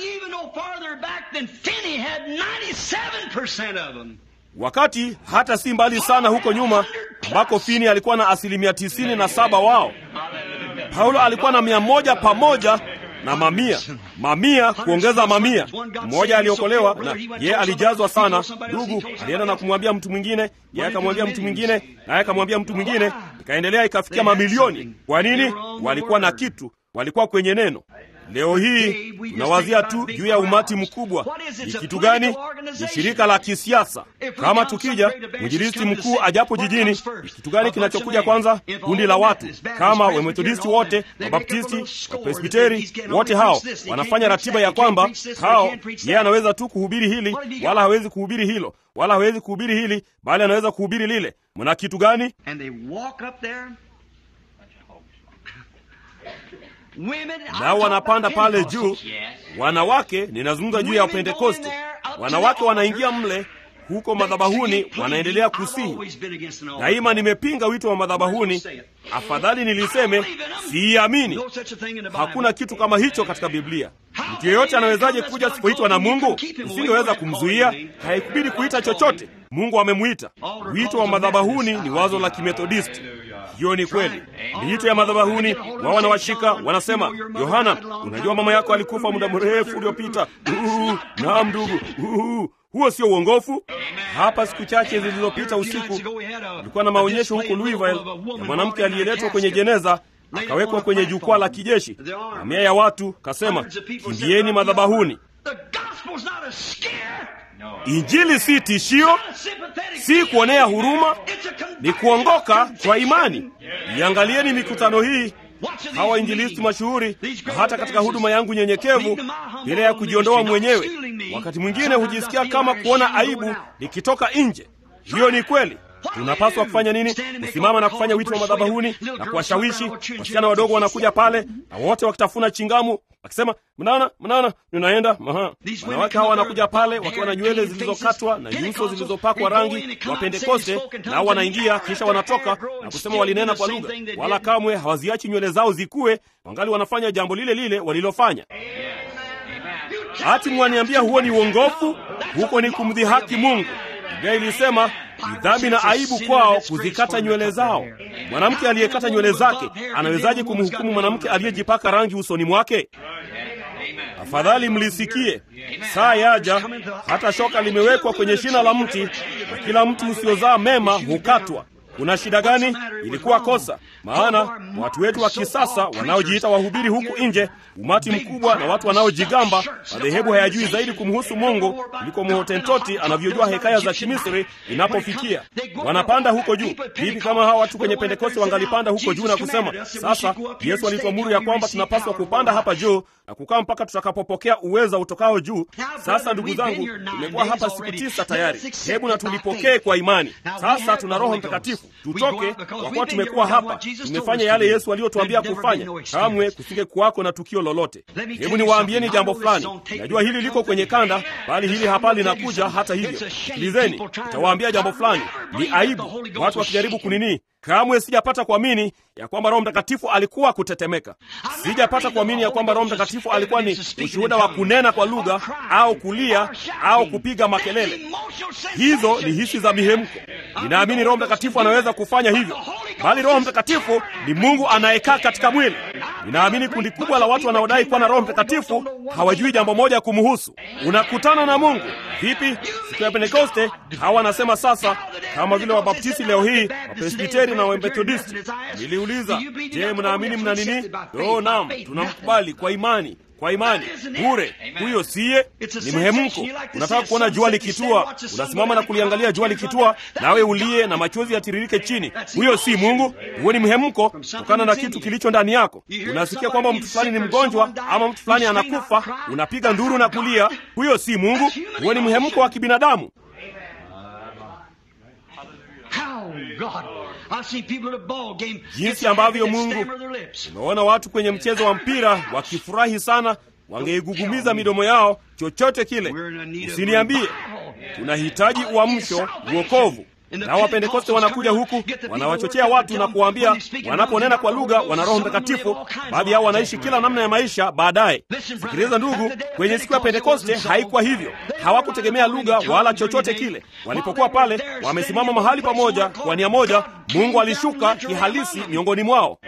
wakati hata si mbali sana huko nyuma ambako fini alikuwa na asilimia tisini na saba wao paulo alikuwa na mia moja pamoja na mamia mamia kuongeza mamia mmoja aliokolewa na yeye alijazwa sana ndugu alienda na kumwambia mtu mwingine yeye akamwambia mtu mwingine naye akamwambia mtu mwingine ikaendelea ikafikia mamilioni kwa nini walikuwa na kitu walikuwa kwenye neno leo hii tunawazia tu juu ya umati mkubwa ni kitu gani ni shirika la kisiasa kama tukija mwinjilisti mkuu ajapo jijini ni kitu gani kinachokuja kwanza kundi la watu kama wamethodisti wote wabaptisti wapresbiteri wote hao wanafanya ratiba ya kwamba hao yeye anaweza tu kuhubiri hili wala hawezi kuhubiri hilo wala hawezi kuhubiri hili bali anaweza kuhubiri lile mna kitu gani nao wanapanda pale juu wanawake ninazungumza juu ya pentekoste wanawake wanaingia mle huko madhabahuni wanaendelea kusihi daima nimepinga wito wa madhabahuni afadhali niliseme siiamini hakuna kitu kama hicho katika biblia mtu yeyote anawezaje kuja sipoitwa na mungu usingeweza kumzuia haikubidi kuita chochote mungu amemwita wito wa madhabahuni ni wazo la kimethodisti hiyo ni kweli miito ya madhabahuni wao wanawashika wanasema yohana unajua mama yako alikufa muda mrefu uliopita naam ndugu huo sio uongofu hapa siku chache zilizopita usiku ulikuwa na maonyesho huko louisville ya mwanamke aliyeletwa kwenye jeneza akawekwa kwenye jukwaa la kijeshi mamia ya watu kasema kimbieni madhabahuni injili si tishio si kuonea huruma ni kuongoka kwa imani iangalieni mikutano hii hawa injilisti mashuhuri na hata katika huduma yangu nyenyekevu bila ya kujiondoa mwenyewe wakati mwingine hujisikia kama kuona aibu nikitoka nje hiyo ni kweli tunapaswa kufanya nini kusimama na kufanya wito wa madhabahuni na kuwashawishi wasichana wadogo wanakuja pale na wote wakitafuna chingamu wakisema mnaona mnaona ninaenda maha wanawake hawa wanakuja pale wakiwa na nywele zilizokatwa na nyuso zilizopakwa rangi wa pentekoste nao wanaingia kisha wanatoka na kusema walinena kwa lugha wala kamwe hawaziachi nywele zao zikuwe wangali wanafanya jambo lile lile walilofanya hati mwaniambia huo ni uongofu huko ni kumdhihaki mungu biblia ilisema ni dhambi na aibu kwao kuzikata nywele zao mwanamke aliyekata nywele zake anawezaje kumhukumu mwanamke aliyejipaka rangi usoni mwake afadhali mlisikie saa yaja hata shoka limewekwa kwenye shina la mti na kila mti usiozaa mema hukatwa kuna shida gani? Ilikuwa kosa, maana watu wetu wa kisasa wanaojiita wahubiri huku nje, umati mkubwa na watu wanaojigamba, madhehebu hayajui zaidi kumhusu Mungu kuliko mhotentoti anavyojua hekaya za Kimisri inapofikia. Wanapanda huko juu. Vipi kama hawa watu kwenye Pentekoste wangalipanda huko juu na kusema, sasa Yesu alituamuru ya kwamba tunapaswa kupanda hapa juu na kukaa mpaka tutakapopokea uweza utokao juu. Sasa ndugu zangu, tumekuwa hapa siku tisa tayari, hebu na tulipokee kwa imani. Sasa tuna Roho Mtakatifu, tutoke kwa kuwa tumekuwa hapa, tumefanya yale Yesu aliyotuambia kufanya. Kamwe kusinge kuwako na tukio lolote. Hebu niwaambieni jambo fulani. Najua hili liko kwenye kanda, bali hili hapa linakuja. Hata hivyo, sikilizeni, nitawaambia jambo fulani. Ni aibu watu wakijaribu kunini Kamwe sijapata kuamini ya kwamba Roho Mtakatifu alikuwa kutetemeka. Sijapata kuamini ya kwamba Roho Mtakatifu alikuwa ni ushuhuda wa kunena kwa lugha au kulia au kupiga makelele. Hizo ni hisi za mihemko. Ninaamini Roho Mtakatifu anaweza kufanya hivyo, bali Roho Mtakatifu ni Mungu anayekaa katika mwili. Ninaamini kundi kubwa la watu wanaodai kuwa na Roho Mtakatifu hawajui jambo moja kumhusu. Unakutana na Mungu vipi? Siku ya Pentekoste hawa wanasema sasa, kama vile Wabaptisti leo hii, Wapresbiteri na Wamethodisti. Niliuliza, je, mnaamini mna nini? Oh, naam, tunamkubali kwa imani kwa imani bure. Huyo siye ni mhemko. Unataka kuona jua likitua, unasimama na kuliangalia jua likitua, nawe ulie na machozi yatiririke chini. Huyo si Mungu, huo ni mhemko kutokana na kitu kilicho ndani yako. Unasikia kwamba mtu fulani ni mgonjwa ama mtu fulani anakufa, unapiga nduru na kulia. Huyo si Mungu, huo ni mhemko wa kibinadamu. Jinsi ambavyo Mungu, umeona watu kwenye mchezo wa mpira wakifurahi sana, wangeigugumiza midomo yao, chochote kile. Usiniambie, tunahitaji uamsho, uokovu. Na Wapentekoste wanakuja huku wanawachochea watu na kuwaambia wanaponena kwa lugha wana Roho Mtakatifu. Baadhi yao wanaishi kila namna ya maisha baadaye. Sikiliza ndugu, kwenye siku ya Pentekoste haikuwa hivyo. Hawakutegemea lugha wala chochote kile. Walipokuwa pale wamesimama mahali pamoja kwa nia moja, Mungu alishuka kihalisi miongoni mwao.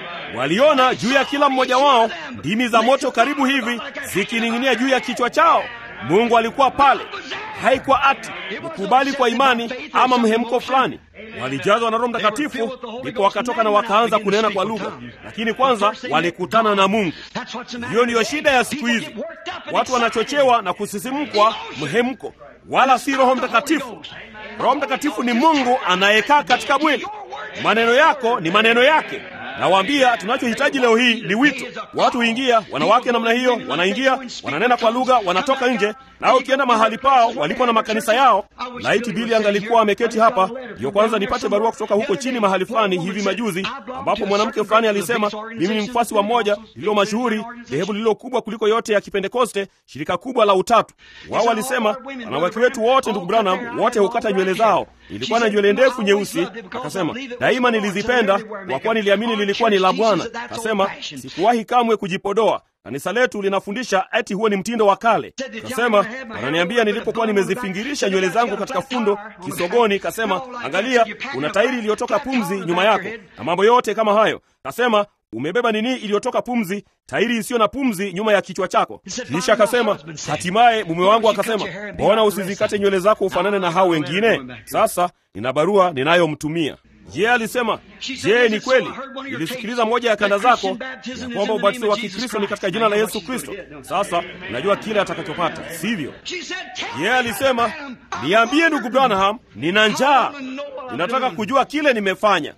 Waliona juu ya kila mmoja wao ndimi za moto karibu hivi zikining'inia juu ya kichwa chao. Mungu alikuwa pale. Haikuwa ati kukubali kwa imani ama mhemko fulani. Walijazwa na Roho Mtakatifu, ndipo wakatoka na wakaanza kunena kwa lugha, lakini kwanza walikutana na Mungu. Hiyo ndiyo shida ya siku hizi. Watu wanachochewa na kusisimkwa mhemko, wala si Roho Mtakatifu. Roho Mtakatifu ni Mungu anayekaa katika mwili. Maneno yako ni maneno yake. Nawaambia, tunachohitaji leo hii ni wito. Watu huingia, wanawake namna hiyo, wanaingia, wananena kwa lugha, wanatoka nje. Nao ukienda mahali pao walipo na makanisa yao, laiti Bili angalikuwa ameketi hapa, ndiyo kwanza nipate barua kutoka huko chini mahali fulani hivi majuzi, ambapo mwanamke fulani alisema, mimi ni mfuasi wa moja lililo mashuhuri, dhehebu lililo kubwa kuliko yote ya Kipentekoste, shirika kubwa la Utatu. Wao walisema, wanawake wetu wote, ndugu Branham, wote hukata nywele zao. Ilikuwa na nywele ndefu nyeusi. Akasema, daima nilizipenda kwa kuwa niliamini lilikuwa ni la Bwana. Akasema, sikuwahi kamwe kujipodoa. Kanisa letu linafundisha eti huo ni mtindo wa kale. Kasema, wananiambia nilipokuwa nimezifingirisha nywele zangu katika fundo kisogoni, kasema, angalia, una tairi iliyotoka pumzi nyuma yako na mambo yote kama hayo. Kasema, umebeba nini iliyotoka pumzi, tairi isiyo na pumzi nyuma ya kichwa chako. Kisha akasema, hatimaye mume wangu akasema, mbona usizikate nywele zako ufanane na hao wengine? Sasa nina barua ninayomtumia. Je, alisema, je, ni kweli nilisikiliza moja ya kanda zako ya kwamba ubatizo wa Kikristo ni katika jina la Yesu Kristo? Sasa unajua kile atakachopata, sivyo? Je, alisema, niambie ndugu Branham, nina njaa, ninataka kujua kile nimefanya.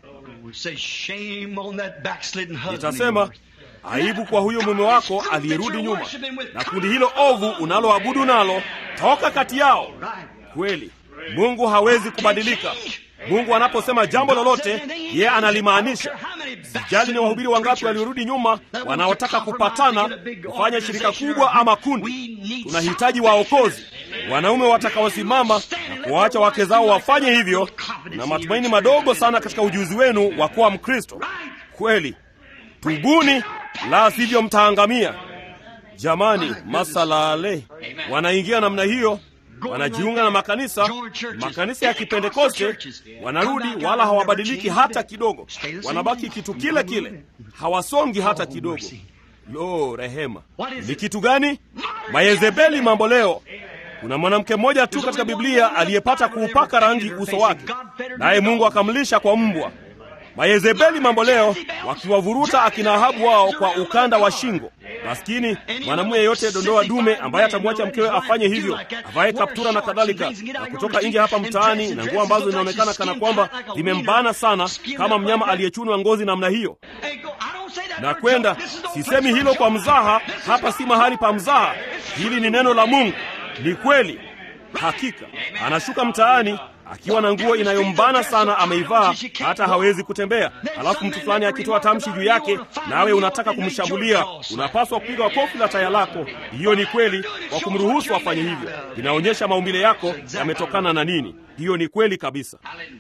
Nitasema, aibu kwa huyo mume wako aliyerudi nyuma na kundi hilo ovu unaloabudu nalo, toka kati yao. Kweli Mungu hawezi kubadilika. Mungu anaposema jambo lolote, yeye analimaanisha. Sijali ni wahubiri wangapi waliorudi nyuma wanaotaka kupatana kufanya shirika kubwa ama kundi. Tunahitaji waokozi, wanaume watakaosimama na kuwaacha wake zao wafanye hivyo, na matumaini madogo sana katika ujuzi wenu wa kuwa Mkristo kweli. Tubuni, la sivyo mtaangamia. Jamani, masalale wanaingia namna hiyo wanajiunga na makanisa makanisa ya Kipentekoste, wanarudi wala hawabadiliki hata kidogo, wanabaki kitu kile kile, hawasongi hata kidogo. Lo, rehema! Ni kitu gani? Mayezebeli mambo leo. kuna mwanamke mmoja tu katika Biblia aliyepata kuupaka rangi uso wake, naye Mungu akamlisha kwa mbwa. Mayezebeli mambo leo wakiwavuruta akina Ahabu wao kwa ukanda wa shingo. Maskini mwanamume yeyote dondoa dume ambaye atamwacha mkewe afanye hivyo, avae kaptura na kadhalika, na kutoka nje hapa mtaani na nguo ambazo zinaonekana kana kwamba zimembana sana, kama mnyama aliyechunwa ngozi namna hiyo, na kwenda. Sisemi hilo kwa mzaha, hapa si mahali pa mzaha. Hili ni neno la Mungu, ni kweli. Hakika anashuka mtaani akiwa na nguo inayombana sana ameivaa, hata hawezi kutembea. Halafu mtu fulani akitoa tamshi juu yake, nawe unataka kumshambulia, unapaswa kupiga kofi la taya lako. Hiyo ni kweli, kwa kumruhusu afanye hivyo. Inaonyesha maumbile yako yametokana na nini. Hiyo ni kweli kabisa.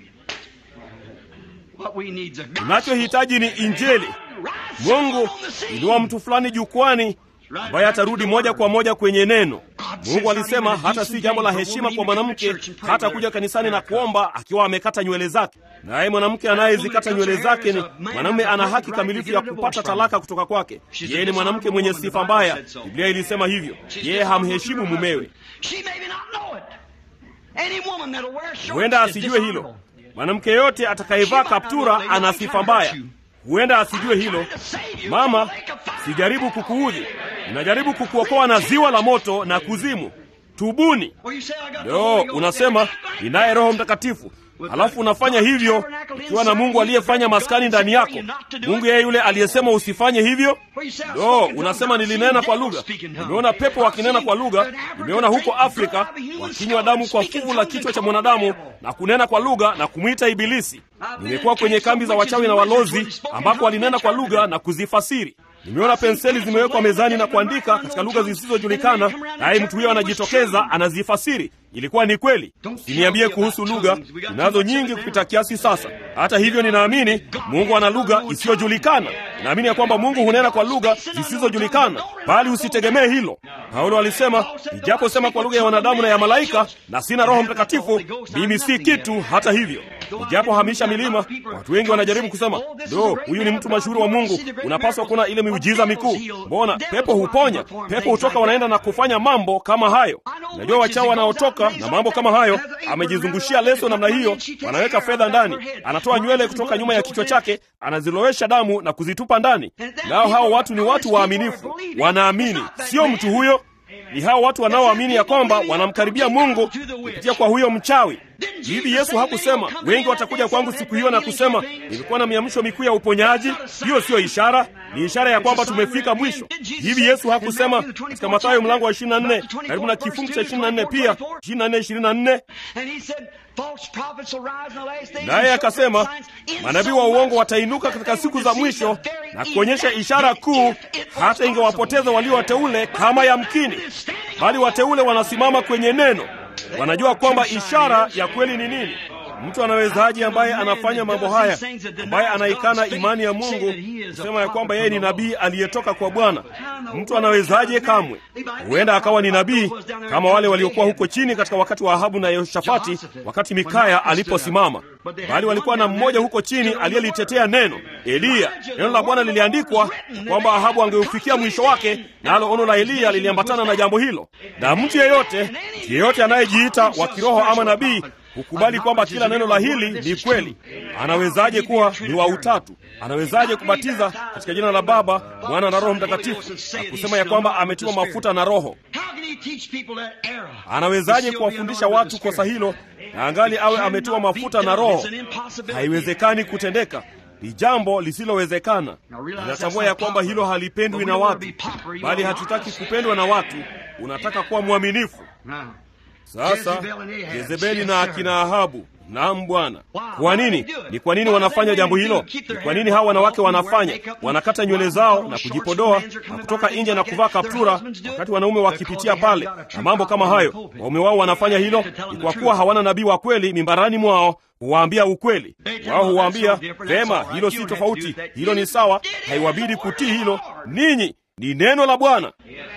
Unachohitaji ni Injili. Mungu inua mtu fulani jukwani ambaye atarudi moja kwa moja kwenye neno. Mungu alisema hata si jambo la heshima kwa mwanamke hata kuja kanisani na kuomba akiwa amekata nywele zake. Naye mwanamke anayezikata nywele zake ni mwanamume, ana haki kamilifu ya kupata talaka kutoka kwake. Yeye ni mwanamke mwenye sifa mbaya, Biblia ilisema hivyo. Yeye hamheshimu mumewe. Huenda asijue hilo. Mwanamke yote atakayevaa kaptura ana sifa mbaya. Huenda asijue hilo. Mama, sijaribu kukuudhi, ninajaribu kukuokoa na ziwa la moto na kuzimu. Tubuni. Leo unasema ninaye Roho Mtakatifu, halafu unafanya hivyo ukiwa na Mungu aliyefanya maskani ndani yako. Mungu yeye yule aliyesema usifanye hivyo. Lo, unasema nilinena kwa lugha. Nimeona pepo wakinena kwa lugha. Nimeona huko Afrika wakinywa damu kwa fuvu la kichwa cha mwanadamu na kunena kwa lugha na kumwita Ibilisi. Nimekuwa kwenye kambi za wachawi na walozi ambako walinena kwa lugha na kuzifasiri. Nimeona penseli zimewekwa mezani na kuandika katika lugha zisizojulikana, naye mtu huyo anajitokeza anazifasiri. Ilikuwa ni kweli. Siniambie kuhusu lugha, ninazo nyingi kupita kiasi sasa. Hata hivyo, ninaamini Mungu ana lugha isiyojulikana. Naamini ya kwamba Mungu hunena kwa lugha zisizojulikana, bali usitegemee hilo. Paulo alisema, nijaposema kwa lugha ya wanadamu na ya malaika na sina Roho Mtakatifu, mimi si kitu. Hata hivyo, nijapohamisha milima, watu wengi wanajaribu kusema, do, huyu ni mtu mashuhuri wa Mungu, unapaswa kuona ile miujiza mikuu. Mbona pepo huponya, pepo hutoka, wanaenda na kufanya mambo kama hayo. Najua wachao wanaotoka na mambo kama hayo, amejizungushia leso namna hiyo, wanaweka fedha ndani, anatoa nywele kutoka nyuma ya kichwa chake, anazilowesha damu na kuzitupa ndani. Nao hao watu ni watu waaminifu, wanaamini, sio mtu huyo ni hao watu wanaoamini ya kwamba wanamkaribia Mungu kupitia kwa huyo mchawi. Hivi Yesu hakusema wengi watakuja kwangu siku hiyo na kusema nilikuwa na miamsho mikuu ya uponyaji? Hiyo siyo ishara, ni ishara ya kwamba tumefika mwisho. Hivi Yesu hakusema katika Mathayo mlango wa 24 karibu na kifungu cha 24 pia 24 24 naye akasema manabii wa uongo watainuka katika siku za mwisho na kuonyesha ishara kuu, hata ingewapoteza walio wateule kama yamkini, bali wateule wanasimama kwenye neno, wanajua kwamba ishara ya kweli ni nini. Mtu anawezaje ambaye anafanya mambo haya, ambaye anaikana imani ya Mungu, kusema ya kwamba yeye ni nabii aliyetoka kwa Bwana? Mtu anawezaje? Kamwe. Huenda akawa ni nabii kama wale waliokuwa huko chini katika wakati wa Ahabu na Yehoshafati, wakati Mikaya aliposimama, bali walikuwa na mmoja huko chini aliyelitetea neno, Eliya. Neno la Bwana liliandikwa kwamba Ahabu angeufikia mwisho wake, nalo ono la Eliya liliambatana na jambo hilo. Na mtu yeyote, mtu yeyote anayejiita wa kiroho ama nabii hukubali kwamba kila neno la hili ni kweli. Anawezaje kuwa ni wa utatu? Anawezaje kubatiza katika jina la Baba, Mwana na Roho Mtakatifu na kusema ya kwamba ametiwa mafuta na Roho? Anawezaje kuwafundisha watu kosa hilo na angali awe ametiwa mafuta na Roho? Haiwezekani kutendeka. Ni jambo lisilowezekana. Ninatambua ya kwamba hilo halipendwi na watu, bali hatutaki kupendwa na watu. Unataka kuwa mwaminifu. Sasa Jezebeli na akina Ahabu, naam Bwana. Kwa nini? Ni kwa nini wanafanya jambo hilo? Ni kwa nini hawa wanawake wanafanya? Wanakata nywele zao na kujipodoa na kutoka nje na kuvaa kaptura, wakati wanaume wakipitia pale na mambo kama hayo. Waume wao wanafanya hilo ni kwa kuwa hawana nabii wa kweli mimbarani mwao huwaambia ukweli. Wao huwaambia vema, hilo si tofauti, hilo ni sawa, haiwabidi kutii hilo. Ninyi ni neno la Bwana.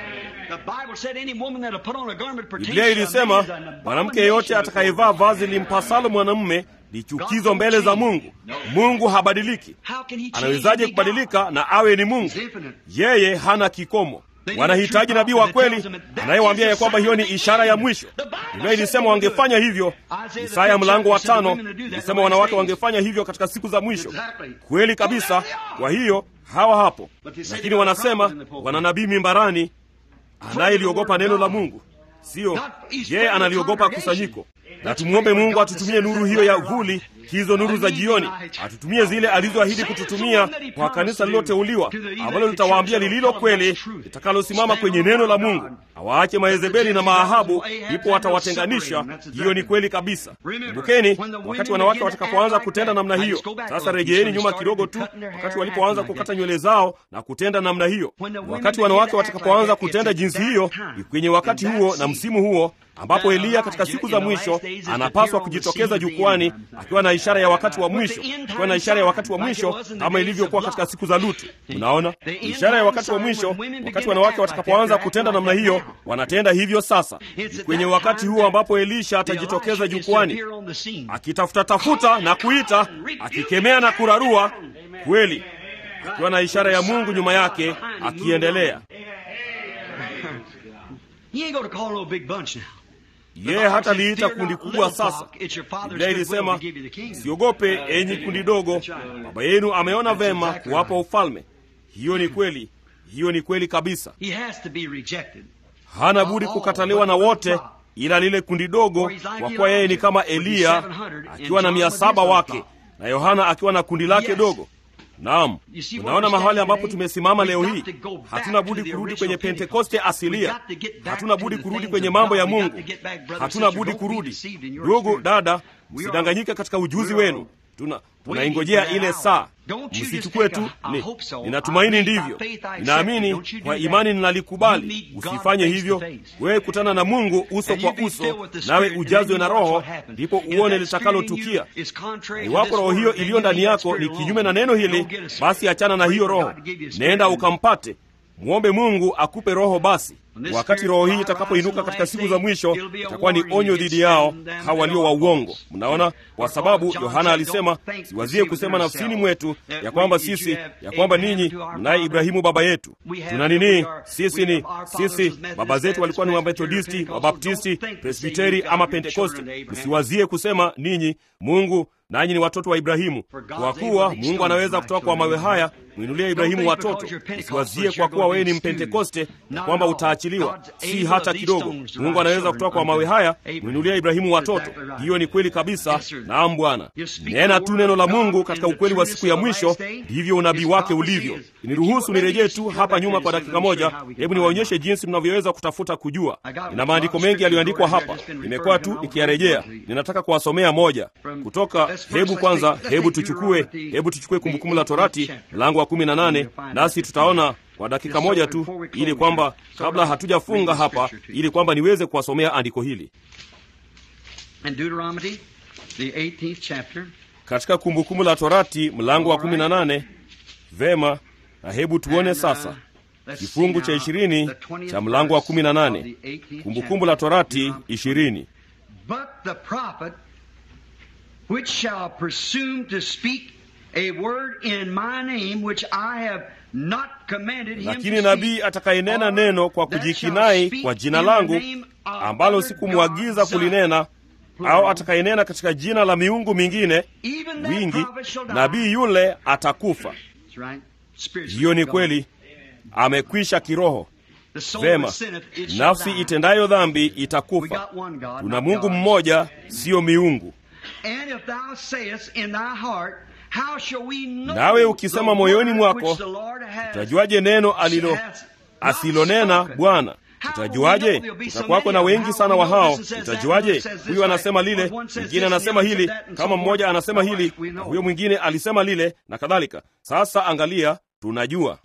Biblia ilisema mwanamke yeyote atakayevaa vazi limpasalo mwanamume ni chukizo mbele za Mungu. Mungu habadiliki. Anawezaje kubadilika na awe ni Mungu? Yeye hana kikomo. wanahitaji nabii wa kweli anayewaambia ya kwamba hiyo ni ishara ya mwisho. Biblia ilisema wangefanya hivyo. Isaya mlango wa tano ilisema wanawake wangefanya hivyo katika siku za mwisho. Kweli kabisa. Kwa hiyo hawa hapo, lakini wanasema wana nabii mimbarani anayeliogopa neno la Mungu. Sio yeye analiogopa kusanyiko. Na tumwombe Mungu atutumie nuru hiyo ya vuli, hizo nuru za jioni, atutumie zile alizoahidi kututumia kwa kanisa lililoteuliwa, ambalo litawaambia lililo kweli, litakalosimama kwenye neno la Mungu. Awaache Maezebeli na Maahabu, ndipo watawatenganisha. Hiyo ni kweli kabisa. Kumbukeni wakati wanawake watakapoanza kutenda namna hiyo. Sasa rejeeni nyuma kidogo tu, wakati walipoanza kukata nywele zao na kutenda namna hiyo. Wakati wanawake watakapoanza kutenda jinsi hiyo, ni kwenye wakati huo na msimu huo ambapo Eliya katika siku za mwisho anapaswa kujitokeza jukwani akiwa na ishara ya wakati wa mwisho, akiwa na ishara ya wakati wa mwisho kama ilivyokuwa katika siku za Lutu. Unaona, ishara ya wakati wa mwisho, wakati wanawake watakapoanza kutenda namna hiyo, wanatenda hivyo sasa. Ni kwenye wakati huo ambapo Elisha atajitokeza jukwani akitafuta tafuta na kuita, akikemea na kurarua kweli, akiwa na ishara ya Mungu nyuma yake, akiendelea yeye hata liita kundi kubwa sasa. Biblia ilisema siogope, enyi kundi dogo, baba yenu ameona vema kuwapa ufalme. Hiyo ni kweli, hiyo ni kweli kabisa. Hana budi kukataliwa na wote ila lile kundi dogo, kwa kuwa yeye ni kama Eliya akiwa na mia saba wake na Yohana akiwa na kundi lake dogo. Naam, unaona mahali ambapo tumesimama leo hii. Hatuna budi kurudi kwenye Pentekoste asilia, hatuna budi kurudi kwenye mambo ya Mungu, hatuna budi kurudi. Ndugu dada, msidanganyike katika ujuzi wenu. Tuna tunaingojea ile saa. Msichukue tu ni, ninatumaini ndivyo, ninaamini kwa imani ninalikubali. Usifanye hivyo. Wewe kutana na Mungu uso kwa uso, nawe ujazwe na Roho, ndipo uone litakalotukia. Iwapo roho hiyo iliyo ndani yako ni kinyume na neno hili, basi achana na hiyo roho, nenda ukampate, mwombe Mungu akupe roho basi Wakati roho hii itakapoinuka katika siku za mwisho, itakuwa ni onyo dhidi yao hawa walio wa uongo. Mnaona, kwa sababu Yohana alisema, siwazie kusema nafsini mwetu ya kwamba sisi, ya kwamba ninyi mnaye Ibrahimu baba yetu. Tuna nini? Sisi ni sisi, baba zetu walikuwa ni Wamethodisti, Wabaptisti, Presbiteri ama Pentekoste. Msiwazie kusema ninyi Mungu nanyi ni watoto wa Ibrahimu, kwa kuwa Mungu anaweza kutoka kwa mawe haya mwinulia Ibrahimu watoto. Usiwazie kwa kuwa wewe ni Mpentekoste na kwamba utaachiliwa, si hata kidogo. Mungu anaweza kutoka kwa mawe haya mwinulia Ibrahimu watoto. Hiyo ni kweli kabisa. Naam Bwana, nena tu neno la Mungu katika ukweli wa siku ya mwisho, ndivyo unabii wake ulivyo. Niruhusu nirejee tu hapa nyuma kwa dakika moja. Hebu niwaonyeshe jinsi mnavyoweza kutafuta kujua. Nina maandiko mengi yaliyoandikwa hapa, nimekuwa tu nikiyarejea. Ninataka kuwasomea moja kutoka Hebu kwanza, hebu tuchukue, hebu tuchukue Kumbukumbu la Torati mlango wa kumi na nane nasi tutaona kwa dakika moja tu, ili kwamba kabla hatujafunga hapa, ili kwamba niweze kuwasomea andiko hili katika Kumbukumbu la Torati mlango wa kumi na nane. Vema, na hebu tuone sasa kifungu cha ishirini cha mlango wa kumi na nane Kumbukumbu la Torati ishirini which shall presume to speak a word in my name which I have not commanded him lakini nabii atakayenena neno kwa kujikinai kwa jina langu ambalo sikumwagiza kulinena au atakayenena katika jina la miungu mingine wingi, nabii yule atakufa. Hiyo ni kweli, amekwisha kiroho. Vema, nafsi itendayo dhambi itakufa. Tuna Mungu mmoja, siyo miungu. Nawe ukisema moyoni mwako, utajuaje neno alilo asilonena Bwana? Utajuaje? Utakuwako na wengi sana wa hao. Utajuaje? Huyu anasema lile, mwingine anasema hili, kama mmoja anasema hili na huyo mwingine alisema lile, na kadhalika. Sasa angalia, tunajua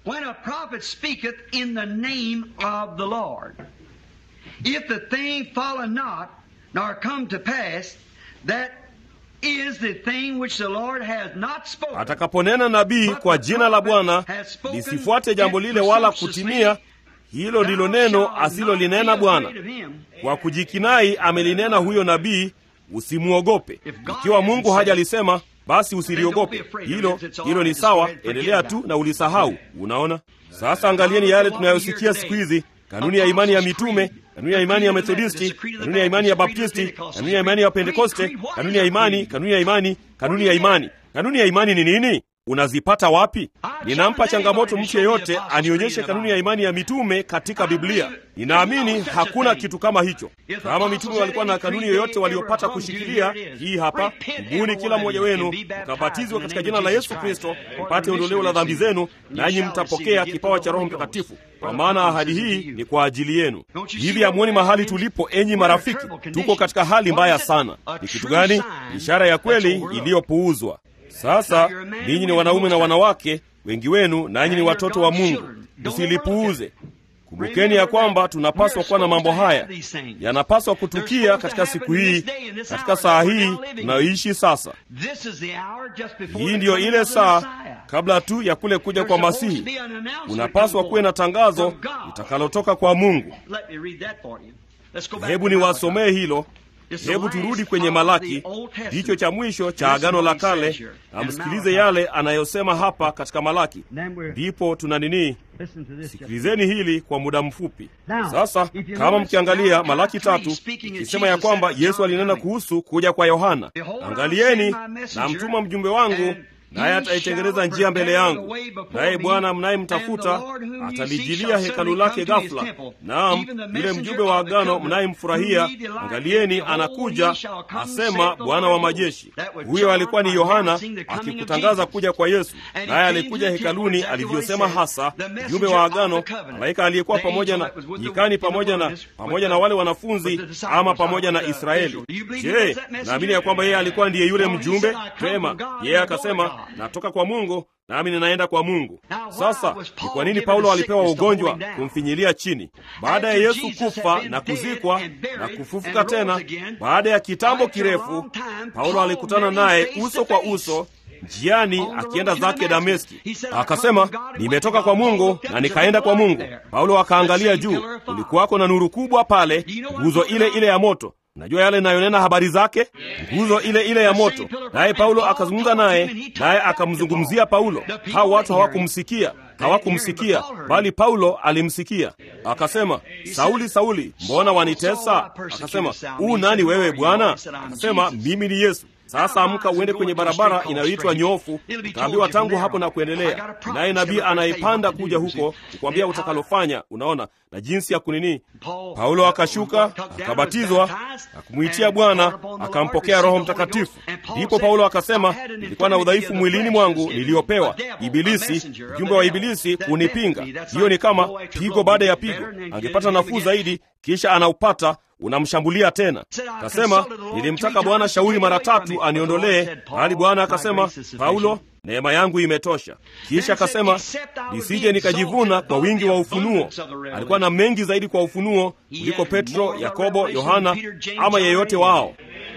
atakaponena nabii kwa jina la Bwana lisifuate jambo lile wala kutimia, hilo ndilo neno asilolinena Bwana. Kwa kujikinai amelinena huyo nabii, usimwogope. Ikiwa Mungu hajalisema basi usiliogope hilo. Hilo ni sawa, endelea tu na ulisahau. Unaona Sasa angalieni yale tunayosikia siku hizi, kanuni ya imani ya mitume, kanuni ya imani ya Methodisti, kanuni ya imani ya Baptisti, kanuni ya imani ya Pentekoste, kanuni ya imani, kanuni ya imani, kanuni ya imani. Kanuni ya imani ni nini? Unazipata wapi? Ninampa changamoto mtu yeyote anionyeshe kanuni ya imani ya mitume katika Biblia. Ninaamini hakuna kitu kama hicho. Kama mitume walikuwa na kanuni yoyote waliopata kushikilia, hii hapa: tubuni kila mmoja wenu mkabatizwa katika jina la Yesu Kristo mpate ondoleo la dhambi zenu, nanyi mtapokea kipawa cha Roho Mtakatifu, kwa maana ahadi hii ni kwa ajili yenu. Hivi hamuoni mahali tulipo, enyi marafiki? Tuko katika hali mbaya sana. Ni kitu gani? Ishara ya kweli iliyopuuzwa. Sasa ninyi ni wanaume na wanawake, wengi wenu nanyi ni watoto wa Mungu. Msilipuuze. Kumbukeni ya kwamba tunapaswa kuwa na mambo haya, yanapaswa kutukia katika siku hii, katika saa hii tunayoishi sasa. Hii ndiyo ile saa kabla tu ya kule kuja kwa Masihi. Unapaswa kuwe na tangazo litakalotoka kwa Mungu. Hebu niwasomee hilo. Hebu turudi kwenye Malaki, ndicho cha mwisho cha Agano la Kale, na msikilize yale anayosema hapa katika Malaki. Ndipo tuna nini? Sikilizeni hili kwa muda mfupi sasa. Kama mkiangalia Malaki tatu ikisema ya kwamba Yesu alinena kuhusu kuja kwa Yohana, angalieni, na mtuma mjumbe wangu naye ataitengeneza njia mbele yangu, naye Bwana mnayemtafuta atalijilia hekalu lake ghafula. Naam, yule mjumbe wa agano mnayemfurahia, angalieni, anakuja, asema Bwana wa majeshi. Huyo alikuwa ni Yohana akikutangaza kuja kwa Yesu, naye alikuja hekaluni alivyosema hasa, mjumbe wa agano, malaika aliyekuwa pamoja na nyikani, pamoja na pamoja na wale wanafunzi, ama pamoja na Israeli. Je, naamini ya kwamba yeye alikuwa ndiye yule mjumbe? Pema, yeye akasema natoka kwa Mungu nami ninaenda kwa Mungu. Sasa ni kwa nini Paulo alipewa ugonjwa kumfinyilia chini? Baada ya Yesu kufa na kuzikwa na kufufuka tena baada ya kitambo kirefu, Paulo alikutana naye uso kwa uso njiani akienda zake Dameski. Akasema, nimetoka kwa Mungu na nikaenda kwa Mungu. Paulo akaangalia juu, kulikuwako na nuru kubwa pale, nguzo ile ile ya moto Najua yale inayonena habari zake, nguzo ile ile ya moto. Naye Paulo akazungumza naye, naye akamzungumzia Paulo. Hao watu hawakumsikia, hawakumsikia, bali Paulo alimsikia. Akasema, Sauli, Sauli, mbona wanitesa? Akasema, u nani wewe Bwana? Akasema, mimi ni Yesu. Sasa amka uende kwenye barabara inayoitwa Nyofu, utaambiwa tangu hapo na kuendelea. Naye nabii anayepanda kuja huko kukwambia utakalofanya. Unaona na jinsi ya kunini. Paulo akashuka akabatizwa na kumwitia Bwana, akampokea Roho Mtakatifu. Ndipo Paulo akasema, nilikuwa na udhaifu mwilini mwangu niliopewa Ibilisi, mjumbe wa Ibilisi kunipinga. Hiyo ni kama pigo baada ya pigo. Angepata nafuu zaidi, kisha anaupata unamshambulia tena. Kasema, nilimtaka Bwana shauri mara tatu aniondolee, bali Bwana akasema, Paulo, neema yangu imetosha. Kisha akasema, nisije nikajivuna kwa wingi wa ufunuo. Alikuwa na mengi zaidi kwa ufunuo kuliko Petro, Yakobo, Yohana ama yeyote wao.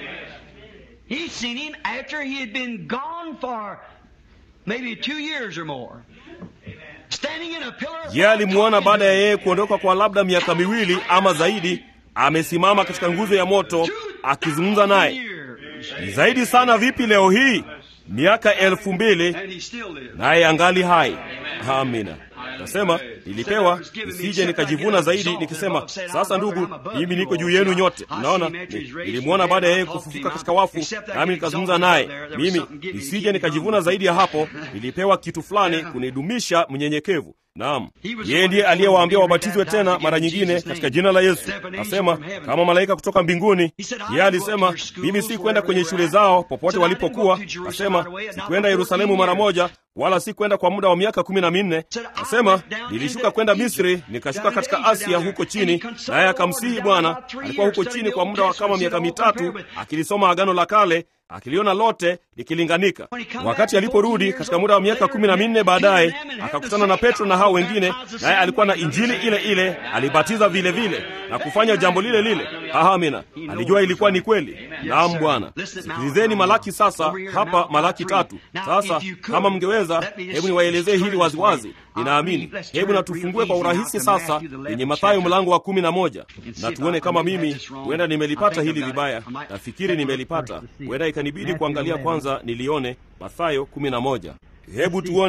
Yeye alimwona baada ya yeye kuondoka kwa labda miaka miwili ama zaidi amesimama katika nguzo ya moto akizungumza naye. Ni zaidi sana vipi leo hii, miaka elfu mbili naye angali hai. Amina. Nasema nilipewa nisije nikajivuna zaidi nikisema, sasa ndugu, mimi niko juu yenu nyote. Unaona, nilimwona baada ya yeye kufufuka katika wafu, nami nikazungumza naye. Mimi nisije nikajivuna zaidi ya hapo. Nilipewa kitu fulani kunidumisha mnyenyekevu. Naam, yeye ndiye aliyewaambia wabatizwe tena mara nyingine katika jina la Yesu. Asema kama malaika kutoka mbinguni. Yeye alisema mimi si kwenda kwenye shule zao popote walipokuwa. Asema sikwenda Yerusalemu mara moja, wala si kwenda kwa muda wa miaka kumi na minne. Asema nilishuka kwenda Misri, nikashuka katika Asia huko chini, naye akamsihi Bwana. Alikuwa huko chini kwa muda wa kama miaka mitatu akilisoma Agano la Kale akiliona lote likilinganika. Wakati aliporudi katika muda wa miaka kumi na minne baadaye, akakutana na Petro na hao wengine, naye alikuwa na injili ile ile, alibatiza vile vile na kufanya jambo lile lile. Amina, alijua ilikuwa ni kweli. Naam Bwana. Sikilizeni Malaki sasa, hapa Malaki tatu. Sasa kama mngeweza, hebu niwaelezee hili waziwazi. Ninaamini, hebu na tufungue kwa urahisi sasa kwenye Mathayo mlango wa kumi na moja na tuone kama mimi huenda nimelipata hili vibaya. Nafikiri nimelipata, huenda ikanibidi kuangalia kwanza nilione Mathayo kumi na moja. Hebu tuone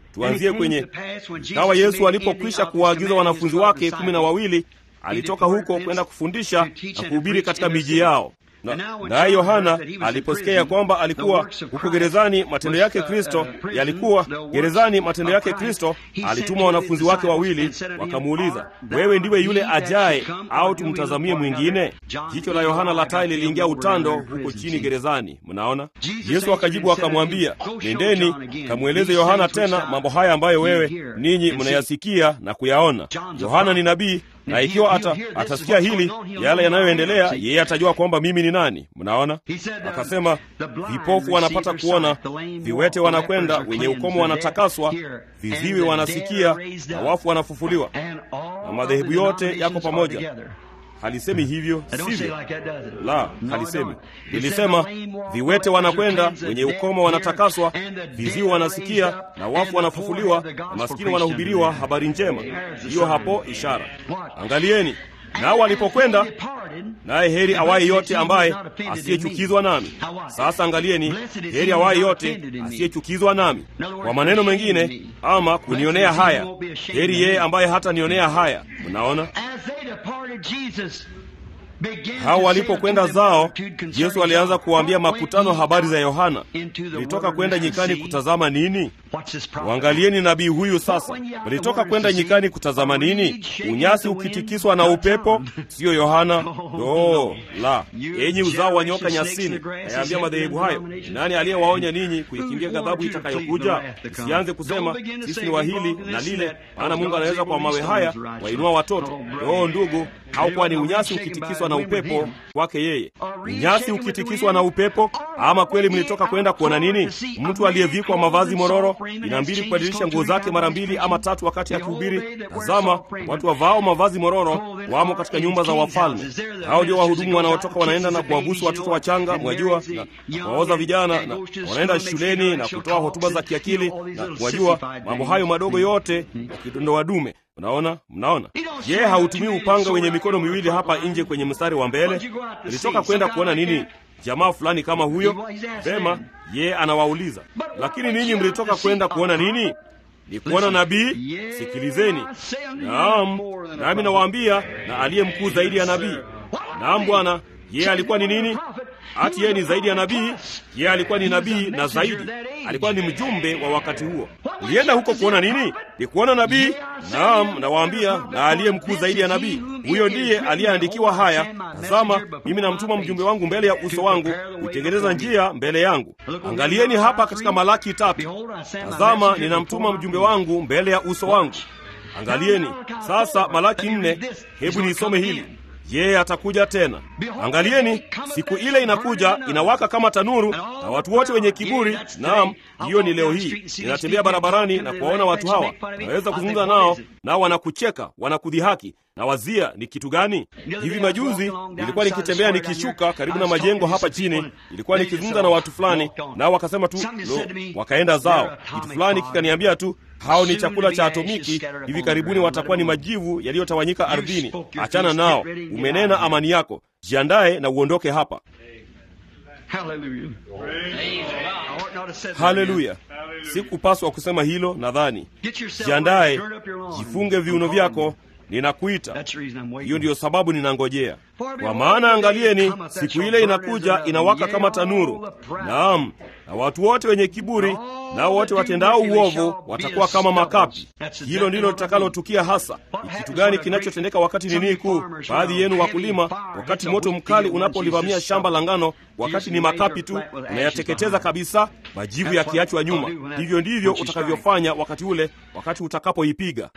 tuanzie kwenye kawa yesu alipokwisha kuwaagiza wanafunzi wake kumi na wawili alitoka huko kwenda kufundisha na kuhubiri katika miji yao naye yohana aliposikia ya kwamba alikuwa huko gerezani matendo yake kristo yalikuwa gerezani matendo yake kristo alituma wanafunzi wake wawili wakamuuliza wewe ndiwe yule ajaye au tumtazamie mwingine jicho la yohana la tai liliingia utando huko chini gerezani mnaona yesu akajibu akamwambia nendeni kamweleze yohana tena mambo haya ambayo wewe ninyi mnayasikia na kuyaona yohana ni nabii na ikiwa ata, atasikia hili yale yanayoendelea yeye atajua kwamba mimi ni nani mnaona akasema vipofu wanapata kuona viwete wanakwenda wenye ukomo wanatakaswa viziwi wanasikia na wafu wanafufuliwa na madhehebu yote yako pamoja halisemi hivyo sivyo la halisemi lilisema viwete wanakwenda wenye ukoma wanatakaswa viziwi wanasikia na wafu wanafufuliwa na maskini wanahubiriwa habari njema hiyo hapo ishara angalieni nao walipokwenda naye heri awaye yote ambaye asiyechukizwa nami sasa angalieni heri awaye yote asiyechukizwa nami kwa maneno mengine ama kunionea haya heri yeye ambaye hata nionea haya mnaona hao walipokwenda zao yesu alianza kuwaambia makutano habari za yohana mlitoka kwenda nyikani kutazama nini uangalieni nabii huyu sasa mlitoka kwenda nyikani kutazama nini unyasi ukitikiswa na upepo siyo yohana no la enyi uzao wa nyoka nyasini ayaambia madhehebu hayo nani aliyewaonya ninyi kuikimbia ghadhabu itakayokuja msianze kusema sisi ni wahili na lile maana mungu anaweza kwa mawe haya wainua watoto oo ndugu haukuwa ni unyasi ukitikiswa na upepo kwake yeye unyasi ukitikiswa na upepo ama kweli mlitoka kwenda kuona nini mtu aliyevikwa mavazi mororo inambidi kubadilisha nguo zake mara mbili ama tatu wakati akihubiri tazama watu wavao mavazi mororo wamo katika nyumba za wafalme hao ndio wahudumu wanaotoka wanaenda na kuwabusu watoto wachanga mwajua na kuwaoza vijana na wanaenda shuleni na kutoa hotuba za kiakili na mwajua mambo hayo madogo yote yakidondoa dume mnaona mnaona je hautumii upanga wenye mikono miwili hapa nje kwenye mstari wa mbele ilitoka kwenda kuona nini jamaa fulani kama huyo vema ye anawauliza lakini ninyi mlitoka kwenda kuona nini ni kuona nabii sikilizeni naam nami nawaambia na aliye mkuu zaidi ya nabii naam bwana yeye alikuwa ni nini hati yeye ni zaidi ya nabii yeye alikuwa ni nabii na zaidi alikuwa ni mjumbe wa wakati huo ulienda huko kuona nini ni kuona nabii naam nawaambia na aliye mkuu zaidi ya nabii huyo ndiye aliyeandikiwa haya tazama mimi namtuma mjumbe wangu mbele ya uso wangu kutengeneza njia mbele yangu angalieni hapa katika malaki tatu tazama ninamtuma mjumbe wangu mbele ya uso wangu angalieni sasa malaki nne hebu niisome hili yeye atakuja tena angalieni siku ile inakuja inawaka kama tanuru na watu wote wenye kiburi naam hiyo ni leo hii ninatembea barabarani na kuwaona watu hawa naweza kuzungumza nao nao wanakucheka wanakudhihaki na wazia ni kitu gani hivi majuzi nilikuwa nikitembea nikishuka karibu na majengo hapa chini ilikuwa nikizungumza na watu fulani nao wakasema tu lo wakaenda zao kitu fulani kikaniambia tu hao ni chakula cha atomiki hivi karibuni watakuwa ni majivu yaliyotawanyika ardhini achana nao umenena amani yako jiandaye na uondoke hapa haleluya sikupaswa kusema hilo nadhani jiandaye jifunge viuno vyako ninakuita hiyo ndiyo sababu ninangojea kwa maana angalieni siku ile inakuja inawaka kama tanuru naam na watu wote wenye kiburi nao wote watendao uovu watakuwa kama makapi hilo ndilo litakalotukia hasa ni kitu gani kinachotendeka wakati nini kuu baadhi yenu wakulima wakati moto mkali unapolivamia shamba la ngano wakati ni makapi tu unayateketeza kabisa majivu yakiachwa nyuma hivyo ndivyo utakavyofanya wakati ule wakati utakapoipiga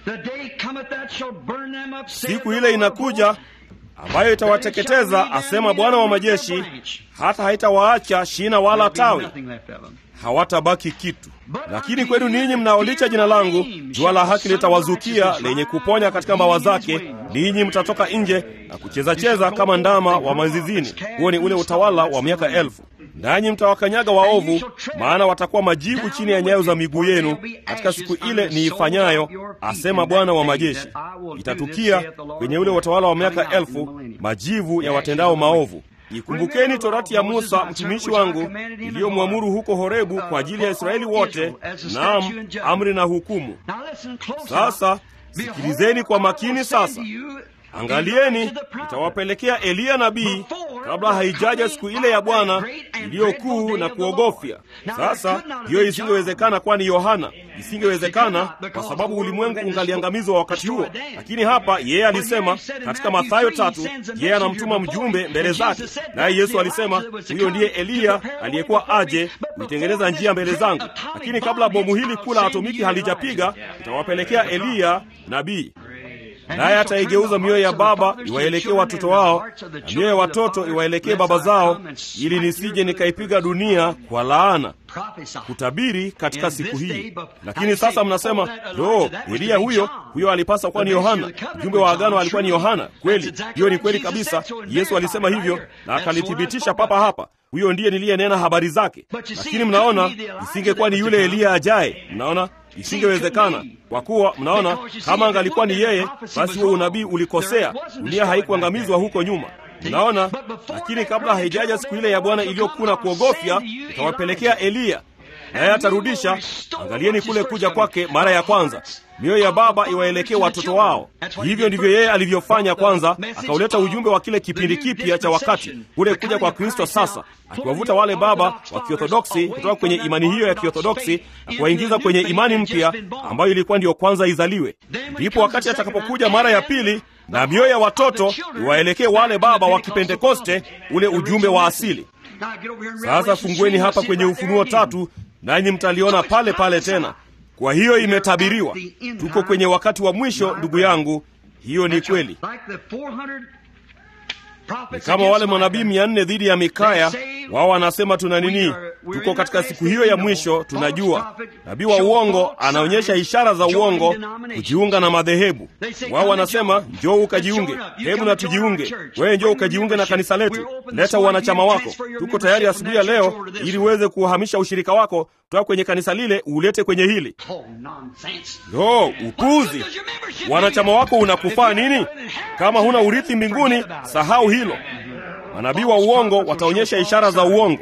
siku ile inakuja ambayo itawateketeza asema bwana wa majeshi hata haitawaacha shina wala tawi hawatabaki kitu lakini kwenu ninyi mnaolicha jina langu jua la haki litawazukia lenye kuponya katika mbawa zake ninyi mtatoka nje na kuchezacheza kama ndama wa mazizini huo ni ule utawala wa miaka elfu nanyi mtawakanyaga waovu maana watakuwa majivu chini ya nyayo za miguu yenu katika siku ile niifanyayo asema bwana wa majeshi itatukia kwenye ule utawala wa miaka elfu majivu ya watendao maovu Ikumbukeni torati ya Musa mtumishi wangu iliyomwamuru huko Horebu kwa ajili ya Israeli wote, naam, amri na hukumu. Sasa sikilizeni kwa makini. Sasa angalieni, itawapelekea Eliya nabii kabla haijaja siku ile ya Bwana iliyo kuu na kuogofya. Sasa hiyo isingewezekana, kwani Yohana isingewezekana kwa sababu ulimwengu ungaliangamizwa wakati huo. Lakini hapa yeye alisema katika Mathayo tatu, yeye anamtuma mjumbe mbele zake, naye Yesu alisema huyo ndiye Eliya aliyekuwa aje kuitengeneza njia mbele zangu. Lakini kabla bomu hili kuu la atomiki halijapiga, itawapelekea Eliya nabii naye ataigeuza mioyo ya baba iwaelekee watoto wao na mioyo ya watoto iwaelekee baba zao, ili nisije nikaipiga dunia kwa laana. Kutabiri katika siku hii. Lakini sasa mnasema lo, Eliya huyo huyo alipasa kuwa ni Yohana. Mjumbe wa agano alikuwa ni Yohana. Kweli, hiyo ni kweli kabisa. Yesu alisema hivyo na akalithibitisha papa hapa. Huyo ndiye niliyenena habari zake. Lakini mnaona, isingekuwa ni yule Eliya ajaye. Mnaona isingewezekana kwa kuwa mnaona, kama angalikuwa ni yeye, basi huo unabii ulikosea. Dunia haikuangamizwa huko nyuma, mnaona. Lakini kabla haijaja siku ile ya Bwana iliyokuwa na kuogofya, itawapelekea Eliya, naye atarudisha. Angalieni kule kuja kwake mara ya kwanza, mioyo ya baba iwaelekee watoto wao. Hivyo ndivyo yeye alivyofanya kwanza, akauleta ujumbe wa kile kipindi kipya cha wakati, kule kuja kwa Kristo sasa, akiwavuta wale baba wa Kiorthodoksi kutoka kwenye imani hiyo ya Kiorthodoksi na kuwaingiza kwenye imani mpya ambayo ilikuwa ndiyo kwanza izaliwe. Ndipo wakati atakapokuja mara ya pili na mioyo ya watoto iwaelekee wale baba wa Kipentekoste, ule ujumbe wa asili. Sasa fungueni hapa kwenye Ufunuo tatu, nanyi mtaliona pale pale tena. Kwa hiyo imetabiriwa, tuko kwenye wakati wa mwisho, ndugu yangu. Hiyo ni kweli. Ni kama wale manabii mia nne dhidi ya Mikaya. Wao wanasema tuna nini? Tuko katika siku hiyo ya mwisho. Tunajua nabii wa uongo anaonyesha ishara za uongo, kujiunga na madhehebu. Wao wanasema njoo ukajiunge, hebu na tujiunge. Wewe njoo ukajiunge na kanisa letu, leta wanachama wako. Tuko tayari asubuhi ya leo ili uweze kuhamisha ushirika wako kutoka kwenye kanisa lile uulete kwenye hili. Lo, upuzi! Wanachama wako unakufaa nini? Kama huna urithi mbinguni, sahau hilo. Manabii wa uongo wataonyesha ishara za uongo,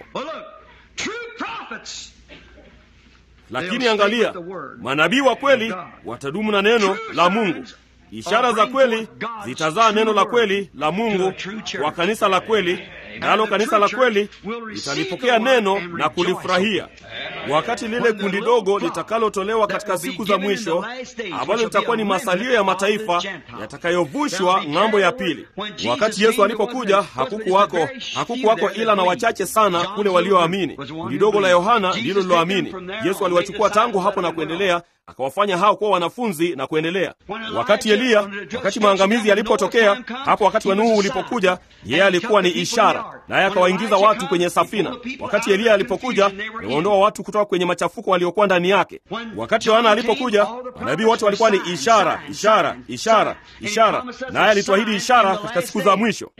lakini angalia, manabii wa kweli watadumu na neno la Mungu. Ishara za kweli zitazaa neno la kweli la Mungu kwa kanisa la kweli, nalo kanisa la kweli litalipokea neno na kulifurahia. Wakati lile kundi dogo litakalotolewa katika siku za mwisho, ambalo litakuwa ni masalio ya mataifa yatakayovushwa ng'ambo ya pili. Wakati Yesu alipokuja, hakukuwako hakukuwako ila na wachache sana kule walioamini. Kundi dogo la Yohana ndilo liloamini. Yesu aliwachukua tangu hapo na kuendelea akawafanya hao kuwa wanafunzi na kuendelea. Wakati Eliya, wakati maangamizi yalipotokea, hapo wakati wa Nuhu ulipokuja, yeye alikuwa ni ishara, naye akawaingiza watu kwenye safina. Wakati Eliya alipokuja, aliwaondoa watu kutoka kwenye machafuko waliokuwa ndani yake. Wakati Yohana alipokuja, manabii wote walikuwa ni ishara, ishara, ishara, ishara, naye alituahidi ishara katika siku za mwisho.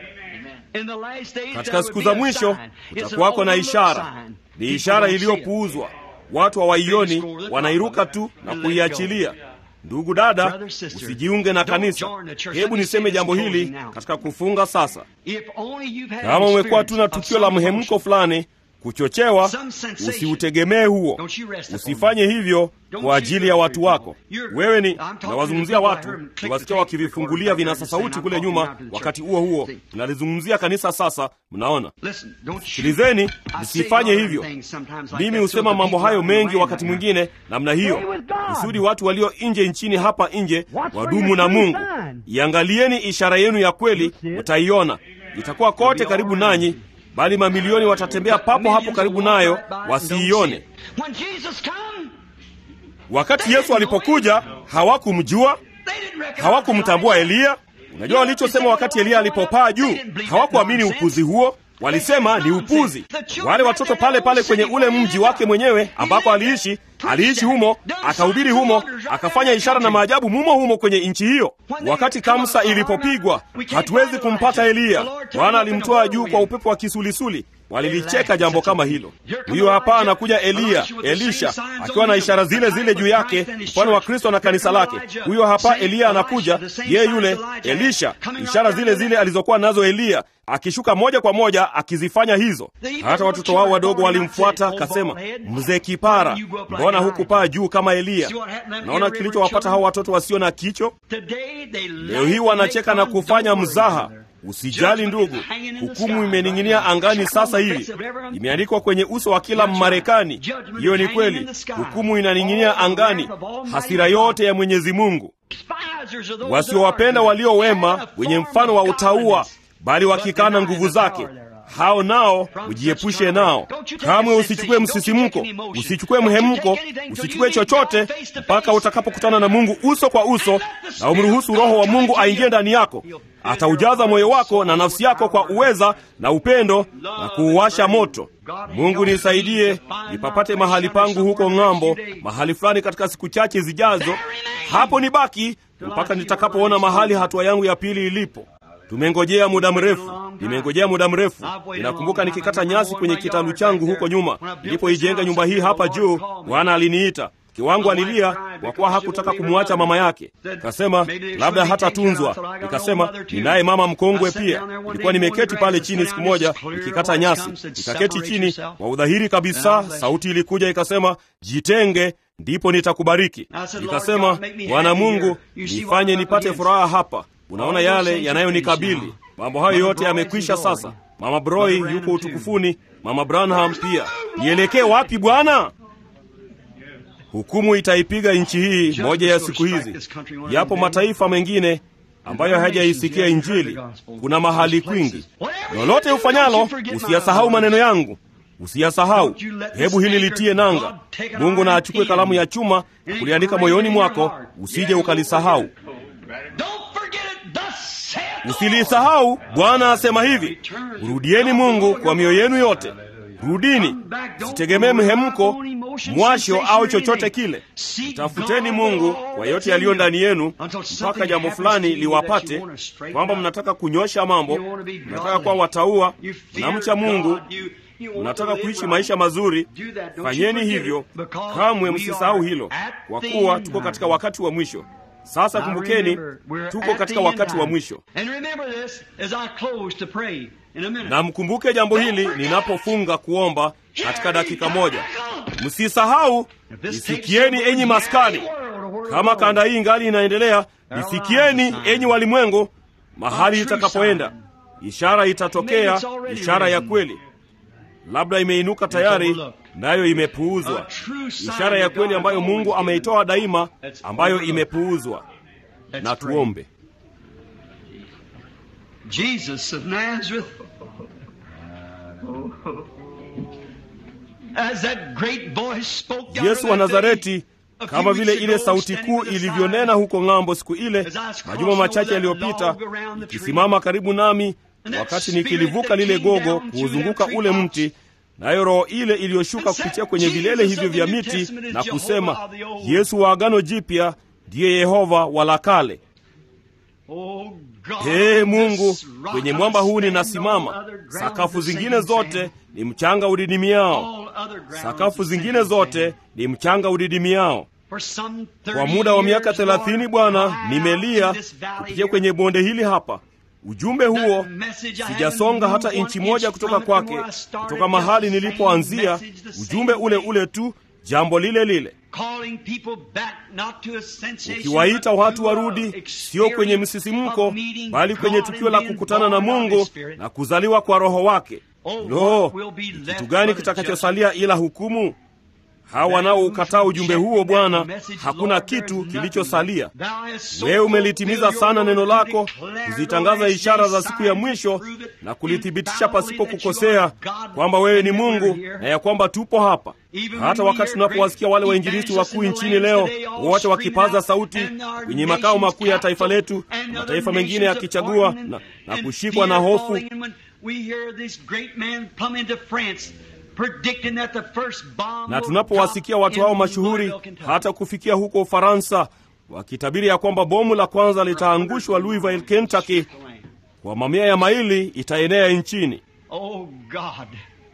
Katika siku za mwisho kutakuwako na ishara, ni ishara iliyopuuzwa watu hawaioni, wanairuka tu na kuiachilia. Ndugu dada, usijiunge na kanisa. Hebu niseme jambo hili katika kufunga sasa. Kama umekuwa tu na tukio la mhemko fulani, kuchochewa, usiutegemee huo. Usifanye hivyo kwa ajili ya watu wako. Wewe ni nawazungumzia watu, niwasikia wakivifungulia vinasa sauti kule nyuma. Wakati huo huo nalizungumzia kanisa. Sasa mnaona, sikilizeni, msifanye hivyo. Mimi husema mambo hayo mengi wakati mwingine namna hiyo, kusudi watu walio nje nchini hapa nje wadumu na Mungu. Iangalieni ishara yenu ya kweli, utaiona itakuwa kote karibu nanyi bali mamilioni watatembea papo hapo karibu nayo wasiione. Wakati Yesu alipokuja hawakumjua, hawakumtambua Eliya. Unajua walichosema wakati Eliya alipopaa juu? Hawakuamini upuzi huo, walisema ni upuzi. Wale watoto pale pale kwenye ule mji wake mwenyewe ambako aliishi, aliishi humo, akahubiri humo, akafanya ishara na maajabu mumo humo kwenye nchi hiyo. Wakati Kamsa ilipopigwa, hatuwezi kumpata Eliya. Bwana alimtoa juu kwa upepo wa kisulisuli. walilicheka jambo kama hilo. Huyo hapa anakuja Eliya, Elisha akiwa na ishara zile zile juu yake, mfano wa Kristo na kanisa lake. Huyo hapa Eliya anakuja, yeye yule Elisha, ishara zile zile alizokuwa nazo Eliya, akishuka moja kwa moja akizifanya hizo. Hata watoto wao wadogo walimfuata, kasema, mzee kipara, mbona hukupaa juu kama Eliya? Naona kilichowapata hao watoto wasio na kicho. Leo hii wanacheka na kufanya mzaha. Usijali ndugu, hukumu imening'inia angani sasa hivi, imeandikwa kwenye uso wa kila Mmarekani. Hiyo ni kweli, hukumu inaning'inia angani, hasira yote ya Mwenyezi Mungu. Wasiowapenda walio wema, wenye mfano wa utauwa, bali wakikana nguvu zake hao nao ujiepushe nao. Kamwe usichukue msisimko, usichukue mhemko, usichukue chochote mpaka utakapokutana na Mungu uso kwa uso, na umruhusu Roho wa Mungu aingie ndani yako. Ataujaza moyo wako na nafsi yako kwa uweza na upendo na kuuwasha moto. Mungu nisaidie nipapate mahali pangu huko ng'ambo, mahali fulani katika siku chache zijazo. Hapo nibaki mpaka nitakapoona mahali hatua yangu ya pili ilipo. Tumengojea muda mrefu, nimengojea muda mrefu. Ninakumbuka nikikata nyasi kwenye kitalu changu huko nyuma, nilipoijenga nyumba hii hapa juu, Bwana aliniita. Mke wangu alilia kwa kuwa hakutaka kumwacha mama yake, kasema labda hatatunzwa. Nikasema ninaye mama mkongwe pia. Nilikuwa nimeketi pale chini siku moja nikikata nyasi, nikaketi chini kwa udhahiri kabisa. Sauti ilikuja ikasema, jitenge, ndipo nitakubariki. Nikasema, Bwana Mungu, nifanye nipate furaha hapa. Unaona yale yanayonikabili. Mambo hayo yote yamekwisha sasa. Mama Broi yuko utukufuni, mama Branham pia. Nielekee wapi Bwana? Hukumu itaipiga nchi hii moja ya siku hizi. Yapo mataifa mengine ambayo hayajaisikia Injili. Kuna mahali kwingi. Lolote ufanyalo, usiyasahau maneno yangu, usiyasahau. Hebu hili litie nanga. Mungu na achukue kalamu ya chuma na kuliandika moyoni mwako, usije ukalisahau. Usilisahau. Bwana asema hivi, rudieni Mungu kwa mioyo yenu yote. Rudini, sitegemee mhemko, mwasho au chochote kile. Tafuteni Mungu kwa yote yaliyo ndani yenu, mpaka jambo fulani liwapate, kwamba mnataka kunyosha mambo, mnataka kuwa wataua, mnamcha Mungu, mnataka kuishi maisha mazuri. Fanyeni hivyo, kamwe msisahau hilo, kwa kuwa tuko katika wakati wa mwisho. Sasa kumbukeni, tuko katika wakati wa mwisho, na mkumbuke jambo hili ninapofunga kuomba katika dakika moja. Msisahau, nisikieni enyi maskani. Kama kanda hii ngali inaendelea, nisikieni enyi walimwengu, mahali itakapoenda. Ishara itatokea, ishara ya kweli. Labda imeinuka tayari, nayo imepuuzwa. Ishara ya kweli ambayo Mungu ameitoa daima, ambayo imepuuzwa. Na tuombe. Jesus of Nazareth, as that great voice spoke down Yesu wa in that day, Nazareti, a few kama vile weeks ile ago, sauti standing kuu with the ilivyonena sign, huko ng'ambo siku ile, As I was majuma crossing machache over that yaliyopita, log around the tree, ikisimama karibu nami and that wakati spirit nikilivuka that lile came gogo down through kuuzunguka that ule tree mti, nayo roho ile iliyoshuka And said, kupitia kwenye "Jesus vilele of hivyo the vya New miti Testament is na Jehovah kusema, of the Old." Yesu wa Agano Jipya ndiye Yehova wa la kale. Oh God, Ee on Mungu, this rock kwenye I mwamba huu stand, all ninasimama. other ground Sakafu the zingine same zote sand. ni mchanga udidimiao, All other ground sakafu the zingine same zote sand. ni mchanga udidimiao. For some Kwa 30 muda wa miaka years, thelathini Lord, Bwana, I nimelia out in this valley kupitia here. kwenye bonde hili hapa. Ujumbe huo That message I sijasonga haven't hata moved inchi one moja inch kutoka from it from kwake, where I started, kutoka mahali just the same nilipoanzia. message, the Ujumbe same ule way. ule tu, jambo lile lile, Calling people back not to a sensation, ukiwaita but watu to a warudi, sio kwenye experience msisimko, of meeting bali kwenye God tukio and la being kukutana na born of Mungu His Spirit. na kuzaliwa kwa Roho wake. Oh, Lo, what will be ni left kitu gani but a kitakachosalia ila hukumu? Hawa wanaoukataa ujumbe huo Bwana, hakuna kitu kilichosalia. Wewe umelitimiza sana neno lako, kuzitangaza ishara za siku ya mwisho na kulithibitisha pasipo kukosea kwamba wewe ni Mungu na ya kwamba tupo hapa. Hata wakati tunapowasikia wale wainjilisti wakuu nchini leo wote wakipaza sauti kwenye makao makuu ya taifa letu, mataifa mengine yakichagua na, na kushikwa na hofu na tunapowasikia watu hao mashuhuri hata kufikia huko Ufaransa wakitabiri ya kwamba bomu la kwanza litaangushwa Louisville, Kentucky, kwa mamia ya maili itaenea nchini. Oh God,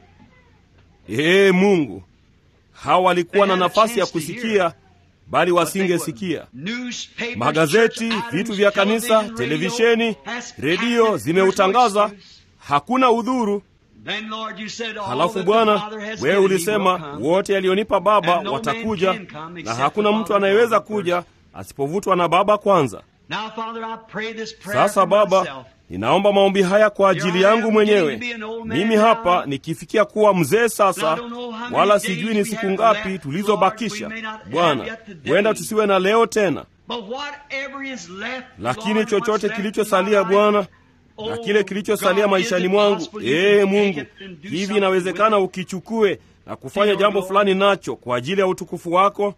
ee Mungu, hawa walikuwa na nafasi ya kusikia bali wasingesikia. Magazeti, vitu vya kanisa, televisheni, redio zimeutangaza, hakuna udhuru. Halafu Bwana, wewe ulisema wote alionipa Baba watakuja, na hakuna mtu anayeweza kuja asipovutwa na Baba kwanza. Sasa Baba, ninaomba maombi haya kwa ajili yangu mwenyewe. Mimi hapa nikifikia kuwa mzee sasa, wala sijui ni siku ngapi tulizobakisha. Bwana, huenda tusiwe na leo tena, lakini chochote kilichosalia Bwana na kile kilichosalia maishani mwangu, ee Mungu, hivi inawezekana ukichukue na kufanya jambo fulani nacho kwa ajili ya utukufu wako.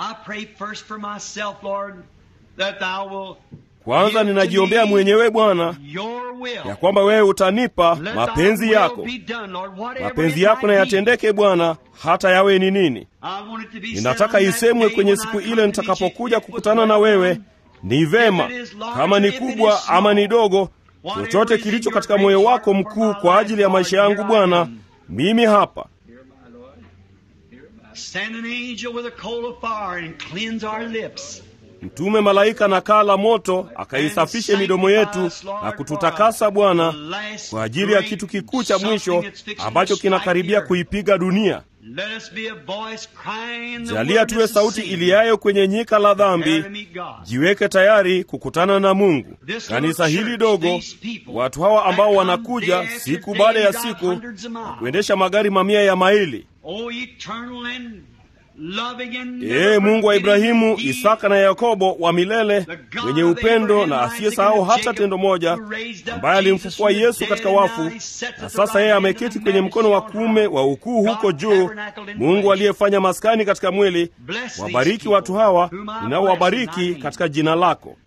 Kwanza ninajiombea mwenyewe Bwana, ya kwamba wewe utanipa mapenzi yako, mapenzi yako na yatendeke Bwana, hata yawe ni nini. Ninataka isemwe kwenye siku ile nitakapokuja kukutana na wewe, ni vema, kama ni kubwa ama ni dogo, chochote kilicho katika moyo wako mkuu kwa ajili ya maisha yangu Bwana, mimi hapa. Mtume malaika na kaa la moto akaisafishe midomo yetu na kututakasa Bwana, kwa ajili ya kitu kikuu cha mwisho ambacho kinakaribia kuipiga dunia. Jalia tuwe sauti iliyayo kwenye nyika la dhambi. Jiweke tayari kukutana na Mungu. Kanisa hili dogo, watu hawa ambao wanakuja siku baada ya siku na kuendesha magari mamia ya maili Ee Mungu wa Ibrahimu, Isaka na Yakobo, wa milele, mwenye upendo na asiyesahau hata tendo moja, ambaye alimfufua Yesu katika wafu, na sasa yeye ameketi kwenye mkono wa kuume wa ukuu huko juu. Mungu aliyefanya maskani katika mwili, wabariki watu hawa ninaowabariki katika jina lako.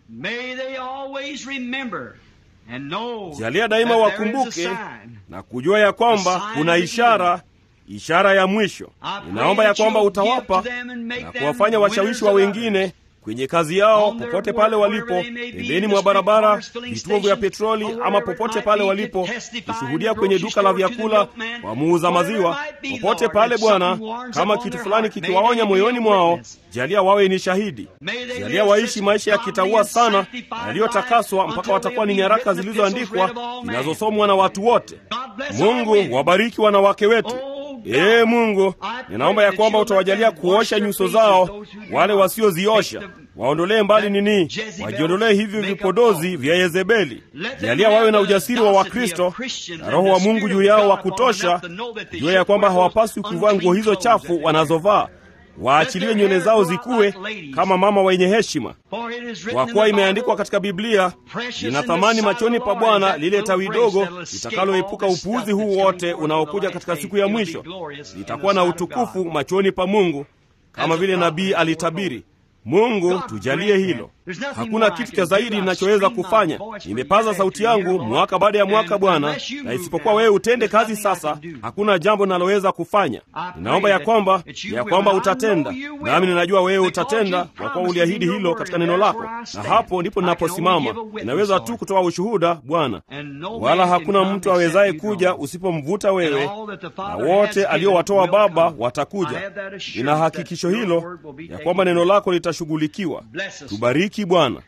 Jalia daima wakumbuke na kujua ya kwamba kuna ishara ishara ya mwisho. Ninaomba ya kwamba utawapa na kuwafanya washawishi wa wengine kwenye kazi yao, popote pale walipo, pembeni mwa barabara, vituo vya petroli, ama popote pale walipo, kushuhudia kwenye duka la vyakula, kwa muuza maziwa, popote pale Bwana, kama kitu fulani kikiwaonya moyoni mwao, jalia wawe ni shahidi. Jalia waishi maisha ya kitaua sana yaliyotakaswa, mpaka watakuwa ni nyaraka zilizoandikwa zinazosomwa na watu wote. Mungu, wabariki wanawake wetu. Ee Mungu, ninaomba ya kwamba utawajalia kuosha nyuso zao wale wasioziosha, waondolee mbali nini, wajiondolee hivyo vipodozi vya Yezebeli. Jalia wawe na ujasiri wa Wakristo na Roho wa Mungu juu yao wa kutosha, jua ya kwamba hawapaswi kuvaa nguo hizo chafu wanazovaa waachiliwe nywele zao zikuwe kama mama wenye heshima, kwa kuwa imeandikwa katika Biblia, lina thamani machoni pa Bwana lile tawi dogo litakaloepuka upuuzi huu wote unaokuja katika siku ya mwisho, litakuwa na utukufu machoni pa Mungu, kama vile nabii alitabiri. Mungu tujalie hilo. Hakuna kitu cha zaidi ninachoweza kufanya. Nimepaza sauti yangu mwaka baada ya mwaka, Bwana, na isipokuwa wewe utende kazi sasa, hakuna jambo ninaloweza kufanya. Ninaomba ya kwamba ya kwamba utatenda, nami ninajua wewe utatenda, kwa kuwa uliahidi hilo katika neno lako, na hapo ndipo ninaposimama. Ninaweza tu kutoa ushuhuda, Bwana, wala hakuna mtu awezaye kuja usipomvuta wewe, na wote aliowatoa Baba watakuja. Nina hakikisho hilo ya kwamba neno lako litashughulikiwa. Tubariki Bwana.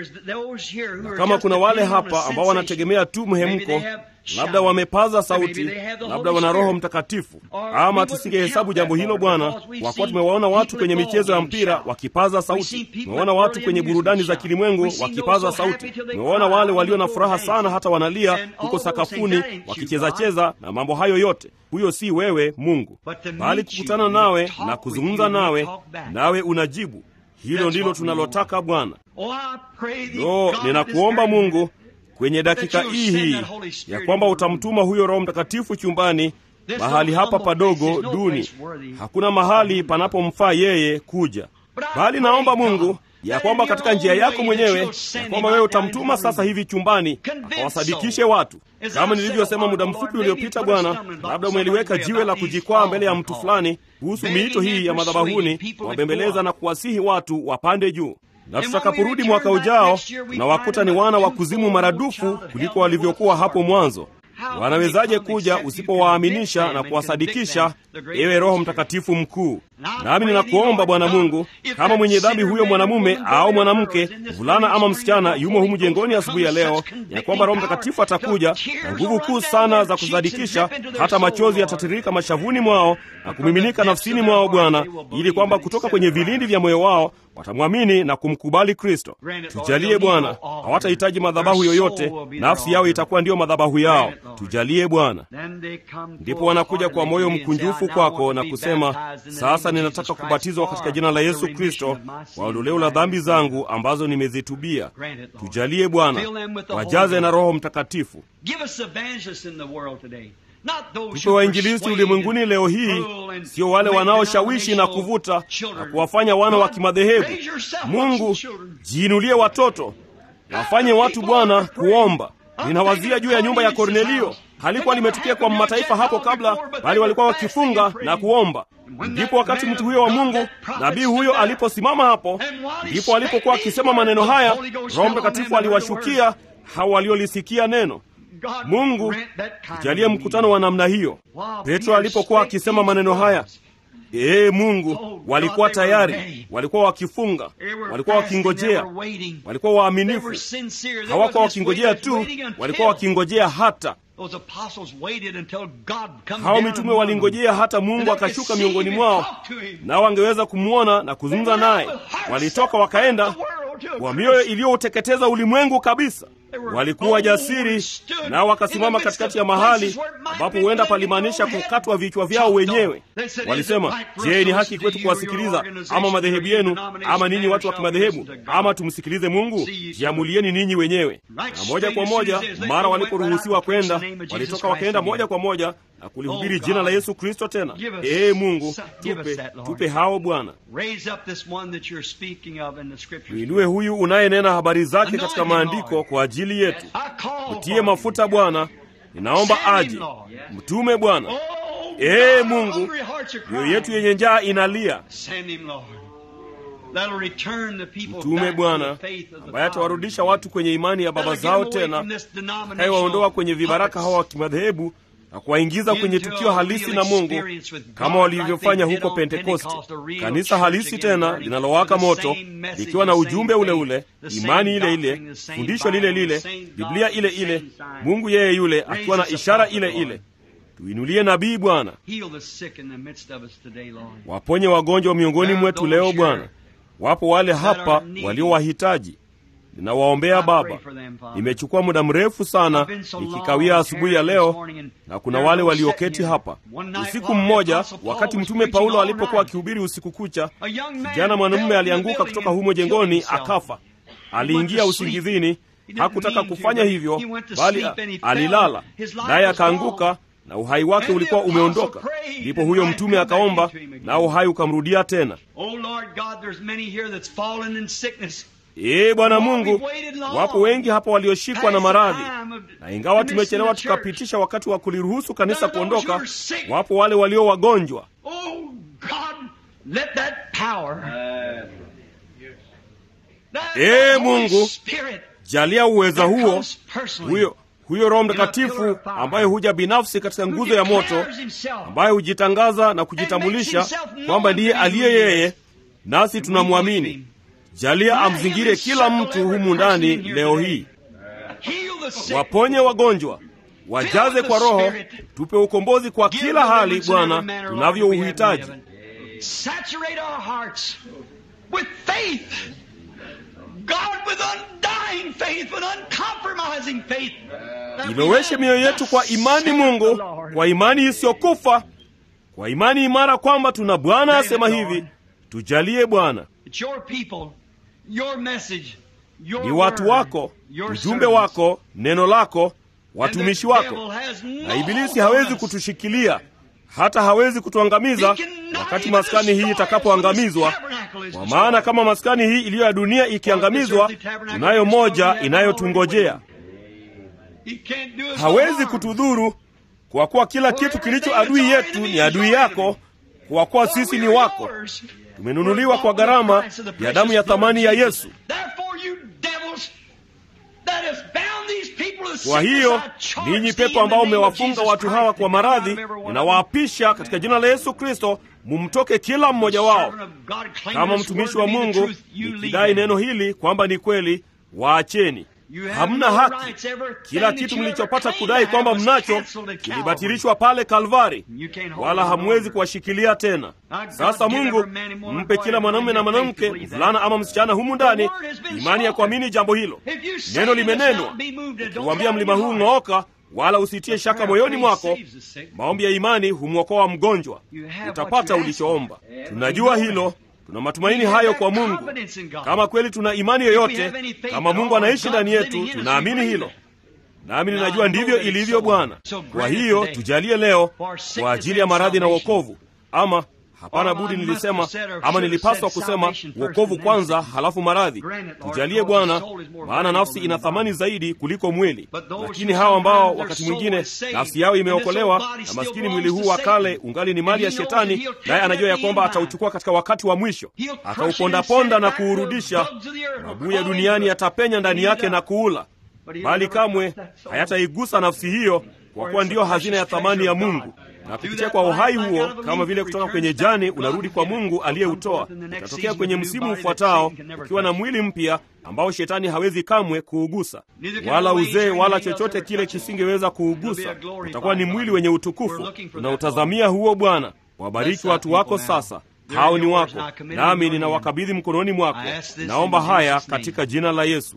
Na kama kuna wale hapa ambao wanategemea tu mhemko, labda wamepaza sauti, labda wana Roho Mtakatifu, ama tusingehesabu jambo hilo Bwana, kwa kuwa tumewaona watu kwenye michezo ya mpira wakipaza sauti, tumewaona watu kwenye burudani za kilimwengu wakipaza sauti, tumewaona wale walio na furaha sana hata wanalia huko sakafuni wakichezacheza na mambo hayo yote. Huyo si wewe Mungu, bali kukutana nawe na kuzungumza nawe, nawe unajibu. Hilo ndilo tunalotaka Bwana. Lo, ninakuomba Mungu kwenye dakika hii hii ya kwamba utamtuma huyo Roho Mtakatifu chumbani mahali hapa padogo duni. Hakuna mahali panapomfaa yeye kuja, bali naomba Mungu ya kwamba katika njia yako mwenyewe ya kwamba wewe utamtuma sasa hivi chumbani akawasadikishe watu, kama nilivyosema muda mfupi uliopita. Bwana, labda umeliweka jiwe la kujikwaa mbele ya mtu fulani kuhusu miito hii ya madhabahuni, wabembeleza na kuwasihi watu wapande juu na tutakaporudi mwaka ujao tunawakuta ni wana wa kuzimu maradufu kuliko walivyokuwa hapo mwanzo. wanawezaje kuja usipowaaminisha na kuwasadikisha, ewe Roho Mtakatifu mkuu? Nami ninakuomba Bwana Mungu, kama mwenye dhambi huyo mwanamume au mwanamke, mvulana ama msichana, yumo humu jengoni asubuhi ya leo, ya kwamba Roho Mtakatifu atakuja na nguvu kuu sana za kusadikisha, hata machozi yatatiririka mashavuni mwao na kumiminika nafsini mwao, Bwana, ili kwamba kutoka kwenye vilindi vya moyo wao watamwamini na kumkubali Kristo. Tujalie Bwana, hawatahitaji madhabahu yoyote, nafsi yao itakuwa ndiyo madhabahu yao. Tujalie Bwana. Ndipo wanakuja kwa moyo mkunjufu kwako na kusema, sasa ninataka kubatizwa katika jina la Yesu Kristo kwa ondoleo la dhambi zangu ambazo nimezitubia. Tujalie Bwana, wajaze na Roho Mtakatifu. Tupe wainjilisti ulimwenguni leo hii, sio wale wanaoshawishi na kuvuta na kuwafanya wana wa kimadhehebu. Mungu, jiinulie watoto, wafanye watu Bwana kuomba. Ninawazia juu ya nyumba ya Kornelio. Halikuwa limetukia kwa mataifa hapo kabla, bali walikuwa wakifunga na kuomba. Ndipo wakati mtu huyo wa Mungu, nabii huyo aliposimama hapo, ndipo alipokuwa akisema maneno haya, Roho Mtakatifu aliwashukia hao waliolisikia neno. Mungu tujalie mkutano wa namna hiyo. Petro alipokuwa akisema maneno haya, ee Mungu, walikuwa tayari, walikuwa wakifunga, walikuwa wakingojea, walikuwa waaminifu. Hawakuwa wakingojea tu, walikuwa wakingojea hata hao mitume walingojea hata Mungu akashuka miongoni mwao, nao wangeweza kumwona na kuzungumza naye. Walitoka wakaenda kwa mioyo iliyouteketeza ulimwengu kabisa. Walikuwa jasiri, nao wakasimama katikati ya mahali ambapo huenda palimaanisha kukatwa vichwa vyao wenyewe. Walisema, je, ni haki kwetu kuwasikiliza ama madhehebu yenu ama ninyi watu wa kimadhehebu, ama tumsikilize Mungu? Jiamulieni ninyi wenyewe. Na moja kwa moja, mara waliporuhusiwa kwenda, walitoka wakaenda moja kwa moja na kulihubiri jina la Yesu Kristo tena. Ee Mungu, tupe tupe hao Bwana. Tuinue huyu unayenena habari zake katika maandiko kwa ajili yetu. Mtie mafuta Bwana, ninaomba aje. Mtume Bwana. Ee Mungu, mioyo yetu yenye njaa inalia. Mtume Bwana ambaye atawarudisha watu kwenye imani ya baba zao tena, atakayewaondoa kwenye vibaraka hawa wa kimadhehebu na kuwaingiza kwenye tukio halisi na Mungu kama walivyofanya huko Pentekoste, kanisa halisi tena linalowaka moto likiwa na ujumbe ule ule, imani ile ile, fundisho lile lile, Biblia ile ile, Mungu yeye yule akiwa na ishara ile ile. Tuinulie nabii Bwana, waponye wagonjwa miongoni mwetu leo Bwana. Wapo wale hapa waliowahitaji Ninawaombea Baba. Nimechukua muda mrefu sana nikikawia asubuhi ya leo, na kuna wale walioketi hapa. Usiku mmoja, wakati Mtume Paulo alipokuwa akihubiri usiku kucha, kijana mwanamume alianguka kutoka humo jengoni akafa. Aliingia usingizini, hakutaka kufanya hivyo, bali alilala, naye akaanguka na uhai wake ulikuwa umeondoka. Ndipo huyo mtume akaomba, na uhai ukamrudia tena. Ee Bwana Mungu, wapo wengi hapa walioshikwa na maradhi, na ingawa tumechelewa tukapitisha wakati wa kuliruhusu kanisa kuondoka, wapo wale walio wagonjwa. Ee Mungu, jalia uweza huo, huyo huyo Roho Mtakatifu ambaye huja binafsi katika nguzo ya moto, ambaye hujitangaza na kujitambulisha kwamba ndiye aliye yeye, nasi tunamwamini. Jalia amzingire kila mtu humu ndani leo hii, waponye wagonjwa, wajaze kwa Roho, tupe ukombozi kwa kila hali Bwana tunavyouhitaji. Iloweshe mioyo yetu kwa imani Mungu, kwa imani isiyokufa, kwa imani imara kwamba tuna Bwana asema hivi. Tujalie Bwana. Ni watu wako, ujumbe wako, neno lako, watumishi wako, na Ibilisi hawezi kutushikilia hata hawezi kutuangamiza wakati maskani hii itakapoangamizwa, kwa maana kama maskani hii iliyo ya dunia ikiangamizwa, tunayo moja inayotungojea. Hawezi kutudhuru, kwa kuwa kila kitu kilicho adui yetu ni adui yako, kwa kuwa sisi ni wako, tumenunuliwa kwa gharama ya damu ya thamani ya Yesu. Kwa hiyo ninyi pepo ambao mmewafunga watu hawa kwa maradhi, ninawaapisha katika jina la Yesu Kristo, mumtoke kila mmoja wao. Kama mtumishi wa Mungu nikidai neno hili kwamba ni kweli, waacheni. Hamna haki. Kila kitu mlichopata kudai kwamba mnacho kilibatilishwa pale Kalvari, wala hamwezi kuwashikilia tena. Sasa Mungu mpe kila mwanamume na mwanamke, mvulana ama msichana humu ndani imani ya kuamini jambo hilo. Neno limenenwa, ukiwaambia mlima huu ng'ooka, wala usitie shaka moyoni mwako. Maombi ya imani humwokoa mgonjwa, utapata ulichoomba. Tunajua hilo tuna matumaini hayo kwa Mungu. Kama kweli tuna imani yoyote, kama Mungu anaishi ndani yetu, tunaamini hilo, nami ninajua ndivyo ilivyo Bwana. Kwa hiyo tujalie leo kwa ajili ya maradhi na wokovu, ama hapana budi, nilisema ama nilipaswa kusema wokovu kwanza, halafu maradhi. Tujalie Bwana, maana nafsi ina thamani zaidi kuliko mwili. Lakini hawa ambao wakati mwingine nafsi yao imeokolewa na maskini mwili huu wa kale ungali ni mali ya Shetani, naye anajua ya kwamba atauchukua katika wakati wa mwisho, ataupondaponda na kuurudisha. Mabuu ya duniani yatapenya ndani yake na kuula, bali kamwe hayataigusa nafsi hiyo, kwa kuwa ndiyo hazina ya thamani ya Mungu na kupitia kwa uhai huo, kama vile kutoka kwenye jani unarudi kwa Mungu aliyeutoa, utatokea kwenye msimu ufuatao ukiwa na mwili mpya ambao shetani hawezi kamwe kuugusa, wala uzee wala chochote kile kisingeweza kuugusa. Utakuwa ni mwili wenye utukufu. Tunautazamia huo Bwana. Wabariki watu wako sasa, hao ni wako, nami ninawakabidhi mkononi mwako. Naomba haya katika jina la Yesu.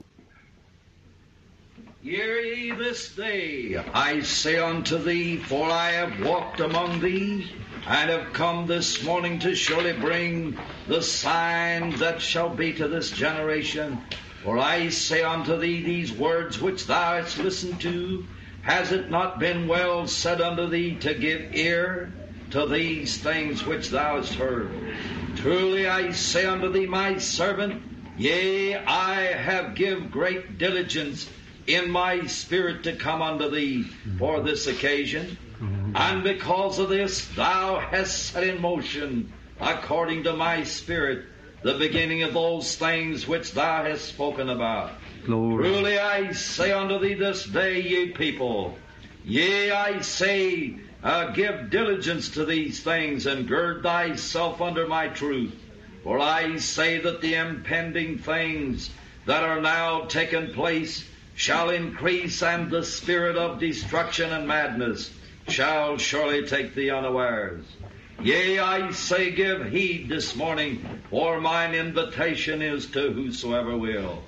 Hear ye this day, I say unto thee, for I have walked among thee, and have come this morning to surely bring the signs that shall be to this generation. For I say unto thee, these words which thou hast listened to, has it not been well said unto thee to give ear to these things which thou hast heard? Truly I say unto thee, my servant, yea, I have give great diligence in my spirit to come unto thee for this occasion. And because of this, thou hast set in motion, according to my spirit, the beginning of those things which thou hast spoken about. Glory. Truly I say unto thee this day, ye people, yea, I say, uh, give diligence to these things, and gird thyself under my truth. For I say that the impending things that are now taking place shall increase, and the spirit of destruction and madness shall surely take thee unawares. Yea, I say, give heed this morning, for mine invitation is to whosoever will.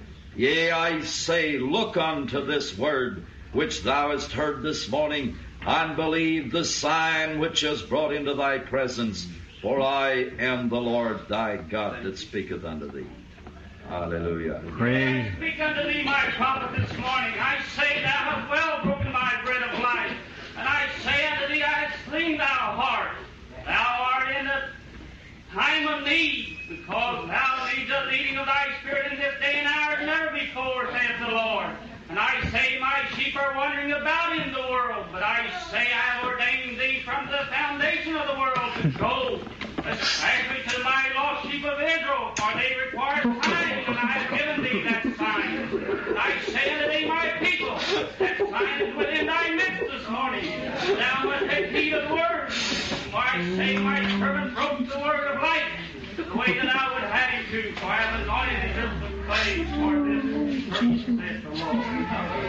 Yea, I say, look unto this word which thou hast heard this morning, and believe the sign which is brought into thy presence, for I am the Lord thy God that speaketh unto thee. Hallelujah. Praise. I speak unto thee, my prophet, this morning. I say, Thou hast well broken my bread of life. And I say unto thee, I have slain thou heart. Thou art in a time of need, because thou needs a leading of thy spirit in this day and hour as never before, saith the Lord. And I say, My sheep are wandering about in the world, but I say, I have ordained thee from the foundation of the world to go, especially to my lost sheep of Israel, for they require signs, and I have given thee that sign. And I say unto thee, my people, that sign is within thy midst this morning. Thou must take heed of the word. For I say, my servant broke the word of life, the way that I would have him to, for I have anointed him just with clay for this purpose, saith the Lord.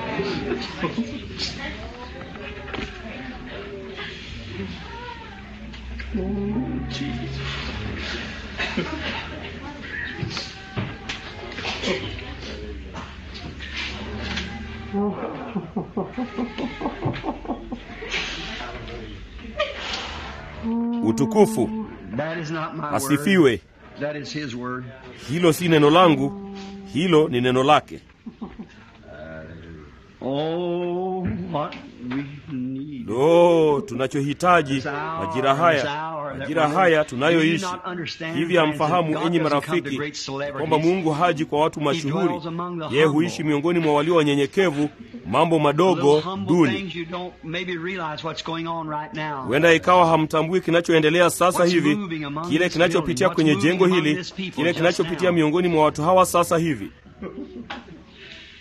Utukufu That is not my word. asifiwe. That is his word. Hilo si neno langu, hilo ni neno lake. Oh, what we need. Lo, tunachohitaji majira haya, majira haya tunayoishi. Hivi hamfahamu enyi marafiki kwamba Mungu haji kwa watu mashuhuri, yeye huishi miongoni mwa walio wanyenyekevu, mambo madogo duni. Huenda ikawa hamtambui kinachoendelea sasa hivi, kile kinachopitia kwenye jengo hili, kile kinachopitia miongoni mwa watu hawa sasa hivi.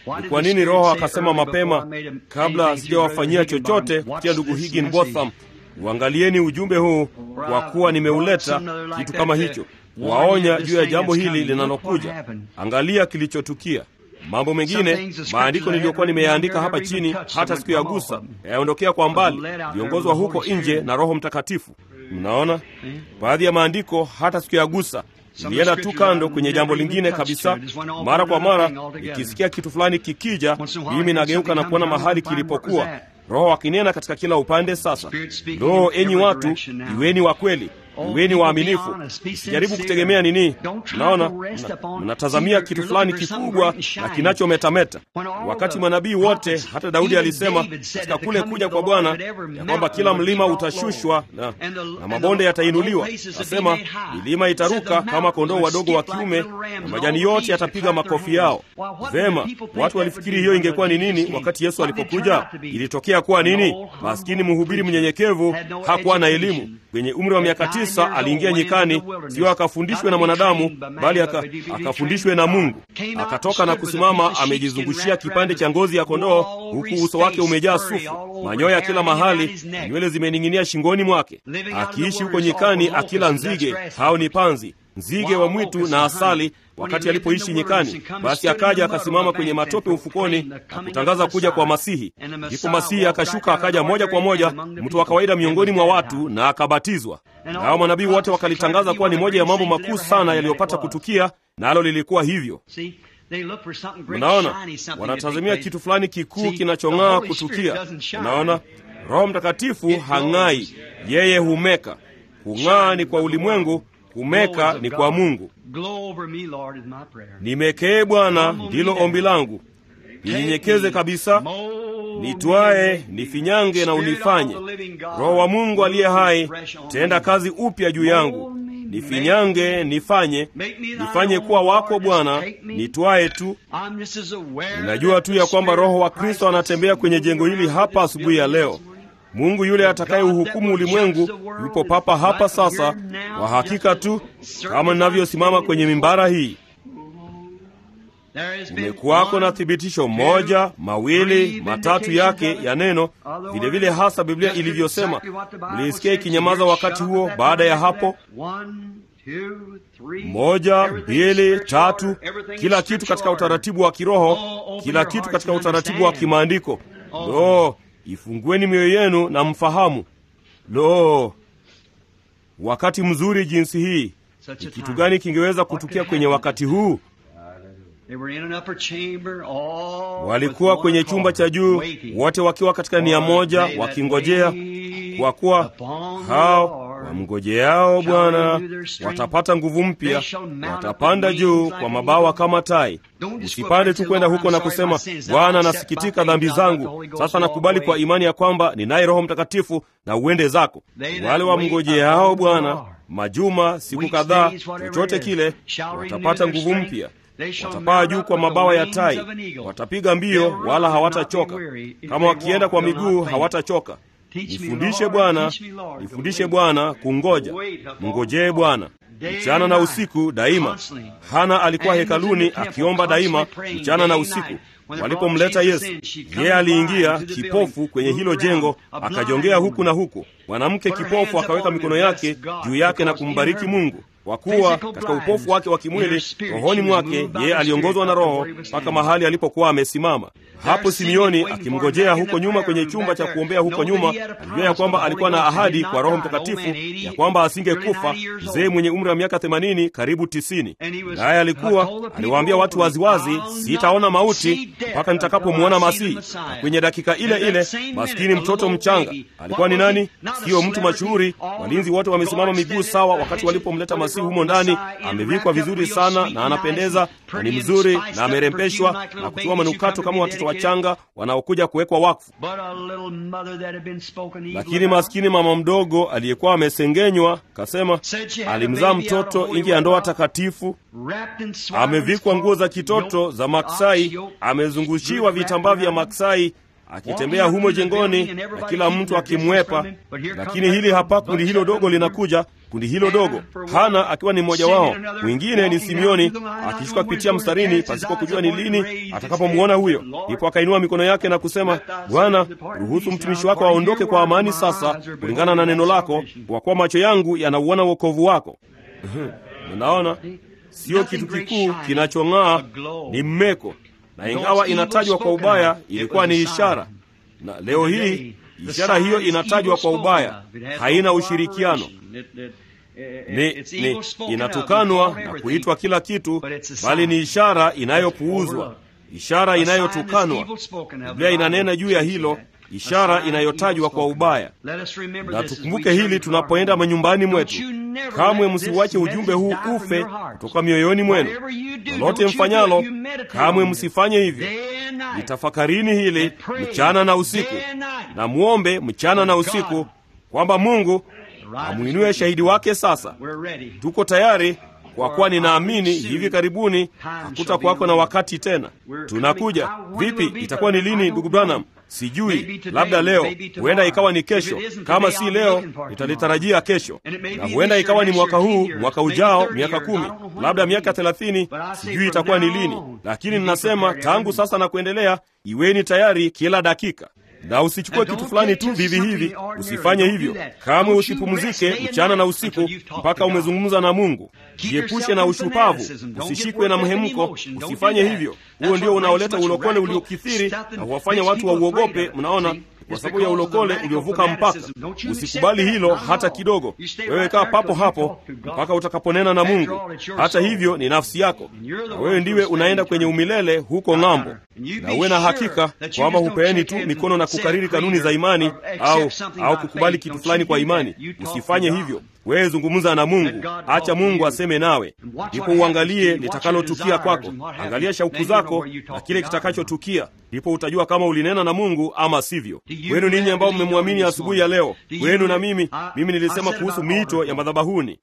Ni kwa nini Roho akasema mapema, kabla sijawafanyia chochote kupitia ndugu Higginbotham, uangalieni ujumbe huu, kwa kuwa nimeuleta kitu kama hicho, waonya juu ya jambo hili linalokuja. Angalia kilichotukia. Mambo mengine maandiko niliyokuwa nimeyaandika hapa chini, hata siku ya gusa yaondokea kwa mbali, viongozwa huko nje na Roho Mtakatifu. Mnaona baadhi ya maandiko hata siku ya gusa ilienda tu kando kwenye jambo lingine kabisa. Mara kwa mara ikisikia kitu fulani kikija, mimi nageuka na kuona mahali kilipokuwa, Roho akinena katika kila upande. Sasa ndoo, enyi watu, iweni wa kweli iweni waaminifu, sijaribu kutegemea nini. Naona mnatazamia kitu fulani kikubwa na kinachometameta. Wakati manabii wote, hata Daudi alisema katika kule kuja kwa Bwana ya kwamba kila mlima utashushwa na, na mabonde yatainuliwa. Nasema milima itaruka kama kondoo wadogo wa kiume na majani yote yatapiga makofi yao. Vema, watu walifikiri hiyo ingekuwa ni nini wakati Yesu alipokuja? Ilitokea kuwa nini? Maskini mhubiri mnyenyekevu hakuwa na elimu. Kwenye umri wa miaka tisa aliingia nyikani, sio akafundishwe na mwanadamu, bali aka, akafundishwe na Mungu. Akatoka na kusimama amejizungushia kipande cha ngozi ya kondoo, huku uso wake umejaa sufu, manyoya kila mahali, nywele zimening'inia shingoni mwake, akiishi huko nyikani akila nzige. Hao ni panzi, nzige wa mwitu na asali. Wakati alipoishi nyikani, basi akaja akasimama kwenye matope ufukoni na kutangaza kuja kwa Masihi. Ndipo Masihi akashuka akaja moja kwa moja, mtu wa kawaida miongoni mwa watu, na akabatizwa. Nao manabii wote wakalitangaza kuwa ni moja ya mambo makuu sana yaliyopata kutukia, nalo lilikuwa hivyo. Unaona, wanatazamia kitu fulani kikuu kinachong'aa kutukia. Unaona, Roho Mtakatifu hang'ai, yeye humeka. Kung'aa ni kwa ulimwengu kumeka ni kwa Mungu. Nimekee Bwana, ndilo ombi langu. Ninyenyekeze kabisa, nitwae, nifinyange na unifanye. Roho wa Mungu aliye hai, tenda kazi upya juu yangu, nifinyange, nifanye, nifanye kuwa wako Bwana, nitwae tu. Ninajua tu ya kwamba Roho wa Kristo anatembea kwenye jengo hili hapa asubuhi ya leo. Mungu yule atakaye uhukumu ulimwengu yupo papa hapa sasa, kwa hakika tu kama ninavyosimama kwenye mimbara hii. Kumekuwako na thibitisho moja, mawili, matatu yake ya neno, vilevile vile hasa Biblia ilivyosema. Mliisikia ikinyamaza wakati huo. Baada ya hapo, moja, mbili, tatu, kila kitu katika utaratibu wa kiroho, kila kitu katika utaratibu wa kimaandiko. Lo, Ifungueni mioyo yenu na mfahamu. Lo, wakati mzuri jinsi hii! Ni kitu gani kingeweza kutukia kwenye wakati huu? Walikuwa kwenye chumba cha juu, wote wakiwa katika nia moja, wakingojea, kwa kuwa hao wamngojeao Bwana watapata nguvu mpya, watapanda juu kwa mabawa kama tai. Usipande tu kwenda huko na kusema, Bwana, nasikitika dhambi zangu, sasa nakubali kwa imani ya kwamba ninaye Roho Mtakatifu, na uende zako. Wale wamngojeao Bwana majuma, siku kadhaa, chochote kile, watapata nguvu mpya watapaa juu kwa mabawa ya tai, watapiga mbio wala hawatachoka, kama wakienda kwa miguu hawatachoka. Nifundishe Bwana, nifundishe Bwana kungoja. Mngojee Bwana mchana na usiku daima. Hana alikuwa hekaluni akiomba daima mchana na usiku. Walipomleta Yesu, yeye aliingia kipofu kwenye hilo jengo, akajongea huku na huku. Mwanamke kipofu akaweka mikono yake juu yake na kumbariki Mungu kwa kuwa katika upofu wake wa kimwili, rohoni mwake yeye aliongozwa na Roho mpaka mahali alipokuwa amesimama. Hapo Simeoni akimngojea huko nyuma kwenye chumba cha kuombea huko nyuma, alijua ya kwamba alikuwa na ahadi kwa Roho Mtakatifu ya kwamba asingekufa, mzee mwenye umri wa miaka themanini karibu tisini. Naye alikuwa aliwaambia watu waziwazi, sitaona mauti mpaka nitakapomwona Masihi. Na kwenye dakika ile ile, maskini mtoto mchanga alikuwa ni nani? Siyo mtu mashuhuri. Walinzi wote wamesimama miguu sawa wakati walipomleta Masihi humo ndani. Amevikwa vizuri sana na anapendeza na ni mzuri na amerembeshwa na kutiwa manukato kama watoto wachanga wanaokuja kuwekwa wakfu. Lakini maskini mama mdogo aliyekuwa amesengenywa, kasema alimzaa mtoto nje ya ndoa takatifu, amevikwa nguo za kitoto za maksai, amezungushiwa vitambaa vya maksai akitembea humo jengoni na kila mtu akimwepa. Lakini hili hapa, kundi hilo dogo linakuja kundi hilo dogo, Hana akiwa ni mmoja wao. Mwingine ni Simeoni akishuka kupitia mstarini pasipo kujua ni lini atakapomwona huyo. Ndipo akainua mikono yake na kusema, Bwana, ruhusu mtumishi wako aondoke kwa amani sasa, kulingana na neno lako, kwa kuwa macho yangu yanauona wokovu wako. Unaona, sio kitu kikuu kinachong'aa, ni mmeko, na ingawa inatajwa kwa ubaya, ilikuwa ni ishara. Na leo hii ishara hiyo inatajwa kwa ubaya, haina ushirikiano ni, ni inatukanwa na kuitwa kila kitu, bali ni ishara inayopuuzwa, ishara inayotukanwa. Biblia inanena juu ya hilo, ishara inayotajwa kwa ubaya. Na tukumbuke hili tunapoenda manyumbani mwetu. Kamwe msiuache ujumbe huu ufe kutoka mioyoni mwenu. Lolote mfanyalo, kamwe msifanye hivyo. Litafakarini hili mchana na usiku, na mwombe mchana na usiku kwamba Mungu amwinue shahidi wake. Sasa tuko tayari, kwa kuwa ninaamini hivi karibuni hakutakuwako na wakati tena. Tunakuja vipi? Itakuwa ni lini, ndugu Branham? Sijui, labda leo, huenda ikawa ni kesho. Kama si leo, nitalitarajia kesho, na huenda ikawa ni mwaka huu, mwaka ujao, miaka kumi, labda miaka thelathini. Sijui itakuwa ni lini, lakini ninasema tangu sasa na kuendelea, iweni tayari kila dakika na usichukue kitu fulani tu vivi hivi. Usifanye hivyo kamwe. Usipumzike mchana na usiku mpaka umezungumza na Mungu. Jiepushe na ushupavu, usishikwe na mhemko. Usifanye hivyo. Huo ndio unaoleta ulokole uliokithiri na huwafanya watu wauogope. Mnaona, kwa sababu ya ulokole uliovuka mpaka. Usikubali hilo hata kidogo. Wewe kaa papo hapo mpaka utakaponena na Mungu. Hata hivyo ni nafsi yako, na wewe ndiwe unaenda kwenye umilele huko ng'ambo, na uwe na hakika kwamba hupeeni tu mikono na kukariri kanuni za imani au au kukubali kitu fulani kwa imani. Usifanye hivyo. Wewe zungumza na Mungu, acha Mungu aseme nawe, ndipo uangalie litakalotukia kwako. Angalia shauku zako na kile kitakachotukia, ndipo utajua kama ulinena na Mungu ama sivyo. Kwenu ninyi ambao mmemwamini asubuhi ya leo, kwenu na mimi, mimi nilisema kuhusu miito ya madhabahuni.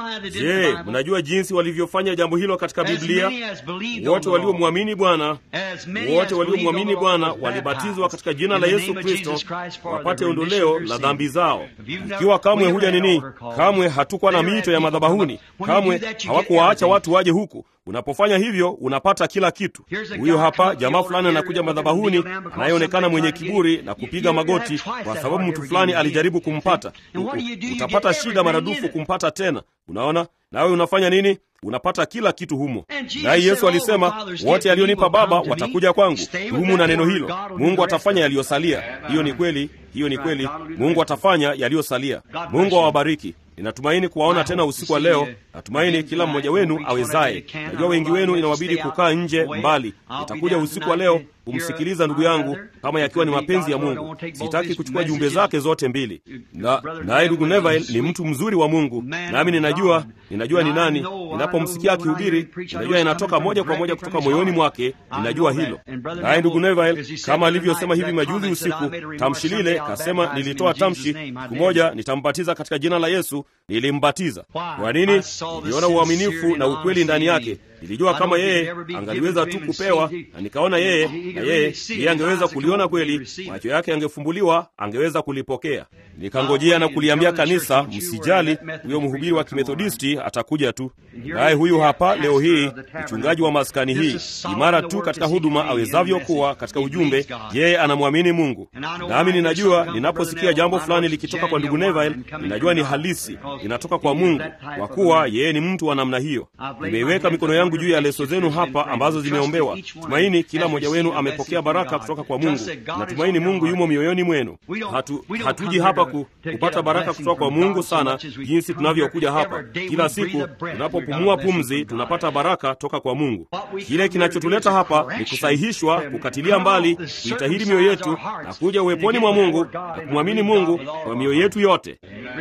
Je, mnajua jinsi walivyofanya jambo hilo katika Biblia? Wote waliomwamini Bwana, wote waliomwamini Bwana walibatizwa katika jina la Yesu Kristo wapate ondoleo la dhambi zao. Ikiwa kamwe huja nini Kamwe hatukuwa na miito ya madhabahuni. Kamwe hawakuwaacha watu waje huku. Unapofanya hivyo, unapata kila kitu. Huyo hapa jamaa fulani anakuja madhabahuni, anayeonekana mwenye kiburi na kupiga magoti kwa sababu mtu fulani alijaribu kumpata. Utapata shida maradufu kumpata tena. Unaona, nawe unafanya nini? Unapata kila kitu humo. Naye Yesu alisema, wote alionipa Baba watakuja kwangu. Humu na neno hilo, Mungu atafanya yaliyosalia. Hiyo ni kweli, hiyo ni kweli. Mungu atafanya yaliyosalia. Mungu awabariki. Ninatumaini kuwaona tena usiku wa leo. Natumaini kila mmoja wenu awezaye. Najua wengi wenu inawabidi kukaa nje mbali. Nitakuja usiku wa leo kumsikiliza ndugu yangu, kama yakiwa ni mapenzi ya Mungu. Sitaki kuchukua jumbe zake zote mbili. Na naye ndugu Neville ni mtu mzuri wa Mungu, nami ninajua, ninajua ni nani. Ninapomsikia akihubiri, ninajua inatoka moja kwa moja kutoka moyoni mwake. Ninajua hilo. Naye ndugu Neville, kama alivyosema hivi majuzi usiku, tamshi lile kasema, nilitoa tamshi siku moja, nitambatiza katika jina la Yesu. Nilimbatiza. Kwa nini? Niliona uaminifu na ukweli ndani yake. Nilijua kama yeye angaliweza tu kupewa, na nikaona yeye na yeye yeye angeweza kuliona kweli, macho yake yangefumbuliwa, angeweza kulipokea. Nikangojea na kuliambia kanisa, msijali, huyo mhubiri wa kimethodisti atakuja tu. Naye huyu hapa leo hii, mchungaji wa maskani hii, imara tu katika huduma awezavyo kuwa katika ujumbe. Yeye anamwamini Mungu, nami ninajua ninaposikia jambo fulani likitoka kwa ndugu Neville, ninajua ni halisi, linatoka kwa Mungu, kwa kuwa yeye ni mtu wa namna hiyo. Nimeiweka mikono yangu juu ya leso zenu hapa ambazo zimeombewa. Tumaini kila mmoja wenu amepokea baraka kutoka kwa Mungu. Natumaini Mungu yumo mioyoni mwenu. Hatu, hatuji hapa ku, kupata baraka kutoka kwa Mungu sana jinsi tunavyokuja hapa kila siku. Tunapopumua pumzi, tunapata baraka toka kwa Mungu. Kile kinachotuleta hapa ni kusahihishwa, kukatilia mbali, kuitahiri mioyo yetu na kuja uweponi mwa Mungu na kumwamini Mungu kwa mioyo yetu yote.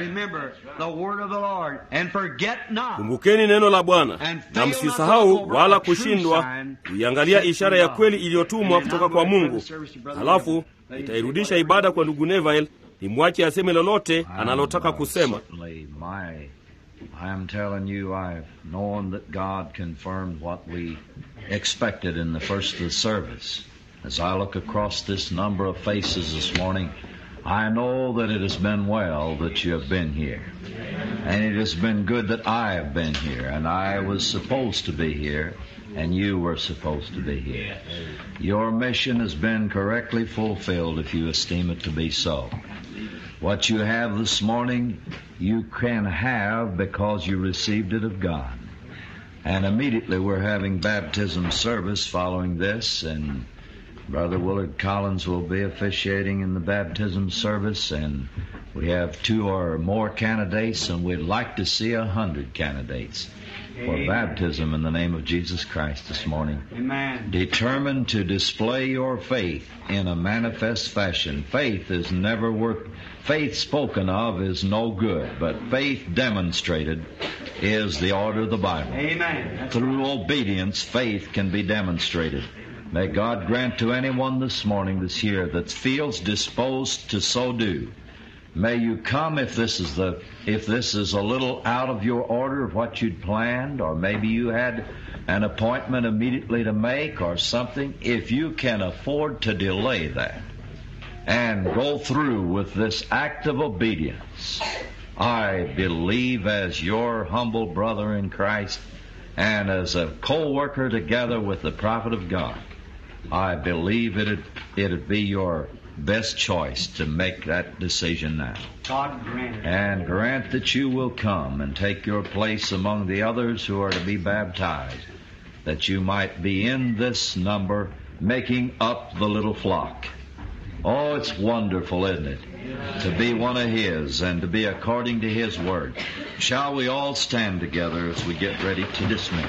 Kumbukeni neno la Bwana na msisahau wala kushindwa kuiangalia ishara ya kweli iliyotumwa kutoka kwa Mungu. Halafu itairudisha ibada kwa ndugu Neville, nimwache aseme lolote analotaka kusema. I am telling you, I've known that God confirmed what we expected in the first of the service. As I look across this number of faces this morning, I know that it has been well that you have been here. And it has been good that I have been here, and I was supposed to be here, and you were supposed to be here. Your mission has been correctly fulfilled if you esteem it to be so. What you have this morning, you can have because you received it of God. And immediately we're having baptism service following this, and Brother Willard Collins will be officiating in the baptism service, and we have two or more candidates, and we'd like to see a hundred candidates for baptism in the name of Jesus Christ this morning. Amen. Determined to display your faith in a manifest fashion. Faith is never worth, faith spoken of is no good, but faith demonstrated is the order of the Bible. Amen. That's Through obedience, faith can be demonstrated. May God grant to anyone this morning, this year, that feels disposed to so do. May you come if this is the if this is a little out of your order of what you'd planned, or maybe you had an appointment immediately to make or something. If you can afford to delay that and go through with this act of obedience, I believe as your humble brother in Christ and as a co-worker together with the prophet of God, I believe it'd, it'd be your best choice to make that decision now. God grant it. And grant that you will come and take your place among the others who are to be baptized, that you might be in this number, making up the little flock. Oh, it's wonderful, isn't it? To be one of His and to be according to His Word. Shall we all stand together as we get ready to dismiss?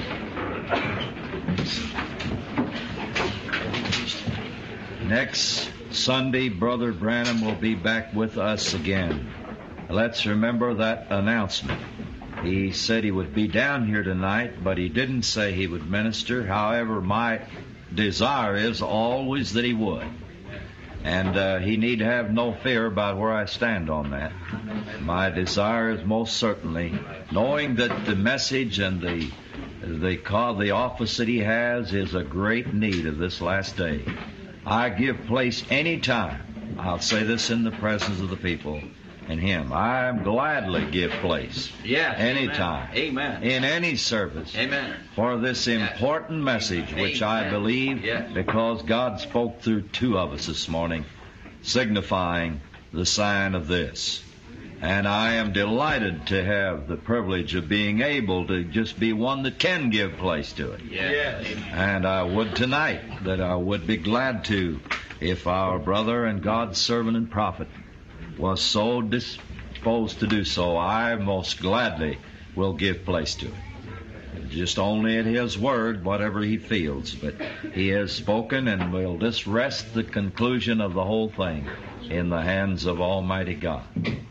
Next Sunday, Brother Branham will be back with us again. Let's remember that announcement. He said he would be down here tonight, but he didn't say he would minister. However, my desire is always that he would. And uh, he need have no fear about where I stand on that. My desire is most certainly knowing that the message and the the call, the office that he has is a great need of this last day. I give place any time. I'll say this in the presence of the people and him. I gladly give place Yes. anytime Amen. in any service Amen. for this important message, which I Amen. believe Yes. because God spoke through two of us this morning, signifying the sign of this. And I am delighted to have the privilege of being able to just be one that can give place to it. Yes. And I would tonight that I would be glad to if our brother and God's servant and prophet was so disposed to do so. I most gladly will give place to it. Just only at His word, whatever He feels. But He has spoken and we'll just rest the conclusion of the whole thing in the hands of Almighty God.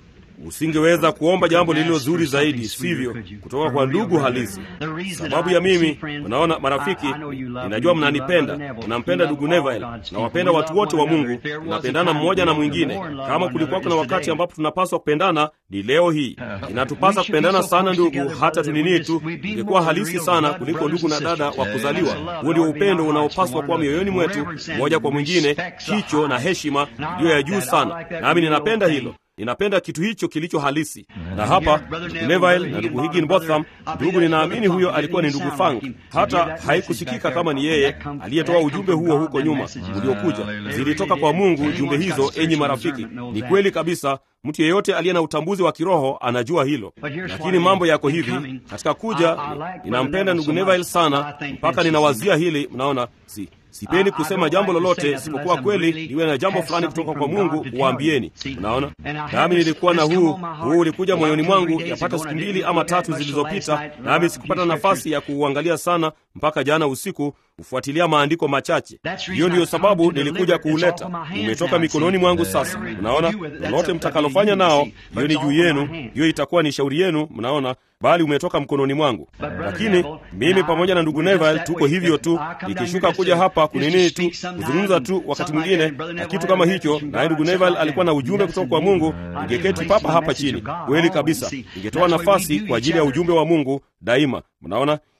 usingeweza kuomba jambo lililo zuri zaidi sivyo kutoka kwa ndugu halisi sababu ya mimi unaona marafiki ninajua mnanipenda mnampenda ndugu neville nawapenda watu wote wa mungu tunapendana mmoja na mwingine kama kulikuwa kuna wakati ambapo tunapaswa kupendana ni leo hii inatupasa kupendana sana ndugu hata tuninii tu ingekuwa halisi sana kuliko ndugu na dada wa kuzaliwa huo ndio upendo unaopaswa kuwa mioyoni mwetu mmoja kwa mwingine kicho na heshima iliyo ya juu sana nami ninapenda hilo ninapenda kitu hicho kilicho halisi na hapa ndugu neville na ndugu higginbotham ndugu ninaamini huyo alikuwa ni ndugu fang hata haikusikika kama ni yeye aliyetoa ujumbe huo huko nyuma uliokuja zilitoka kwa mungu jumbe hizo enyi marafiki ni kweli kabisa mtu yeyote aliye na utambuzi wa kiroho anajua hilo lakini mambo yako hivi katika kuja ninampenda ndugu neville sana mpaka ninawazia hili mnaona si sipendi kusema jambo lolote isipokuwa kweli liwe na jambo fulani kutoka kwa mungu waambieni unaona nami nilikuwa na huu huu ulikuja moyoni mwangu yapata siku mbili ama tatu zilizopita nami sikupata nafasi ya kuuangalia sana mpaka jana usiku kufuatilia maandiko machache hiyo ndiyo sababu nilikuja kuuleta umetoka mikononi mwangu sasa unaona lolote mtakalofanya nao hiyo ni juu yenu hiyo itakuwa ni shauri yenu mnaona bali umetoka mkononi mwangu lakini mimi pamoja na ndugu neville tuko hivyo tu nikishuka kuja hapa kunini tu kuzungumza tu wakati mwingine na kitu kama hicho naye ndugu neville alikuwa na ujumbe kutoka kwa mungu ningeketi papa hapa chini kweli kabisa ningetoa nafasi kwa ajili ya ujumbe wa mungu daima mnaona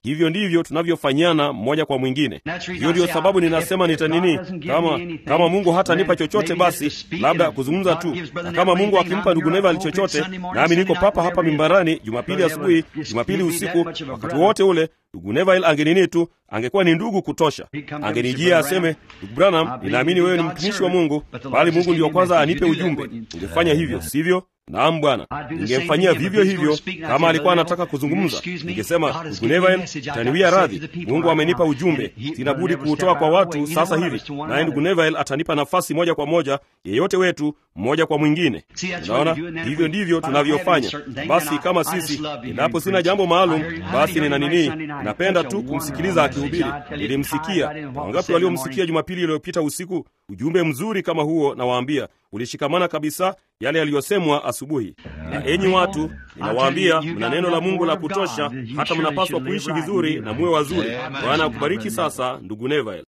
hivyo ndivyo tunavyofanyana mmoja kwa mwingine. Hiyo ndiyo sababu ninasema nitanini, kama kama Mungu hatanipa chochote, basi labda kuzungumza tu, na kama Mungu akimpa ndugu Neville chochote, nami niko papa hapa mimbarani Jumapili asubuhi, Jumapili usiku, wakati wote ule ndugu Neville angenini tu, angekuwa ni ndugu kutosha. Angenijia aseme, ndugu Branham, ninaamini wewe ni mtumishi wa Mungu, bali Mungu ndiyo kwanza anipe ujumbe. Ungefanya hivyo, sivyo? Naam Bwana, ningemfanyia vivyo hivyo kama alikuwa anataka kuzungumza. Ningesema, ndugu Neville, taniwia radhi, Mungu amenipa ujumbe, sina budi kuutoa kwa watu sasa hivi, naye ndugu Neville atanipa nafasi moja kwa moja, yeyote wetu mmoja kwa mwingine. Unaona, hivyo ndivyo tunavyofanya. Basi kama sisi, endapo sina jambo maalum, basi nina nini, napenda tu kumsikiliza akihubiri. Nilimsikia. Wangapi waliomsikia Jumapili iliyopita usiku? Ujumbe mzuri kama huo, nawaambia ulishikamana kabisa yale yaliyosemwa asubuhi. Na enyi watu, ninawaambia mna neno la Mungu la kutosha, hata mnapaswa kuishi vizuri na muwe wazuri. Bwana akubariki. Sasa ndugu Neville.